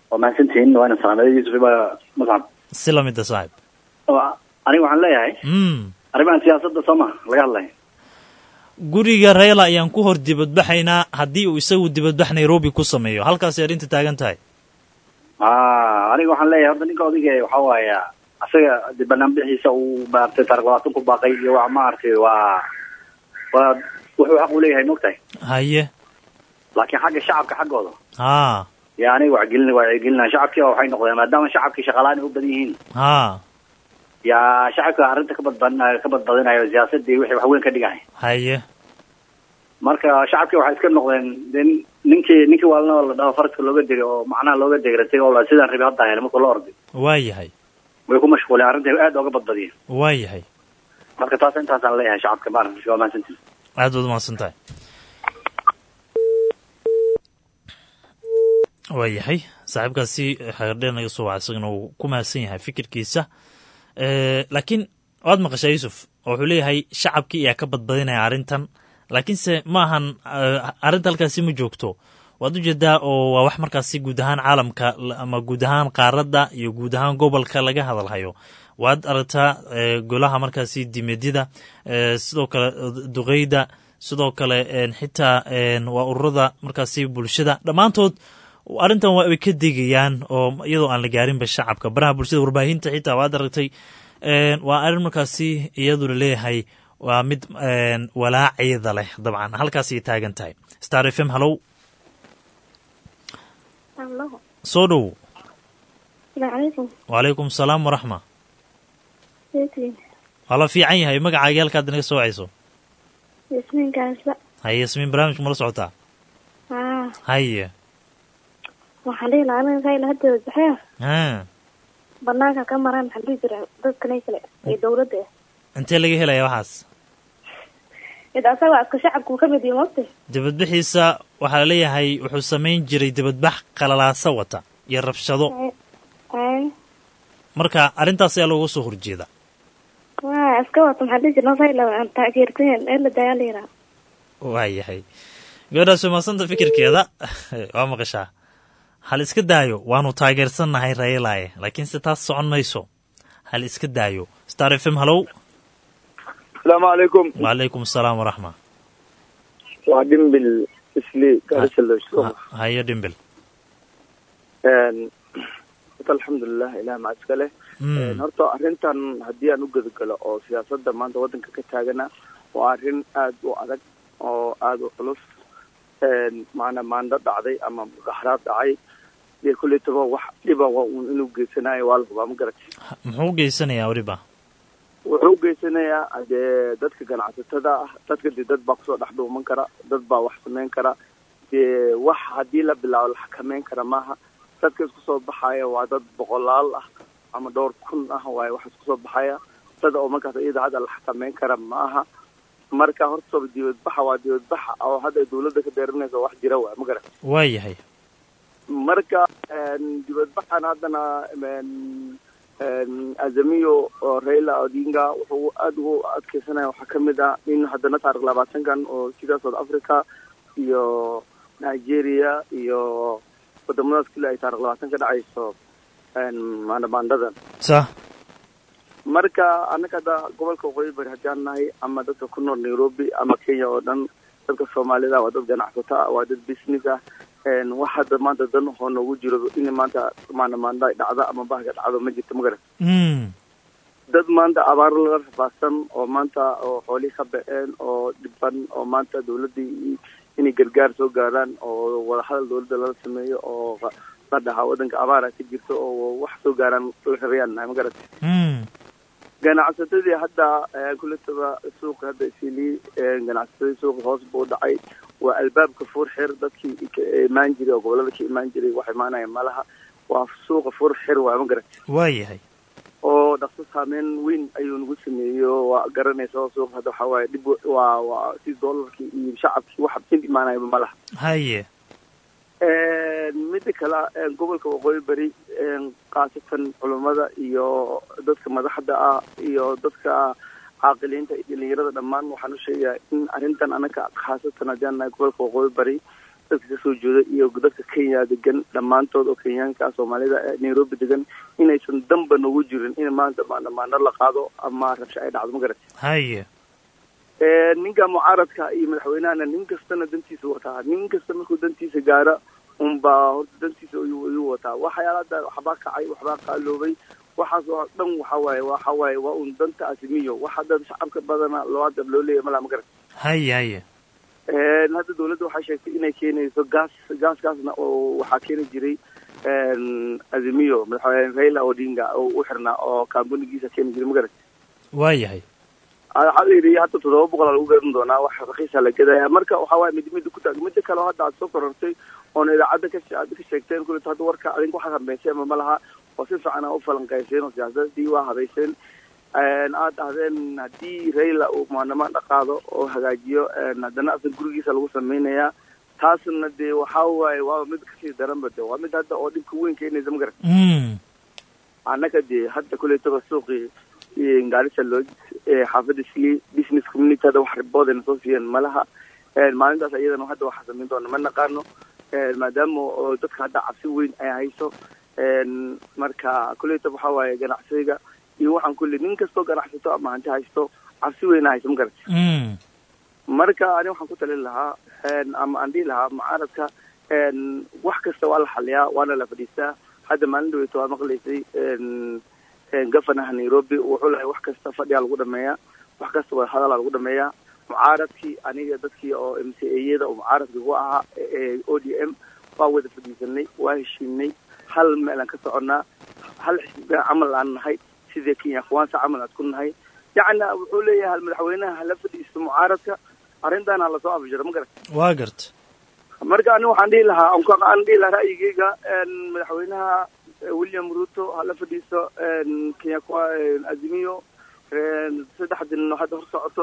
E: waa mahadsantihiin waana salaamada yuusuf baa muscab
A: si lamida saaxib
E: Waa- aniga waxaan leeyahay
A: mm
E: arrimahan siyaasadda soo ma laga hadlaya
A: guriga reela ayaan ku hor dibadbaxaynaa haddii uu isagu dibadbax nairobi ku sameeyo halkaasay arrinta taagan tahay
E: ah aniga waxaan leeyahay horta ninka odayga waxaa waaya asaga de banaanbixiisa uu maaragtay taariq labaatan ku baaqay iyo waa maaragtay waa waa wuxuu xaq u leeyahay mogtahay
A: haye
E: laakiin xagga shacabka xaggooda
A: haa
E: ya aniga wacgelin wacyigelinaa shacabkii waxay noqdeen maadaama shacabkii shaqalaan u badan yihiin
A: haa
E: yaa shacabka arrinta ka badbadinayo ka badbadinayo siyaasadii wixii wax weyn ka dhigaya
A: haye
E: marka shacabkii waxay iska noqdeen de ninkii ninkii waalna la dhaho faraska looga degay oo macnaha looga degratay oo la sidaan rabi hadda hele marka la orday
A: waa yahay
E: way ku mashquuleen arrinta aad ooga badbadiyeen
A: waa yahay
E: marka taas intaasaan leeyahay shacabka maaragtay waa mahadsantihin
A: aad baad umahadsan tahay waa yahay saaxiibkaasi xagardheer naga soo waca isagana uu ku mahadsan yahay fikirkiisa Eh, laakiin waad maqashaa yuusuf oo wuxuu leeyahay shacabkii ayaa ka badbadinaya arrintan laakiinse ma ahan eh, arrinta halkaasi ma joogto waad ujeedaa oo waa wax markaasi guud ahaan caalamka la- ama guud ahaan qaaradda iyo guud ahaan gobolka laga hadalhayo waad aragtaa eh, golaha markaasi dimeedyada eh, sidoo kale duqeyda sidoo kale en, xitaa en, waa ururada markaasi bulshada dhammaantood arrintan waa way ka degayaan oo iyadoo aan la gaarinba shacabka baraha bulshada warbaahinta xitaa waad aragtay En, waa arrin markaasi iyadu la leeyahay waa mid en, walaaceeda leh dabcan halkaasay taagan tahay star f m hallow
L: Hello.
A: soo dhow
L: Assalamu alaikum.
A: wacalaykum salaam waraxma
L: Sayidina.
A: waa la fiican yahay magacaagii halkaad naga soo wacayso
L: Yasmin Gaasba.
A: haye yasmiin barnaamijka mala socotaa
L: Ah,
A: haye
L: waxaan dhihi lahaa aniga Raila hadda wadaxaya
A: ha
L: banaanka ka maraan maxaa dhihi jira dadkan ay kale ee dowladda ah.
A: intee laga helaya waxaas
L: Mid asaga waa iska shacabku ka mid yahay moogtay.
A: dibadbixiisa waxaa laleeyahay wuxuu samayn jiray dibadbax qalalaasa wata iyo rabshado
L: Ay,
A: marka arrintaas ayaa looga soo horjeeda
L: waa iska wata maxaa dhihi jira Raila aan taageerteen ee la daayaa la yiraahdo.
A: waayahay gabadhaas way mahadsanta fikirkeeda waa maqashaa hal iska daayo waanu taageersannahay rayelaaye laakiinse taas socon mayso hal iska daayo star f m hallow
C: asalaamu calaykum
A: wacalaykum asalaam waraxma
C: waa dhimbil isli gaarisalosho
A: hayo dhimbil
C: horta alxamdulilah ilaah maca iska leh
A: Mm.
C: horta arrintan haddii aan u gudagalo oo siyaasadda maanta waddanka ka taagana waa arrin aad u adag oo aad u culus maana maando dhacday ama mudaxaraad dhacay dee kulletaba wax dhiba waa uun inuu geysanayo waa la hubaa ma garatay
A: muxuu u geysanayaa weliba
C: wuxuu u geysanayaa dee dadka ganacsatada ah dadka dee dad baa kusoo dhex dhuuman kara dad baa wax samayn kara dee wax haddii la bilaabo la xakameyn kara maaha dadka isku soo baxaya waa dad boqolaal ah ama dhowr kun ah waaye wax isku soo baxaya dad oo markaas iyada hadda la xakameyn kara ma aha marka horta soo dibadbaxa waa dibadbaxa oo hadda dawladda ka deerinaysa wax jira waay ma garan
A: waa yahay
C: marka een, dibadbaxan haddana een, een, azamiyo oo raila odinga wuxuu aada ugu adkeysanaya waxaa ka mid ah in haddana taarikh labaatankan oo sida south africa iyo nigeria iyo wadamadaas kale ay taarikh labaatan ka dhacayso een, maandamaandadan
A: sa
C: marka annaga hadda gobolka waqooyi bari haddaan nahay ama dadka ku nool nairobi ama kenya oo dhan dadka soomaalida waa dad ganacsato ah waa dad business ah een, wax hadda maanta dan oo noogu jiro in maanta maandamaanda ay dhacdo ama bahga dhacdo ma jirto ma garan
A: Mm.
C: dad maanta abaar laga rafaadsan oo maanta oo xoolihii ka baceen oo dhiban oo maanta dawladdii inay gargaar soo gaaraan oo wadahadal dawladda lala sameeyo oo qa- la dhahaa waddanka abaara ka jirto oo wax soo gaaraan la rabayaan nahay ma garatay
A: Mm.
C: ganacsatadii hadda eh, kuletaba suuqa hadda isili ganacsatadii suuqa hoos buu dhacay waa albaabka fuur xir dadkii ka imaan jiray oo gobolada ka imaan jiray wax imaanaya malaha waa suuqa fuur xir waa ma garat
A: waa yahay
C: oo dhaqso saameyn weyn ayuu nagu sameeyo waa garanaysa oo suuqa hadda waxaa waaye dhib we- waa waa si doolarkii iyo shacabkii wax mid imaanayaba malaha
A: haye
C: midda kale een, gobolka waqooyi bari een, khaasatan culummada iyo dadka madaxda ah iyo dadka caaqiliinta iyo dhalinyarada dhammaan waxaan u sheegayaa in arrintan anaga khaasatan haddii aan nahay gobolka waqooyi bari dadka kasoo jeeda iyo dadka kenya degan dhammaantood oo kenyaanka soomaalida ee nairobi degan inaysan danba noogu jirin in maanta maandamaano la qaado ama rabsho ay dhacdo ma garat
A: haye
C: ninka mucaaradka iyo madaxweynahana nin kastana dantiisa wataa nin kasta markuu dantiisa gaaro unbaa horta dantiisa ayuu ayuu wataa waxyaalada waxbaa kacay waxbaa qaaloobay waxaas oo dhan waxa waaye waxa waaye waa un danta asimiyo wax hadda shacabka badana loo hadda loo leeyahay malaa ma garat
A: haye haye
C: hadda dawladda waxay sheegtay inay keenayso gaas gaaskaasna oo waxaa keeni jiray azimiyo madaxweyne raila odinga oo u xirnaa oo kambunigiisa keeni jiray ma garat
A: waa yahay
C: waxaa la yidhi hadda toddoba boqol aa lagu garan doonaa wax rakiisa la gadaya marka waxa waaye mid mid ku taag mida kale oo hadda aad soo korortay oona idaacadda ka aad ka sheegteen kuleta hadda warka adinku waxaad habeyseen ama ma laha oo si fiican aa u falanqayseen oo siyaasadii waa habayseen aad dhahdeen haddii raila uu maanamaan dhaqaado oo hagaajiyo haddana asan gurigiisa lagu samaynayaa taasna dee waxa waaye waa mid kasii daranba de waa mid hadda oo dhibka weyn keenaysa ma garan annaga dee hadda kuletaba suuqii gaarisa loo xaafadda sli business community hadda wax riboodayna soo siiyeen malaha maalintaas iyadana hadda waxaa samayn doona ma naqaano maadaama oo dadka hadda cabsi weyn ay hayso marka kuletaba waxa waaye ganacsiga iyo waxaan kulli nin kastoo ganacsato ama hanti haysto cabsi weyna hayso ma garata marka ani waxaan ku talin lahaa ama aan dhihi lahaa mucaaradka wax kasta waa la xaliyaa waana la fadhiistaa hadda maalin dhaweyto waa maqlaysay gofanaha nairobi wuxuu lahay wax kasta fadhiyaa lagu dhameeyaa wax kasta wada hadalaa lagu dhameeyaa mucaaradkii aniga dadkii oo m c ayada oo mucaaradka ku ahaa o d m waa wada fadhiisanay waa heshiinay hal meelaan ka soconnaa hal xisbiga camal aan nahay sidii kenya kwansa camal aad ku nahay yacni wuxuu leeyahay hal madaxweynaha hala fadhiisto mucaaradka arrintan ha lasoo afjiro ma garat
A: waa garta
C: marka ani waxaan dhihi lahaa aan dhihi lahaa ra'yigeyga madaxweynaha william ruto hala fadhiisto kenya azimiyo saddex din hadda hor socoto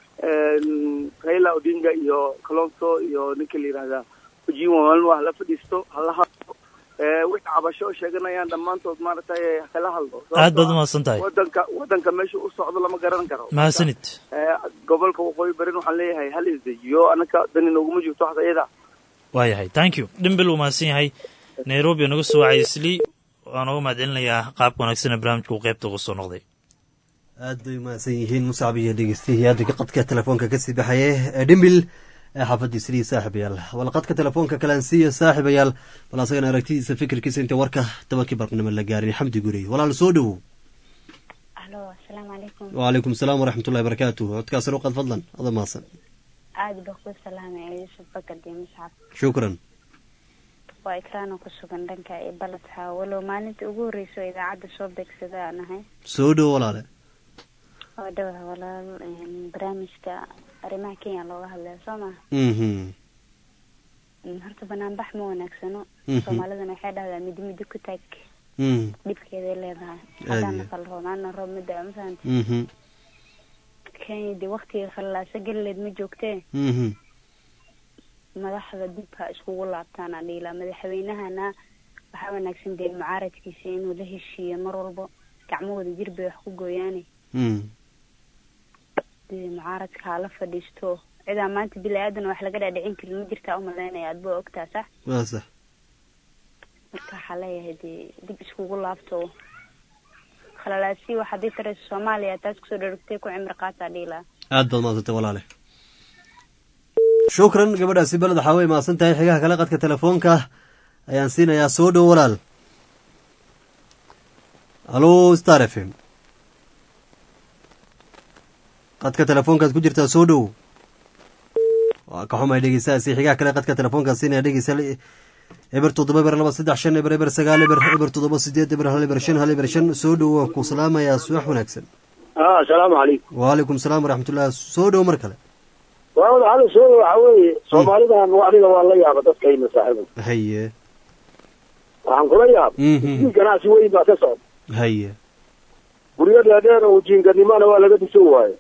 C: raila odinga iyo kalonso iyo ninka la yihahda ujiwa malwa hala fadhiisto hala hadlo wixii cabasho sheeganayaan dhammaantood maaragtay kala hadlo
A: aad baad umahadsan tahay
C: wadanka wadanka meesha u socdo lama garan karo
A: mahadsanid
C: gobolka waqooyi barin waxaan leeyahay hal isdejiyo anaka dani nooguma jirto waxda iyada
A: waa yahay thank you dhimbil uu mahadsan yahay nairobi naga soo wacay isli waan uga mahad celinayaa qaabka wanaagsan ee barnaamijka uu qaybta uga soo noqday
H: aad bay umahadsan yihiin muscab iyo dhegeystayahi hadda qadka telefoonka kasii baxaye dhimbil xaafadii sidii saaxiibayaal wal qadka telefoonka kalansiiya saaxiibayaal bal asagana aragtidiisa fikirkiisa inta warka tobankii barqnimo la gaarin xamdi gurey walaal soo dhowow
M: alo asalaamu calaykum
H: wacalaykum asalaam waraxmatullahi barakaatu codkaas ruqad fadlan ada mahadsan
M: aada baa ku salaamaya yuusuf bakar iyo muscab
H: shukran
M: waa ikraano ku sugan dhanka ee baladxa walow maalinta ugu horreyso idaacadda soo beegsada aan ahay
H: soo dhowo walaale
M: waa dhawa walaal barnaamijka arrimaha kenya looga hadlaya soo maha horta banaanbax ma wanaagsano soomaalidana waxay dhahdaa midi midi ku taag dhibkeeday leedahay haddaan nafal roob ana roob mida mafahanta kenya dee waktiga khallaaso gelileed ma joogtee madaxda dibka iskugu laabtaana dhiila madaxweynahana waxaa wanaagsan dee mucaaradkiisa inuu la heshiiyo mar walbo gacmahooda jir bay wax ku gooyaane dee mucaaradka hala fadhiisto cidaa maanta bili aadan wax laga dhaadhicin karin ma jirtaa umalaynaya aad baa ogtaa sax
H: waa sax
M: marka waxaa leeyahay dee dib iskugu laabto khalalaasi wax haddii tarayso soomaaliya taas kusoo dharogtay ku cimri qaataa dhiilaa
H: aad baad mahadsantay walaale shukran gabadhaasi beled waxaa way mahadsan tahay xigaha kale qadka telefoonka ayaan siinayaa soo dhow walaal halo star f m qadka telefoonkaad ku jirtaa soo dhow waa ka xumay dhegeystahaasi xigaha kale qadka telefoonkaan siinaya dhegeysta eber toddoba eber laba saddex shan eber eber sagaal eber eber toddoba sideed eber hal eber shan hal eber shan soo dhow waan ku salaamayaa subax wanaagsan
I: asalaamu calaykum
H: wacalaykum salaam waraxmatullah soo dhow mar kale
I: waawada hal soo waxa weeye soomaalidan aniga waa la yaaba dadkayna saaxiiba
H: haye
I: waxaan kula yaaba isii ganacsi weyn baa ka socda
H: haye
I: guryo dheerdheer oo jiinganimana waa laga dhiso waayo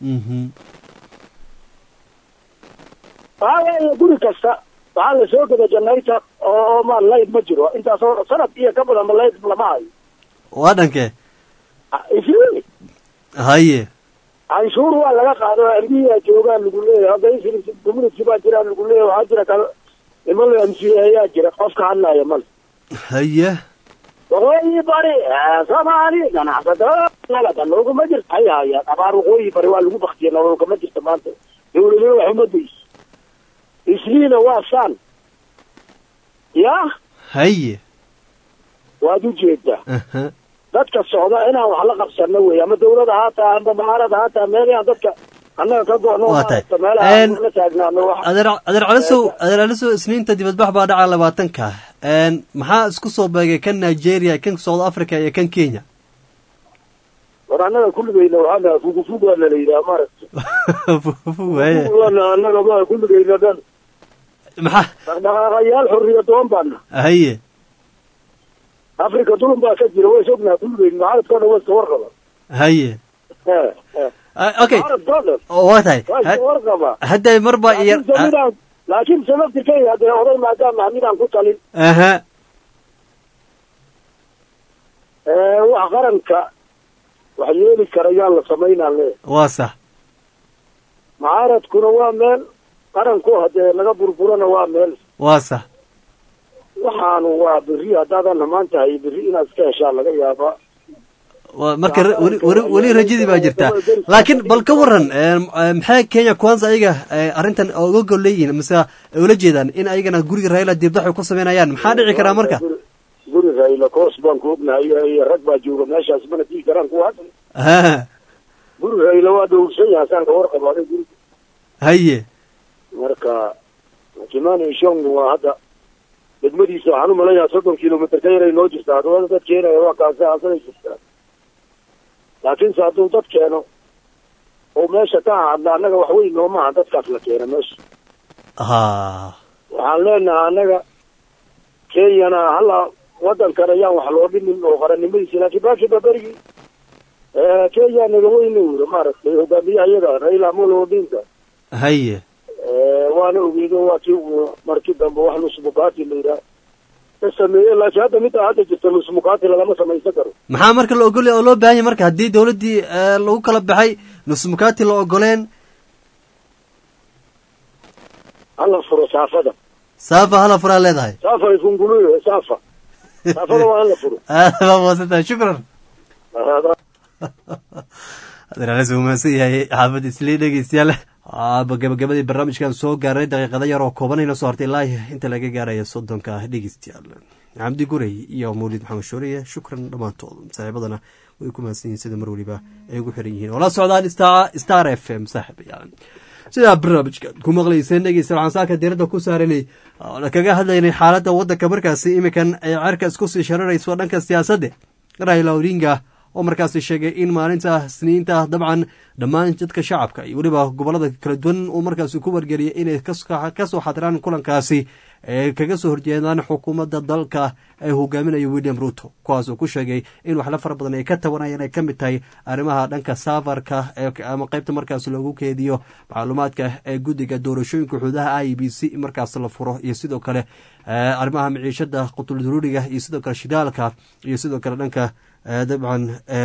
I: waxa weeye guri kasta waxaa la soo geda janayta oo oo ma layd ma jiro intaasoo sanad iyo ka badanba layd lama hayo
H: waa dhankee
I: isii
H: haye
I: canshuur waa laga qaado erbiyaa joogaan lagu leeyahay hadda isri community baa jiraan lagu leeyahay waxaa jira kal niman la amsiyeeyaa jira qofka hadlaaya male
H: haye
I: waqooyi bari ee soomaali ganacsatada nalada looguma jirto hay hayaan abaar waqooyi bari waa lagu baktiya nololkama jirta maanta dawladna wax uma dayso isliina waa saan ya
H: haye
I: waad ujeedaa
H: aha
I: dadka socda inaan wax la qabsano wey ama dawlada haataa amba maarada haataa meel inaan dadka annaga ka go'no
H: Waa tahay.
I: maaragta meelaha
H: Een,
I: aan la taagnaano wax
H: adeer adeer calisow adeer calisow isniinta dibadbax baa dhaca labaatanka Een, maxaa isku soo beegay kan nigeria kan south africa iyo kan kenya
I: war annaga kulligeyna waxaana fugufug waana la yidhaha maaragta
H: waaye
I: waana annaga ma kulligeyna dhan
H: maxaa
I: dhaqdhaqaaqayaal xorriya doon baana
H: haye
I: afrika dulun baa ka jira way sognaha kulligeyn mucaaradkoo dhan way iska warqaba
H: haye
I: Eh, eh.
H: Ah, okay
I: mucaaradkoo dhan
H: oo waa tahay
I: waa iska
H: Ha-
I: warqaba
H: hadday marba iyo
I: laakiin samidaan laakiin sababtikeyga haddee oday maadaama midaan ku talin
H: aha
I: Eh, wax qaranka wax yeeli kara yaan la samaynaan le
H: waa sax
I: mucaaradkuna waa meel qaranku haddee laga burburana waa meel
H: waa sax
I: waxaanu waa berri haddaadan hamaan tahay berri inaad iska heshaa laga yaabaa
H: waa marka ra- weli weli weli rajadii baa jirtaa laakiin bal ka waran een, eh, maxay kenya kwanza ayaga eh, arrintan uga gol leeyihiin mise ay ula jeedaan in ayagana guriga raila dibdax ay ku samaynayaan maxaa dhici karaa marka
I: guri rayla koos baan ku ognahay iyo rag baa jooga meeshaas mana dii karaan kuwa hadda
H: ha
I: guri rayla waa dhowrsan yahay saan ka warqabo aday guri
H: haye
I: marka kimani shongu waa hadda degmadiisa waxaan u malayaa soddon kilomitr ka yaray noo jirtaa haddaba dad keenaya waa kaasi asaday jirtaa laakiinse hadduu dad keeno oo meesha ka hadla annaga wax weyn noomaha dadkaas la keena meesha
H: ha
I: waxaan leenahay annaga kenyana hala waddankan ayaan wax loo dhimin oo qarannimadiisa laakiin baaki baberigii kenya naga weyne wuro maaragtay hogaamiyaha iyaga raila amolo odinga
H: haye
I: waana ogeedo waa kii uu markii dambe wax nusmukaati la yidhaah ka sameeye laakiin hadda middaa hadda jirta nusmukaati lagama samaysan karo
H: maxaa marka la ogolya oo loo baahan yahay marka haddii dawladdii eh, lagu kala baxay nusmukaati la ogoleen
I: hala furo saafada
H: saafa hala furaa leedahay
I: saafa ifunguluyo saafa saafada waa hala furo
H: aad baa mahadsantahay shukran adeeraales uu mahadsan yahay xaafad islii dhegeystayaal aaba gabagabadii barnaamijkan soo gaaray daqiiqada yar oo koobanayna soo hartay ilaa inta laga gaaraya soddonka dhegeystayaal cabdi gurey iyo mawlid maxamed shooriye shukran dhammaantood saaxiibadana way ku mahadsan yihiin sida mar weliba ay ugu xiran yihiin oo la socdaan star star f m saaxiibayaal sidaa barnaamijka ku maqlayseen dhegeysta waxaan saaka diiradda ku saaranay oona kaga hadlaynay xaaladda waddanka markaasi iminkan ay cerka isku sii shararayso dhanka siyaasadda raila odinga oo markaasi sheegay in maalinta isniinta dabcan dhammaan dadka shacabka iyo weliba gobolada kala duwan uu markaasi ku wargeliyay inay kasoo xadiraan kulankaasi ee kaga soo horjeedaan xukuumadda dalka ee hogaaminayo william ruto kuwaas uu ku sheegay in waxla fara badan ay ka tabanayaan ay ka mid tahay arrimaha dhanka saafarka ama qaybta markaas loogu keediyo macluumaadka ee guddiga doorashooyinka xuduudaha i b c markaas la furo iyo sidoo kale arrimaha miciishada qutulduruuriga iyo sidoo kale shidaalka iyo sidoo kale dhanka dabcan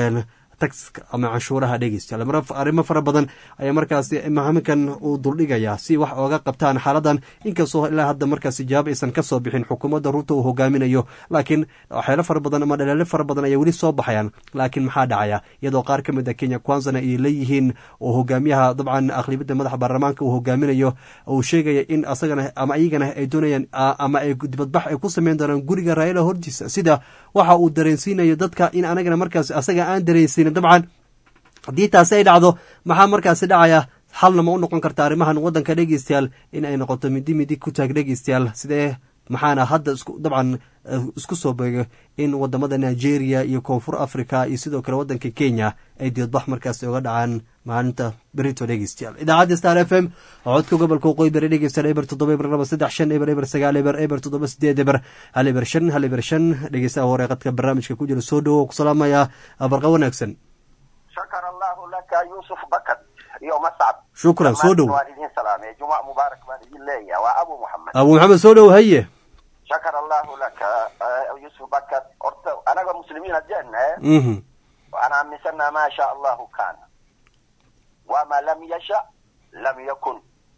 H: taxka ama canshuuraha dhegeystayaal arrimo fara badan ayaa markaasi mahaminkan uu duldhigayaa si wax ooga qabtaan xaaladan inkastoo ilaa hadda markaasi jawaab aysan ka soo bixin xukuumadda ruuta uu hogaaminayo laakiin waxyaalo fara badan ama dhaleelo fara badan ayaa weli soo baxayaan laakiin maxaa dhacaya iyadoo qaar ka mid a kenya kwanzana ay leeyihiin oo hogaamiyaha dabcan aqlibiyadda madaxa baarlamaanka uu hogaaminayo uu sheegaya in asagana ama iyagana ay doonayaan ama ay dibadbax ay ku sameyn doonaan guriga raayala hortiisa sida waxa uu dareensiinayo dadka in anagana markaas asaga aan dareensiinin dabcan haddii taasi ay dhacdo maxaa markaasi dhacaya xalna ma u noqon karta arrimahan waddanka dhegeystayaal in ay noqoto midi midi ku taag dhegeystayaal sidee maxaana hadda isku dabcan isku soo beego in wadamada nigeria iyo koonfur africa iyo sidoo kale waddanka kenya ay dibadbax markaasi oga dhacaan maalinta berito dhegeystayaal idaacadda star f m codka gobolka waqooyi bari dhegeystayaal eber toddoba eber laba saddex shan eber eber sagaal eber eber toddoba sideed eber hal eber shan hal eber shan dhegeystaha hore qadka barnaamijka ku jira soo dhowo ku salaamaya barqa wanaagsan
N: shakar allahu laka yusuf bakad iyo mascab
H: shukran soo dhow
N: waan idin salaamay jumac mubaarak baan idin leeyahay waa abu muxamed
H: abu maxamed soo dhow haye
N: shakar allahu laka yusuf bakad horta anaga muslimiin haddeen
H: mhm
N: waxaan aaminsanaa maa sha allahu kaana wama lam yasha lam yakun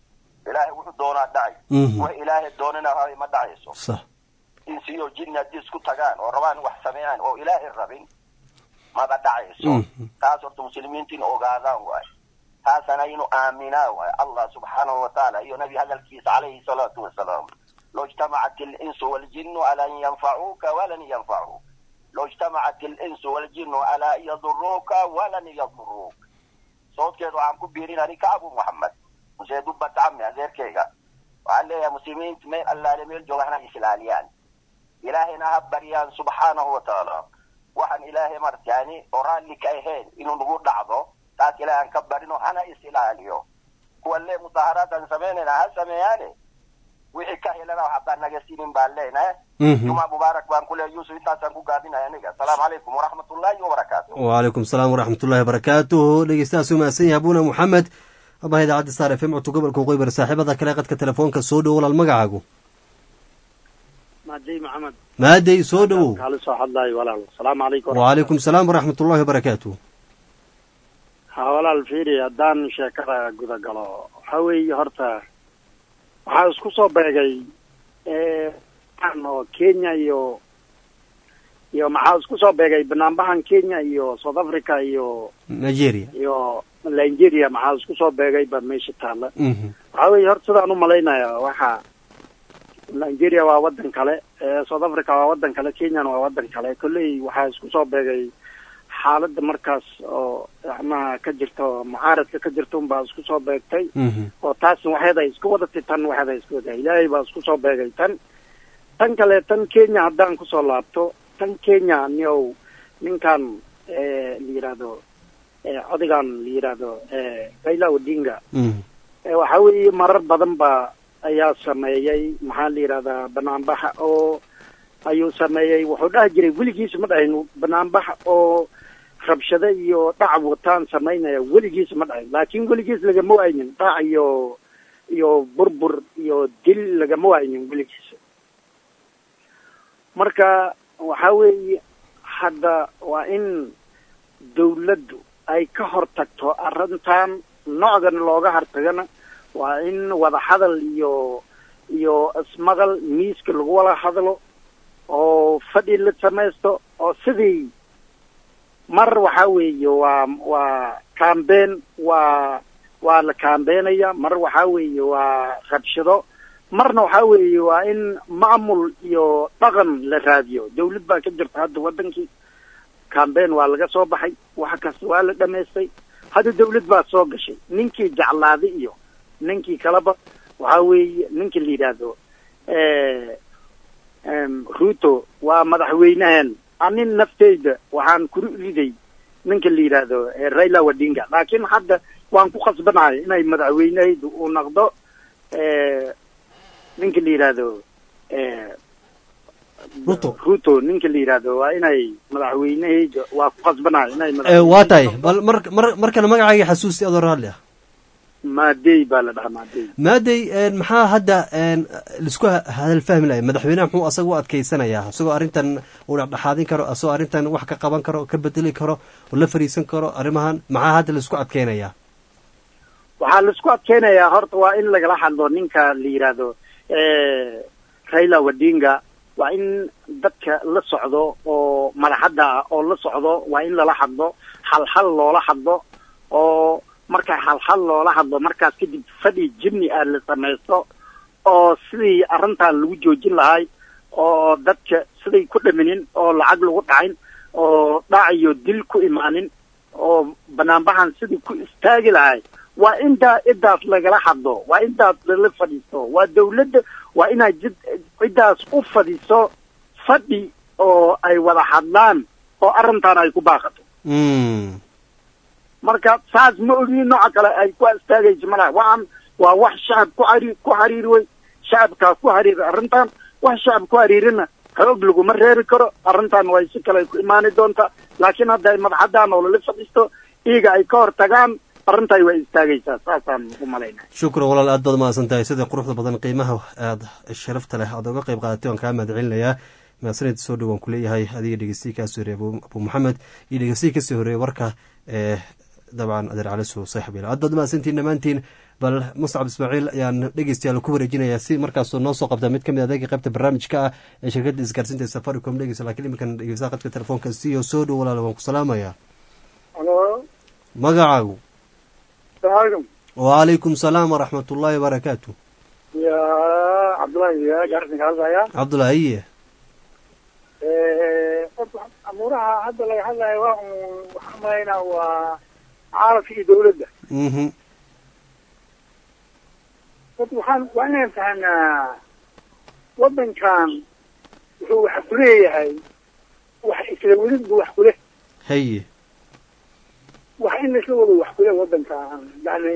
N: ilaahay wuxuu doonaa dhacay
H: Mhm.
N: wax ilaahay doonina hay ma dhacayso
H: sax
N: insi iyo jinni haddii isku tagaan oo rabaan wax sameeyaan oo ilaahay rabin maba dhacayso
H: Mhm.
N: taas horta muslimiinta in ogaadaan waay taasana inu aaminaa waay allah subxaanahu watacaala iyo nabi hadalkiisa calayhi salaatu wasalaam لو اجتمعت الإنس والجن على أن ينفعوك ولن ينفعوك لو اجتمعت الإنس والجن على أن يضروك ولن يضروك صوت كيدو عم كبيرين هريك أبو محمد وزي دبة عمي غير كيغا وقال لي يا مسلمين تمين الله لميل جو احنا إسلاليان إلهنا هبريان سبحانه وتعالى وحن إلهي مرت يعني أوران لك أيهين إنو نقول لعضو تاك إلهي نكبر إنو أنا إسلاليو هو اللي مظاهرات سميننا هسمياني wixii ka helana waxbaan naga siinin baan leenahay
H: Mhm.
N: juma mubaarak baan ku leeyahay yuusuf intaasaan ku gaabinaya aniga asalaamu calaykum waraxmatullaahi wabarakaatu
H: wcalaykum salaam waraxmatullahi wabarakaatuhu dhegeystahaas u mahadsan yahay abuna moxamed abaha idaacadda star f m codka gobolka waqooyi bari saaxiibada kale qadka telefoonka soo dhowo walaal magacaagu
I: maadey maxamed
H: maadey soo dhowow
I: kaala soo hadlaayo walaal asalaamu calaykum
H: wcalaykum salaam waraxmatullahi wabarakaatuh
I: ha walaal fiiri haddaan sheekada guda galo waxa weeye horta waxaa isku soo beegay aan oo kenya iyo iyo maxaa isku soo beegay banaanbahan kenya iyo south africa iyo
H: nigeria
I: iyo nigeria maxaa isku soo beegay ba meesha taalla
H: Mhm.
I: waxaa weeye horta sidaan u malaynaya waxa nigeria waa wadan kale eh, south africa waa wadan kale kenyana waa wadan kale kolley waxaa isku soo beegay xaaladda markaas oo macnaha ka jirto mucaaradka ka jirta unbaa isku soo beegtay
H: Mhm.
I: oo taasna waxeeda isku wadatay tan waxeeda isku wadatay ilaahay baa isku soo beegay tan tan kale tan kenya haddaan kusoo laabto tan kenya niow ninkan eh, la yidhaahdo eh, codigan la yidhaahdo eh, raila odinga
H: Mhm.
I: Eh, waxa weeye marar badan ba ayaa sameeyey maxaa la yidhahdaa banaanbaxa oo ayuu sameeyey wuxuu dhahi jiray weligiisa ma dhahin banaanbaxa oo rabshado iyo dhac wataan samaynaya weligiisa ma dhahin laakiin weligiis lagama waaynin dhac iyo iyo burbur iyo dil lagama waaynin weligiisa marka waxa weeye hadda waa in dawladdu ay ka hortagto arrintan noocdan looga hortagana waa in wada hadal iyo iyo ismaqal miiska lagu wada hadlo oo fadhi la samaysto oo sidii mar waxa weeye waa waa campaign waa waa la campaignaya mar waxa weeye waa rabshado marna waxa weeye waa in maamul iyo dhaqan la raadiyo dawlad baa ka jirta hadda wadankii campaign waa laga soo baxay wax kasta waa la dhamaystay hadda dawlad baa soo gashay ninkii jeclaaday iyo ninkii kaleba waxa weeye ninka la yidhaahdo eh, em, ruto waa madaxweynehen anin nafteyda waxaan kuru riday ninka la yidhaahdo eh, raila odinga laakiin hadda waan ku khasbanahay inay madaxweynehaydu uu noqdo eh, ninka la yidhaahdo eh,
H: ruto
I: ruto ninka la yidhaahdo waa inay madaxweynehayda waa ku khasbanahay inay
H: Eh, waa tahay bal mar mar markana magacaaga xasuusti adoo raalli ah
I: maadey baa la dhahaa maadey
H: maadey een, maxaa hadda een, laisku ha- hadal fahmi lahay madaxweynaha muxuu asaga u adkeysanayaa isagoo arrintan uu dhexdhexaadin karo isagoo arrintan wax ka qaban karo ka bedeli karo oo la fariisan karo arrimahan maxaa hadda laisku adkeynayaa
I: waxaa laisku adkeynayaa horta waa in lagala hadlo ninka la yidhaahdo eh, raila odinga waa in dadka la socdo oo madaxadda ah oo la socdo waa in lala hadlo halhal loola hadlo oo marka halhal loola hadlo markaas kadib fadhi jimni ah la samaysto oo sidii arrintan lagu joojin lahay oo dadka siday ku dhaminin oo lacag lagu dhacin oo dhac iyo dil ku imaanin oo banaanbahan sidii ku istaagi lahay waa intaa cidaas lagala hadlo waa intaas lala fadhiisto waa dawladda waa inay jid ciddaas u fadhiiso fadhi oo ay wada hadlaan oo arrintan ay ku baaqato
H: Mm.
I: marka saas ma ogin nooca kale ay ku istaagayso malaha waxaan waa wax shacab ku xariir ku xariiri wey shacabkaa ku xariiri arrintan wax shacab ku xariirina xoog laguma reeri karo arrintan way si kale ku imaani doontaa laakiin hadda ay madaxadaan oo lala fadhiisto iyaga ay ka hor tagaan arrintai way istaagaysaa saasaan u malaynaya
H: shukran walaal aad baad mahadsan tahay sida quruxda badan qiimaha aad sharafta leh aad uga qayb qaadatay waan kaa mahad celinayaa mahadsanid soo dhow waan kuleeyahay adiga dhegeystiyi kaasoo horeeyay abu abu maxamed iyo dhegeystiyi kasoo horeeyay warka ee dabcan adeer cali soo saaxiib yaal aad baad mahadsantiin dhammaantiin bal muscab ismaaciil ayaan dhegeystayaal ku wareejinayaa si markaasuu noo soo qabta mid ka mid adeega qaybta barnaamijka ah ee shirkadda isgaarsiinta safaricom dhegeysa lakiin iminkan dhegeysaa qadka telefoonka siyo soo dhow walaal waan ku salaamayaa
O: halo
H: magacaagu
O: salaamaaleykum
H: wacalaykum salaam waraxmat ullaahi wabarakaatu
O: ya cabdullahi ya gaarsin ka hadlaya
H: cabdulaahiye
O: horta amuuraha hadda laga hadlayo waa un waxaan malaynaa waa caalamka iyo dawladda
H: mhm
O: horta waxaan waa inaan fahanaa waddankan wuxuu wax ku leeyahay wax isla welidbu wax kuleh
H: haye
O: wax in laisla wado wax kuleh waddankan yani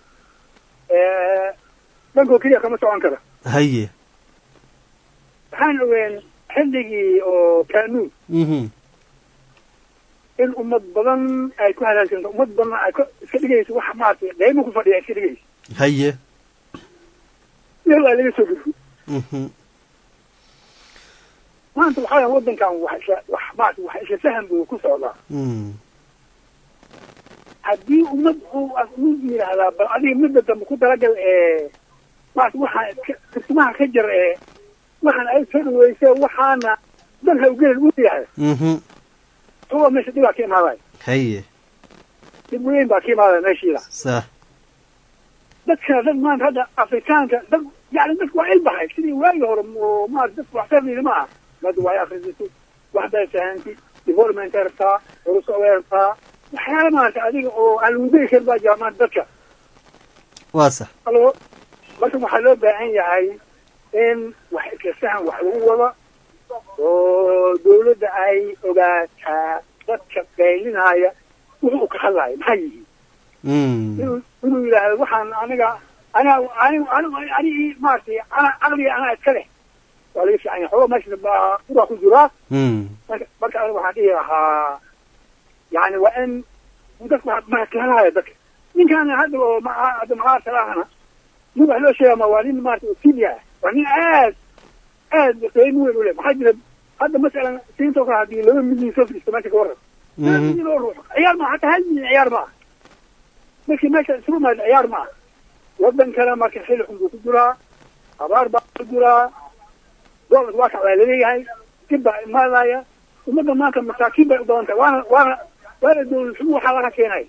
O: dhankoo keliya kama socon kara
H: haye
O: waxaan ogeen xilligii oo kanuun
H: mhm
O: in ummad badan ay ku halaagsanto ummad badan ay ka iska dhigayso wax maaragtay qiimo ku fadhiya iska dhigayso
H: haye
O: iyadoo ay laga soo gudbo
H: mhm
O: maanta waxaa weya waddankan wax isla wax maaragtay wax isla faham buu ku socdaa
H: mm
O: haddii ummad uu uu yidhaahdaa bal adiga midda dambe ku talagal ee maarata waxaan iska turtumaha ka jar ee waxaan ay soo dhaweyse waxaana dalka ugelin u yahay
H: mhm
O: kuwa meesha dhibaa ka imaadaya
H: haye
O: dhib weyn baa ka imaadaya meeshiida
H: sax
O: dadkana dad maanta hadda afrikaanka dad yani dadku waa ilbahay sidii waagi hore oo maarata dadku wax fahmayna ma aha hadda waa akhrisatay wax bay fahanti development ay rabtaa horusoo way rabtaa waxyaala maarata adiga oo aan lagu degi karin baa jira maanta dadka
H: waa sax
O: halo marka waxaa loo baahan yahay in wax isla fahan wax lagu wado oo dawladda ay ogaataa dadka qaylinaya wuxuu ka hadlaya maxay yihiin
H: mm
O: inuu inuu yidhaahdo waxaan aniga aniga aniga aniga anigi maaragtay ana aqliga anaa iska leh waa laga fiican yahay xoogaa meesha baa uraa ku jiraa
H: mm
O: marka marka aniga waxaan dhihi lahaa yani waa in dadka waa mahadkalanaya dadka ninkaan hadda oo ma hadda maxaa salaahana nin wax loo sheegaa ma waa nin maarata oo senior ah waa nin aad aad qiimo weyn u leh maxaa jira hadda masalan siinto kale haddii laba milyan soo fadhiisto meesha ka warran laba milyan oo ruux ciyaar maaha hataa hal milyan ciyaar maaha markii meesha isugu maada ciyaar maaha waddankana marka xilli xun buu ku jiraa abaar baa ku jiraa doolarka waa kac waa laleeyahay dib baa imaanaya ummadda maanta masaakiin bay u badan tahay waana waana waana dawlad xumo waxaa laga keenay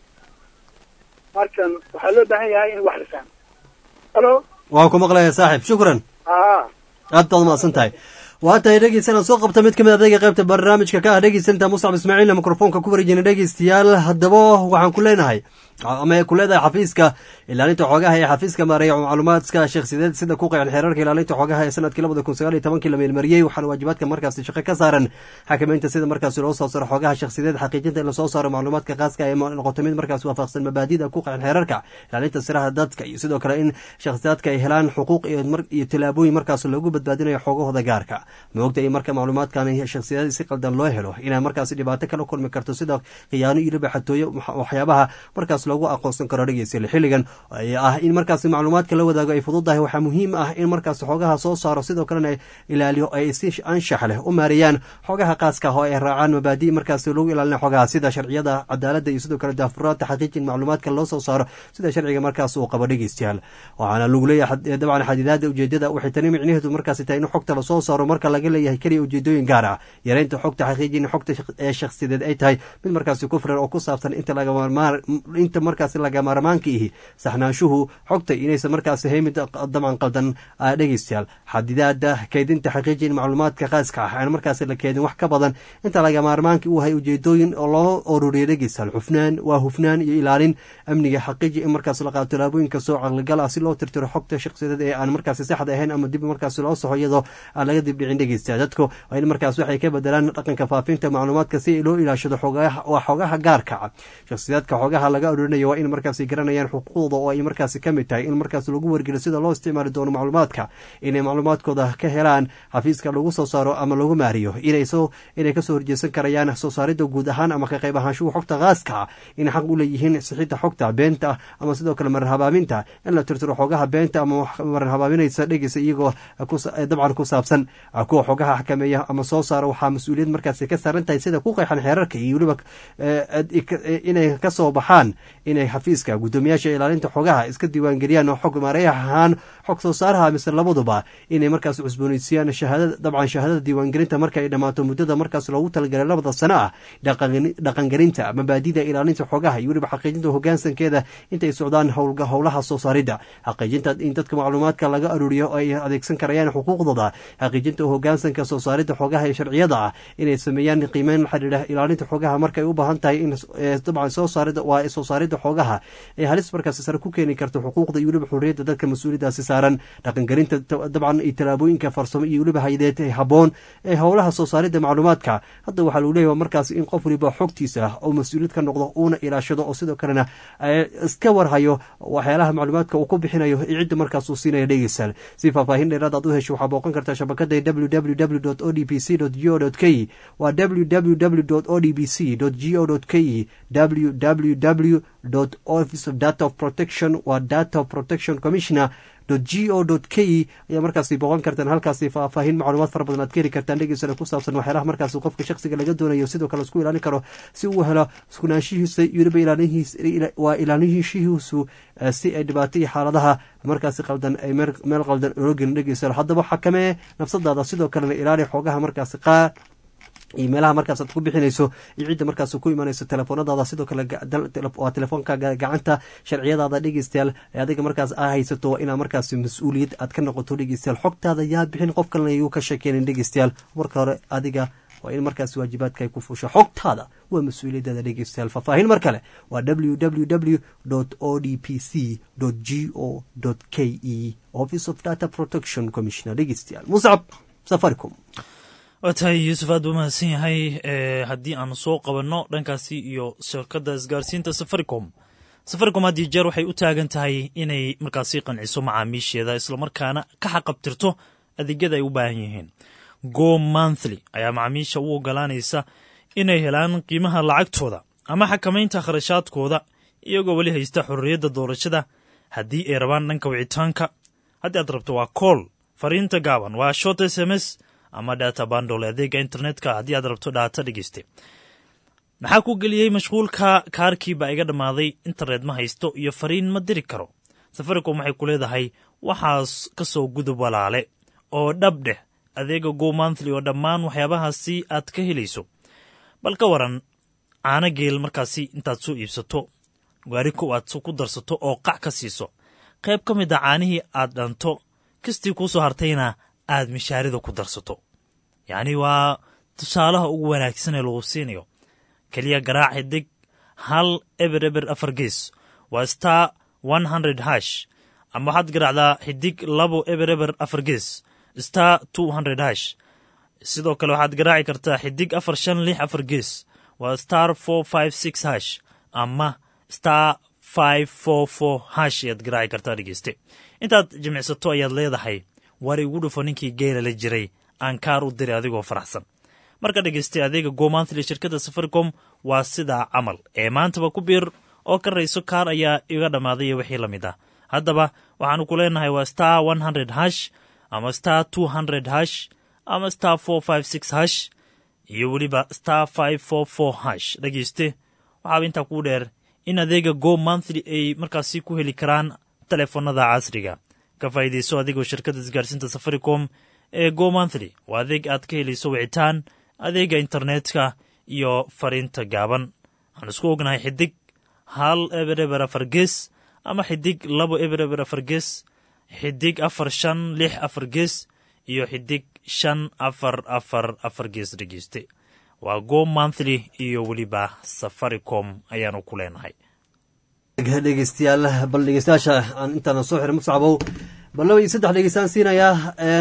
O: markan waxaa loo baahan yahay in wax la fahmo halo
H: waan ku maqlaya saaxiib shukran
O: aa
H: aad baad umahadsan tahay waa tahay dhegeysanaan soo qabta mid ka mid adayga qaybta barnaamijka ka ah dhegeysantaa muscab ismaaciilna mikrofoonka ku wareejina dhegeystayaal haddaba waxaan ku leenahay ama ay ku leedahay xafiiska ilaalinta xoogaha ee xafiiska maareeya macluumaadka shakhsiyadeed sida ku qeexan xeerarka ilaalinta xoogaha ee sanadkii labada kun sagaal iyo tobankii la meelmariyey waxaana waajibaadka markaasi shaqo ka saaran xakameynta sida markaasi loo soo saaro xoogaha shakhsiyadeed xaqiijinta in lasoo saaro macluumaadka khaaska ee noqoto mid markaasi waafaqsan mabaadida ku qeexan xeerarka ilaalinta siraha dadka iyo sidoo kale in shakhsiyaadka ay helaan xuquuq iyo tilaabooyin markaas loogu badbaadinayo xoogahooda gaarka moogta in marka macluumaadkan shakhsiyadeed si qaldan loo helo inay markaasi dhibaato kala kulmi karto sida khiyaano iyo libaxatooyo waxyaabaha markaas loogu aqoonsan karo dhegeystayaal xilligan ah in markaasi macluumaadka la wadaago ay fududahay waxaa muhiim ah in markaas xoogaha soo saaro sidoo kalena ilaaliyo ay si anshax leh u maareeyaan xoogaha qaaska ah oo ay raacaan mabaadi markaas lagu ilaalina xoogaha sida sharciyada cadaaladda iyo sidoo kale daafuraadta xaqiijin macluumaadka loo soo saaro sida sharciga markaas uu qabo dhegeystayaal waxaana lagu leeyahay dabcan xadidaada ujeedada waxay tani micnaheedu markaasi tahay in xogta lasoo saaro marka laga leeyahay keliya ujeedooyin gaar ah yareynta xogta xaqiijin xogta ee shakhsiyadeed ay tahay mid markaasi ku firan oo ku saabsan inta inta markaasi lagamaarmaanka ihi saxnaanshuhu xogta inaysan markaasi haymid dabcan qaldan dhegeystayaal xadidaada keydinta xaqiijin macluumaadka qaaska ah aan markaasi la keedin wax ka badan inta lagamaarmaanka uu hay ujeedooyin oo loo ururiya dhegeystayaal xufnaan waa hufnaan iyo ilaalin amniga xaqiiji in markaas la qaado tallaabooyinka soo caqligal ah si loo tirtiro xogta shakhsiyadeed ee aan markaasi saxda ahayn ama dib markaasi loo soxo iyadoo aan laga dibdhicin dhegeystayaal dadku waa in markaas waxay ka bedelaan dhaqanka faafinta macluumaadka si loo ilaashado waa xogaha gaarka shakhsiyaadka xogaha laga ururinayo waa in markaasi garanayaan xuquuqda oo ay markaasi ka mid tahay in markaas lagu wargeliyo sida loo isticmaali doono macluumaadka inay macluumaadkooda ka helaan xafiiska lagu soo saaro ama lagu maariyo inay kasoo horjeesan karayaan soo saaridda guud ahaan ama ka qayb ahaanshuhu xogta khaaska inay xaq u leeyihiin sixidda xogta beenta ama sidoo kale marar habaaminta in la tirtiro xogaha beenta ama marar habaaminaysa dhegeysa iyagoo dabcan ku saabsan kuwa xogaha xakameeya ama soo saara waxaa mas-uuliyad markaasi ka saaran tahay sida ku qeexan xeerarka iyo weliba inay kasoo baxaan inay xafiiska guddoomiyaasha ilaalinta xogaha iska diiwaangeliyaan oo xog maareeyaha ahaan xog soo saaraha mise labaduba inay markaas cusbooneysiiyaan shahaadada dabcan shahaadada diiwaangelinta marka ay dhammaato muddada markaas loogu talagalay labada sano ah dhaqangelinta mabaadida ilaalinta xogaha iyo weliba xaqiijinta hogaansankeeda intay socdaan howlaha soo saaridda xaqiijinta in dadka macluumaadka laga aruuriyo oo ay adeegsan karayaan xuquuqdooda xaqiijinta hogaansanka soo saaridda xogaha ee sharciyada ah inay sameeyaan qiimeyn la xidhiidha ilaalinta xogaha markay u baahan tahay in dabcan soo saaridda waa soo saaridda xogaha ee halis markaasi sare ku keeni karto xuquuqda iyo weliba xurriyadda dadka mas-uuliyadaasi saaran dhaqangelinta dabcan iyo tallaabooyinka farsamo iyo weliba haydeed ee habboon ee howlaha soo saaridda macluumaadka hadda waxaa lagu leeyahay markaas in qof waliba xogtiisa oo mas-uuliyad ka noqdo uuna ilaashado oo sidoo kalena iska warhayo waxyaalaha macluumaadka uu ku bixinayo iyo cidda markaas uu siinaya dhegeystayaal si faahfaahin dheeraad aad u hesho waxaa booqan kartaa shabakada www o d b c go k waa www o d b c go k www office of data of protection waa data of protection commissioner g o k ayaa markaasi booqan kartaan halkaasi faahfaahin macluumaad fara badan aad ka heli kartaan dhegeysana ku saabsan waxyaalaha markaasi qofka shaksiga laga doonayo sidoo kale isku ilaalin karo si uu helo iskunaanshihiisa iyo weliba waa ilaalinhiishihiisu si ay dhibaato iyo xaaladaha markaasi qaldan ay meel qaldan ola gelin dhegeysa haddaba xakamee nafsadaada sidoo kalena ilaali xoogaha markaasi qaar iyo meelaha markaas aad ku bixinayso iyo cidda markaas ku imanayso telefoonadaada sidoo kale waa telefoonka gacanta sharciyadaada dhegeystayaal ee adiga markaas aa haysato waa inaa markaas mas-uuliyad aad ka noqoto dhegeystayaal xogtaada yaa bixin qof kalena ayuu ka sheekeynin dhegeystayaal marka hore adiga waa in markaas waajibaadka ay ku fuusho xogtaada waa mas-uuliyadaada dhegeystayaal faahfaahin mar kale waa www o d p c g o k e office of data protection commissioner dhegeystayaal muscab safaricom
A: waa tahay yuusuf aad buu mahadsan yahay haddii aanu soo qabanno dhankaasi iyo shirkadda isgaarsiinta safaricom safaricom had iyo jeer waxay u taagan tahay inay markaasi qanciso macaamiisheeda islamarkaana ka xaqabtirto adeegyada ay u baahan yihiin go monthly ayaa macaamiisha u ogolaanaysa inay helaan qiimaha lacagtooda ama xakamaynta kharashaadkooda iyagoo weli haysta xorriyadda doorashada haddii ay rabaan dhanka wicitaanka haddii aad rabto waa kool fariinta gaaban waa short s m s ama data bandol adeega internetka haddii aad rabto dhaata dhegeyste maxaa ku geliyey mashquulka kaarkiiba iga dhammaaday internet ma haysto iyo fariin ma diri karo safaricom waxay ku leedahay waxaas ka soo gudub walaale oo dhab dheh adeega go monthly oo dhammaan waxyaabahaasi aad ka helayso bal ka waran caano geel markaasi intaad soo iibsato gaari kow aad ku darsato oo qac ka siiso qayb ka mid a caanihii aad dhanto kastii kuu soo hartayna aad mishaarida ku darsato yacni waa tusaalaha ugu wanaagsan ee lagu siinayo keliya garaac xidig hal eber eber afar gees waa star one hundred hash ama waxaad garaacdaa xidig labo eber eber afar gees star two hundred hash sidoo kale waxaad garaaci kartaa xidig afar shan lix afar gees waa star four five six hash ama star five four four hash ayaad garaaci kartaa dhegeyste intaad jimicsato ayaad leedahay war igu dhufo ninkii geela la jiray aan kaar u diray adigoo faraxsan marka dhegeystay adeega gomanthly shirkadda safaricom waa sidaa camal ee maantaba ku biir oo ka rayso kaar ayaa iga dhammaaday iyo wixii la mid ah haddaba waxaanu ku leenahay waa star one hundred hash ama star two hundred hash ama star four five six hash iyo weliba star five four four hash dhegeyste waxaaba intaa kuu dheer in adeega go monthly ay markaasi ku heli karaan telefoonada casriga ka faa'iidayso adigoo shirkadda isgaarsiinta safaricom ee go monthly waa adeeg aad ka helayso wicitaan adeega internetka iyo fariinta gaaban waxaan isku ognahay xidig hal eber eber afar gees ama xidig labo eber eber afar gees xidig afar shan lix afar gees iyo xidig shan afar afar afar gees dhegeyste waa go monthly iyo weliba safaricom ayaanu ku leenahay
H: dhegeystayaal bal dhegeystayaasha aan intaana soo xiray muscabow bal laba iyo saddex dhegeystaan siinayaa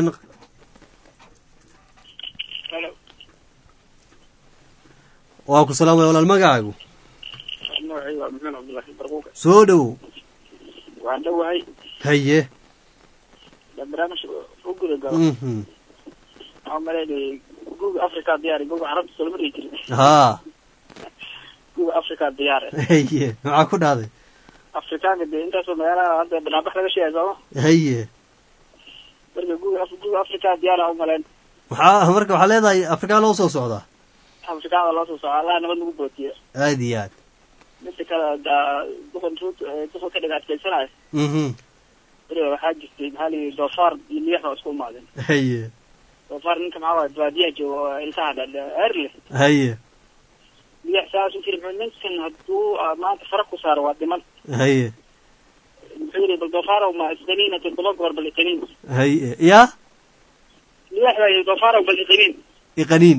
H: waa ku salaamaya walaal magacaagu
P: magacaygu waa maxamed cabdullaahi barquuqa
H: soo dhowow
P: waan dhowahay
H: haye
P: barnaamij u guda galo
H: mhm
P: waxaa maleynayay guga africa diyaari guga carabta soloma dhihi jirin
H: haa
P: guga africa diyaare
H: haye maxaa ku dhahday
P: afrikaanka dee intaasoo magaalaha hadda banaanbax laga sheegay sooma
H: haye
P: marka guga guga africa diyaara u maleyn
H: waxaa marka waxaa leedahay afrikaa loo soo socdaa
P: afrikaanka loo soo soco allah nabad nagu bootiye
H: aad iyo aad
P: midda kale da- duqan ruut duqan ka dhiga adkaysanayo
H: mhm
P: weliba waxaa jirtay maxaa la yidhi doofaar iyo liyax waa isku imaadeen
H: haye
P: doofaar ninka maxaa waay baadiyaha jooga oo ilkaha dheer leh
H: haye
P: liyax saas u jiri muxuu ninkan hadduu ah, maanta fara ku saaro waa dhiman
H: haye
P: muxuu yidhi bal doofaar ma isqaniina toddoba goor bal iqaniin
H: haye yaa
P: liyax baa yidhi doofaar bal iqaniin
H: iqaniin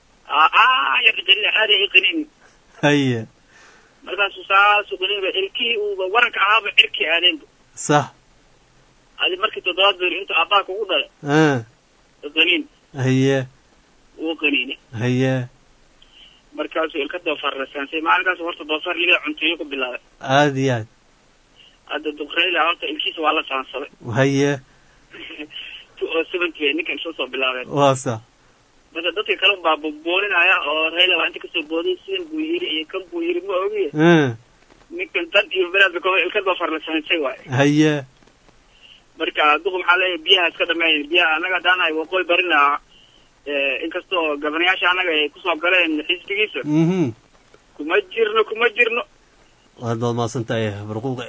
P: aa ya iqaniin caadi iqaniin
H: haye
P: markaasuu saasuu qaniinba ilkihii uuba waranka ahaaba cirkii aadeenba
H: sax
P: adi markii toddobaad beer intuu abbaa kugu dhalay
H: ah
P: qaniin
H: haye
P: wuu qaniinay
H: haye
P: markaasuu ilka doofaar la saansay maalinkaas horta doofaar libada cunteeyo ku bilaabay
H: aada iyo aad
P: hadda duqreyla horta ilkiisa waa la saansaday
H: haye
P: two oo seventy bay ninkan soo soo bilaabeen
H: waa sax
P: marka dadka kale baa boolinaya oo reyla waa inta kasoo booday sidan buu yiri iyo kan buu yiri ma ogiye
H: ah
P: ninkan dan iyo beraadba kaba ilka doofaar la saansay waaye
H: haye
P: marka duqu maxaa leeyahay biyaha iska dhameyn biyaha annaga daanahay waqooyi barina inkastoo gabanayaasha annaga ay kusoo galeen xisbigiisa
H: mhm
P: kuma jirno kuma jirno
H: waad baad mahadsan tahay barquuqe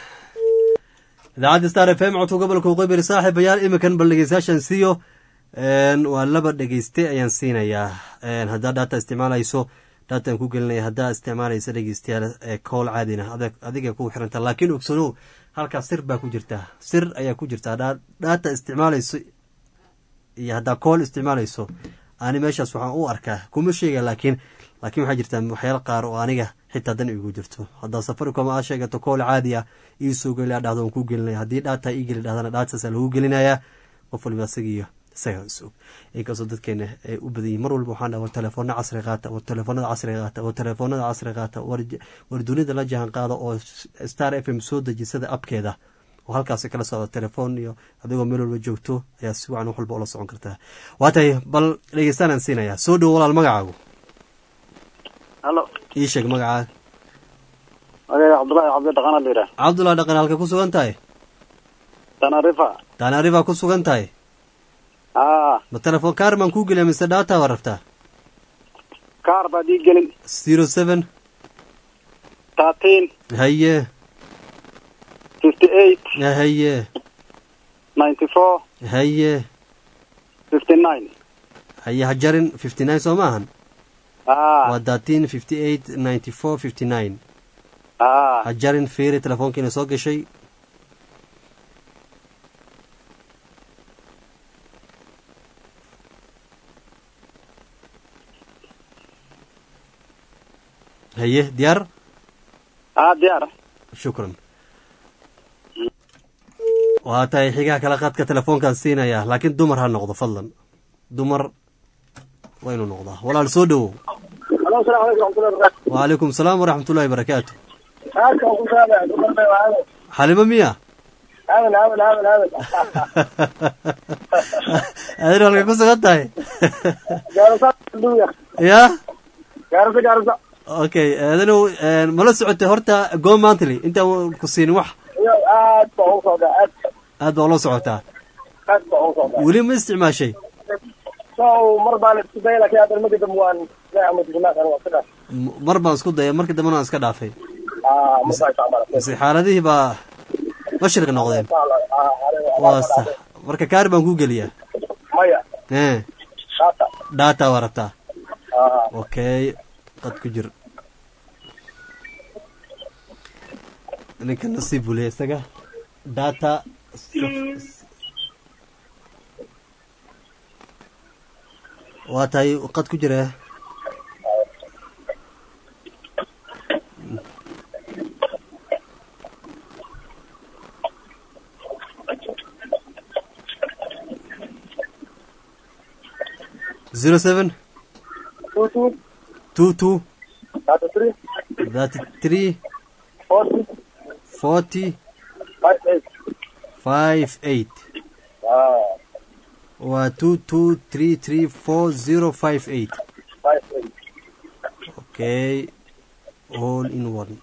H: idaacadda star f m codka gobolka waqooyi saaxiibayaal iminkan bal dhegeystayaashan siiyo waa laba dhegeyste ayaan siinayaa haddaa data isticmaalayso dataan ku gelinaya haddaa isticmaalaysa dhegeystayaal kool caadina adiga ku xiranta laakiin ogsanow halkaas sir baa ku jirtaa sir ayaa ku jirtaa haddaa data isticmaalayso iyo haddaa kool isticmaalayso ani meeshaas waxaan u arkaa kuma sheega laakiin laakiin waxaa jirtaa waxyaala qaar oo aniga xitaa dan igu jirto haddaa safaricom aa sheegato kool caadi ah iisoo geli dhahdo waan kuu gelinaya haddii dhaata ii geli dhahdana dhaataasa lagu gelinayaa qof waliba isagiiyo isaga isog inkastoo dadkeena ay u badan yihin mar walba waxaan dhaha war telefoona casri qaata war telefoonada casri qaata war telefoonada casri qaata war dunida la jahan qaada oo star f m soo dejisada abkeeda oo halkaasi kala socda telefoon iyo adigoo meel walba joogto ayaa si wacan wax walba ula socon kartaa waa tahay bal dhegeystaanaan siinayaa soo dhowo walaal magacaagu
Q: halo
H: ii sheeg magacaaga
Q: magaca cabdullahi cabdi dhaqana la yidhaah
H: cabdullahi dhaqan halka ku sugan tahay
Q: tanarifa
H: tanarifa ku sugan tahay
Q: aa
H: ma telefoon kaar baan kuu geliya mise data waa rabtaa
Q: kaar baad ii gelin
H: zero seven
Q: thirteen
H: haye
Q: fifty eight
H: haye
Q: ninety four
H: haye
Q: fifty nine
H: haye hajarin fifty nine soo maahan
Q: aa
H: waa thirteen fifty eight ninety four fifty nine
Q: aa
H: hajarin fiiri telefoonkiina soo gashay haye diyaar
Q: aa diyaar
H: shukran waa tahay xigaha kala qaadka telefoonkaan siinaya laakiin dumar ha noqdo fadlan dumar waa inuu noqdaa walaal soo dhowow
O: Halo, salaam alaikum warahmatullahi wabarakatuh.
H: wacalaykum asalaam waraxmatullahi barakaatu
O: Aadka waan ku salaamaya, dumar bay waa aadan.
H: xalimo miya
O: Aadan, aadan, aadan, aadan.
H: adin halka ku sugan tahay
O: Gaarisa, duuya.
H: ya
O: Gaarisa, gaarisa.
H: okay adinow mala socotay horta go mantly intaan ku siinin wax
O: Iyo aad baa ugu socdaa, aad.
H: aad baa ula socotaa
O: Aad baa ugu socdaa.
H: weli ma isticmaashay
O: So, mar baan isku dayay, laakiin hadda markii dambe waan ilaahay ama dignaa kan waa sidaas.
H: M- mar baan isku daya markii dambena waan iska dhaafay
O: Ah, mar baan isticmaalay.
H: mise xaaladihii baa mashriq noqdeen
O: Ah, aniga-
H: waa sax marka kaari baan kuu geliyaa
O: Maya,
H: ee
O: data.
H: data waa rabtaa
O: Ah,
H: okay qad ku jir ninka nasiib buu leeyahay isaga data waa tahay qad ku jira zero seven
O: two, two,
H: two two
O: thirty three,
H: thirty three
O: forty,
H: forty
O: five, eight.
H: five eight
O: Ah,
H: waa two two three three four zero five eight
O: five, eight.
H: okay all in one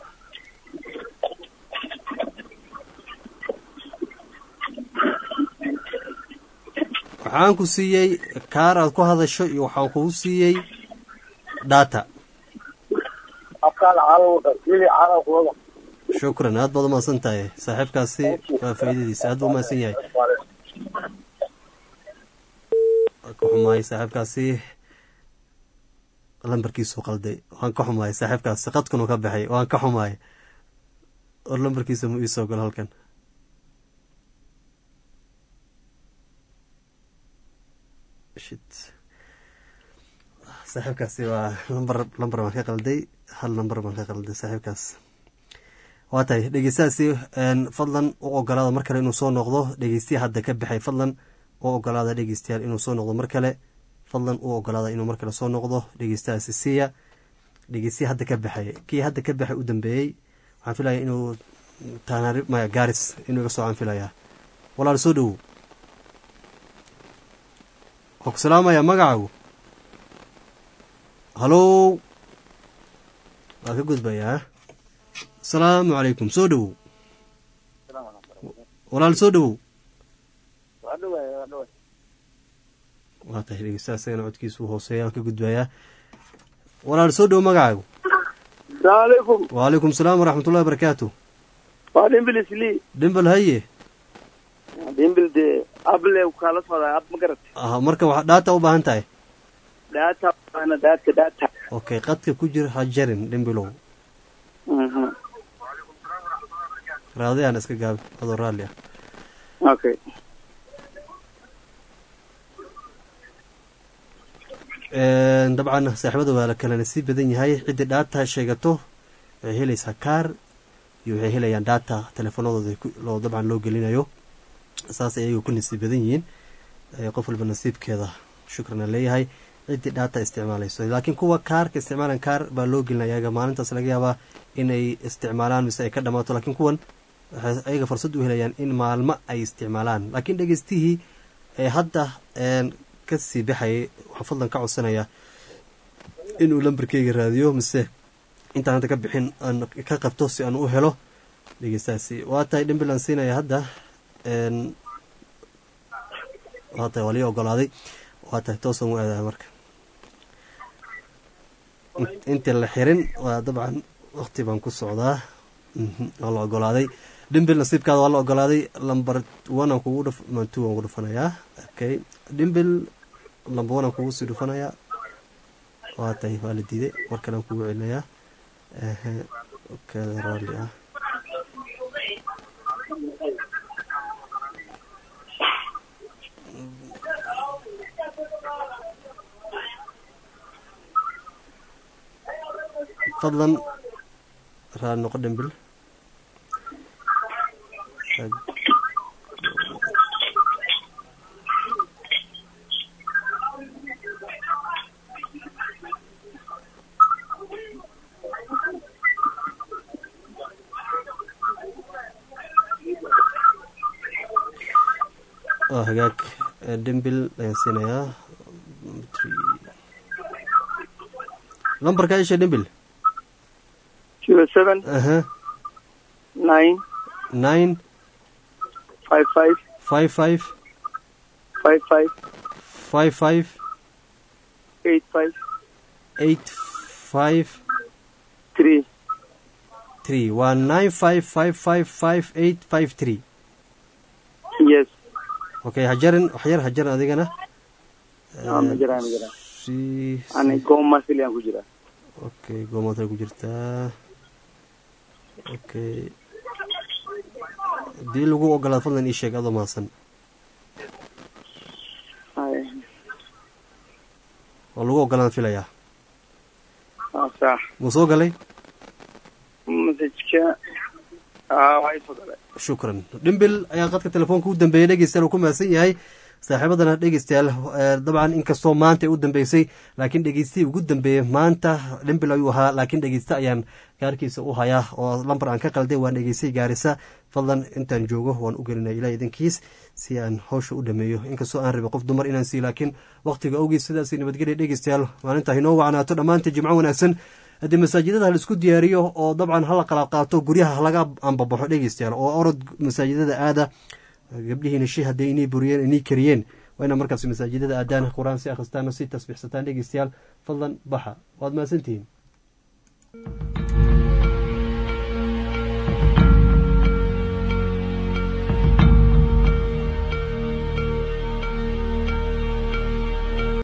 H: waxaan ku siiyey kaar aad ku hadasho iyo waxaan kugu siiyey data
O: Afkaan caano wada, wili caano ku wada.
H: shukran aad baad umahadsan tahay saaxiibkaasi waa faa'iidadiisa aad buu umahadsan yahay waan ka xumahay saaxiibkaasi lambarkiisu qalday waan ka xumahay saaxiibkaasi qadkunu ka baxay waan ka xumahay or lambarkiisa mu iisoo galo halkan shit saaxiibkaasi waa lambar lambar baan ka qalday hal lambar baan ka qalday saaxiibkaas waa tahay dhegeystahaasi fadlan u ogolaada mar kale inuu soo noqdo dhegeystiya hadda ka baxay fadlan u ogolaada dhegeystayaal inuu soo noqdo mar kale fadlan u ogolaada inuu mar kale soo noqdo dhegeystahaasi siiya dhegeystiya hadda ka baxay kii hadda ka baxay u dambeeyey waxaan filaya inuu taanaari maya gaaris inuu iga soo aan filayaa walaal soo dhowow waa ku salaamaya magacaagu halow waa ka gudbayaa asalaamu calaykum soo dhowow walaal soo dhowow waa tahay dhegeystaha isagana codkiisu hooseeya aan ka gudbayaa walaal soo dhowow magacaagu
R: asalaamucalaykum
H: wacalaykum salaam waraxmatullahi wabarakaatu
R: waa dhimbil isli
H: dhimbal haye
R: dhimbil dee able kala socdaa ab ma garat
H: ah marka waxaa dhaata u baahan tahay
R: dhaata baana dhaata dhaata
H: okay qadka ku jir ha jarin dhimbilow raadayaan iska gaabi adoo raalli ah
R: okay
H: dabcan saaxiibada waa la kala nasiib badan yahay ciddii dhaata sheegato waxay helaysaa kaar iyo waxay helayaan dhaata teleefanadooda loo dabcan loo gelinayo saas ayaga ku nasiib badan yihiin qof walba nasiibkeeda shukran aan leeyahay ciddii dhaata isticmaalayso laakiin kuwa kaarka isticmaalan kaar baa loo gelinaya ayaga maalintaas laga yaabaa inay isticmaalaan mise ay ka dhamaato laakiin kuwan waxay ayaga fursad u helayaan in maalmo ay isticmaalaan laakiin dhegeystihii ee hadda kasii baxayay waxaa fadlan ka codsanaya inuu lambarkeyga raadiyo mise intaan hadda ka bixin aan ka qabto si aan u helo dhegeystahaasi waa tahay dhimbil aan siinaya hadda waa tahay waa lii ogolaaday waa tahay toosan u aadaya marka intii la xirin waa dabcan wakti baan ku socdaa waa la ogolaaday dhimbil nasiibkaada waa la ogolaaday lamber one aan kugu dhuf two aan ku dhufanayaa okay dhimbil lamber one aan kugu sii dhufanayaa waa tahay waa la diiday mar kale aan kugu celinayaa kaada raalli ah fadlan raali noqo dhimbil waa hagaag dhimbil ayaan siinayaa lambarka isha dhimbil
R: zero seven
H: aha
R: nine
H: nine
R: five five
H: five five
R: five five
H: five five
R: eight five
H: eight five
R: three
H: three waa nine five five five five eight five three
R: yes
H: okay hajarin waxyar hajarin adigana
R: Ah, ma jiraan ma jiraan
H: si
R: ani gooma siliyan ku jira
H: okay goomaad ku jirtaa okay hadii lagu ogolaado fadlan ii sheeg adoo mahadsan
R: Ay,
H: waa lagu ogolaan filayaa
R: ah, sax
H: muu soo galay
R: masajka ah waa isoo galay
H: shukran dhimbil ayaa qadka telefoonka u dambeeyey dhegeystayaal uu ku mahadsan yahay saaxiibadana dhegeystayaal eh, dabcan inkastoo maanta ay u dambeysay laakiin dhegeystihii ugu dambeeyey maanta dhimbil ayuu ahaa laakiin dhegeyste ayaan gaarkiisa u hayaa oo lambar aan ka qalday waan dhegeystay gaarisa fadlan intaan joogo waan u gelinaya ilaah idinkiis si aan hawsha u dhameeyo inkastoo aan rabay qof dumar inaan siiyo laakiin waqtiga awgiis sidaas nabadgelya dhegeystayaal maalinta inoo wacnaato dhammaanta jimco wanaagsan haddii masaajidada ha laisku diyaariyo oo dabcan hala kala qaato guryaha halaga ambabaxo dhegeystayaal oo orod masaajidada aada gabdhihiina shi hadday inay buriyeen inay kariyeen waa ina markaas masaajidada aadaan qur-aan si akhristaano si tasbiixsataan dhegeystayaal fadlan baxa waad mahadsantihiin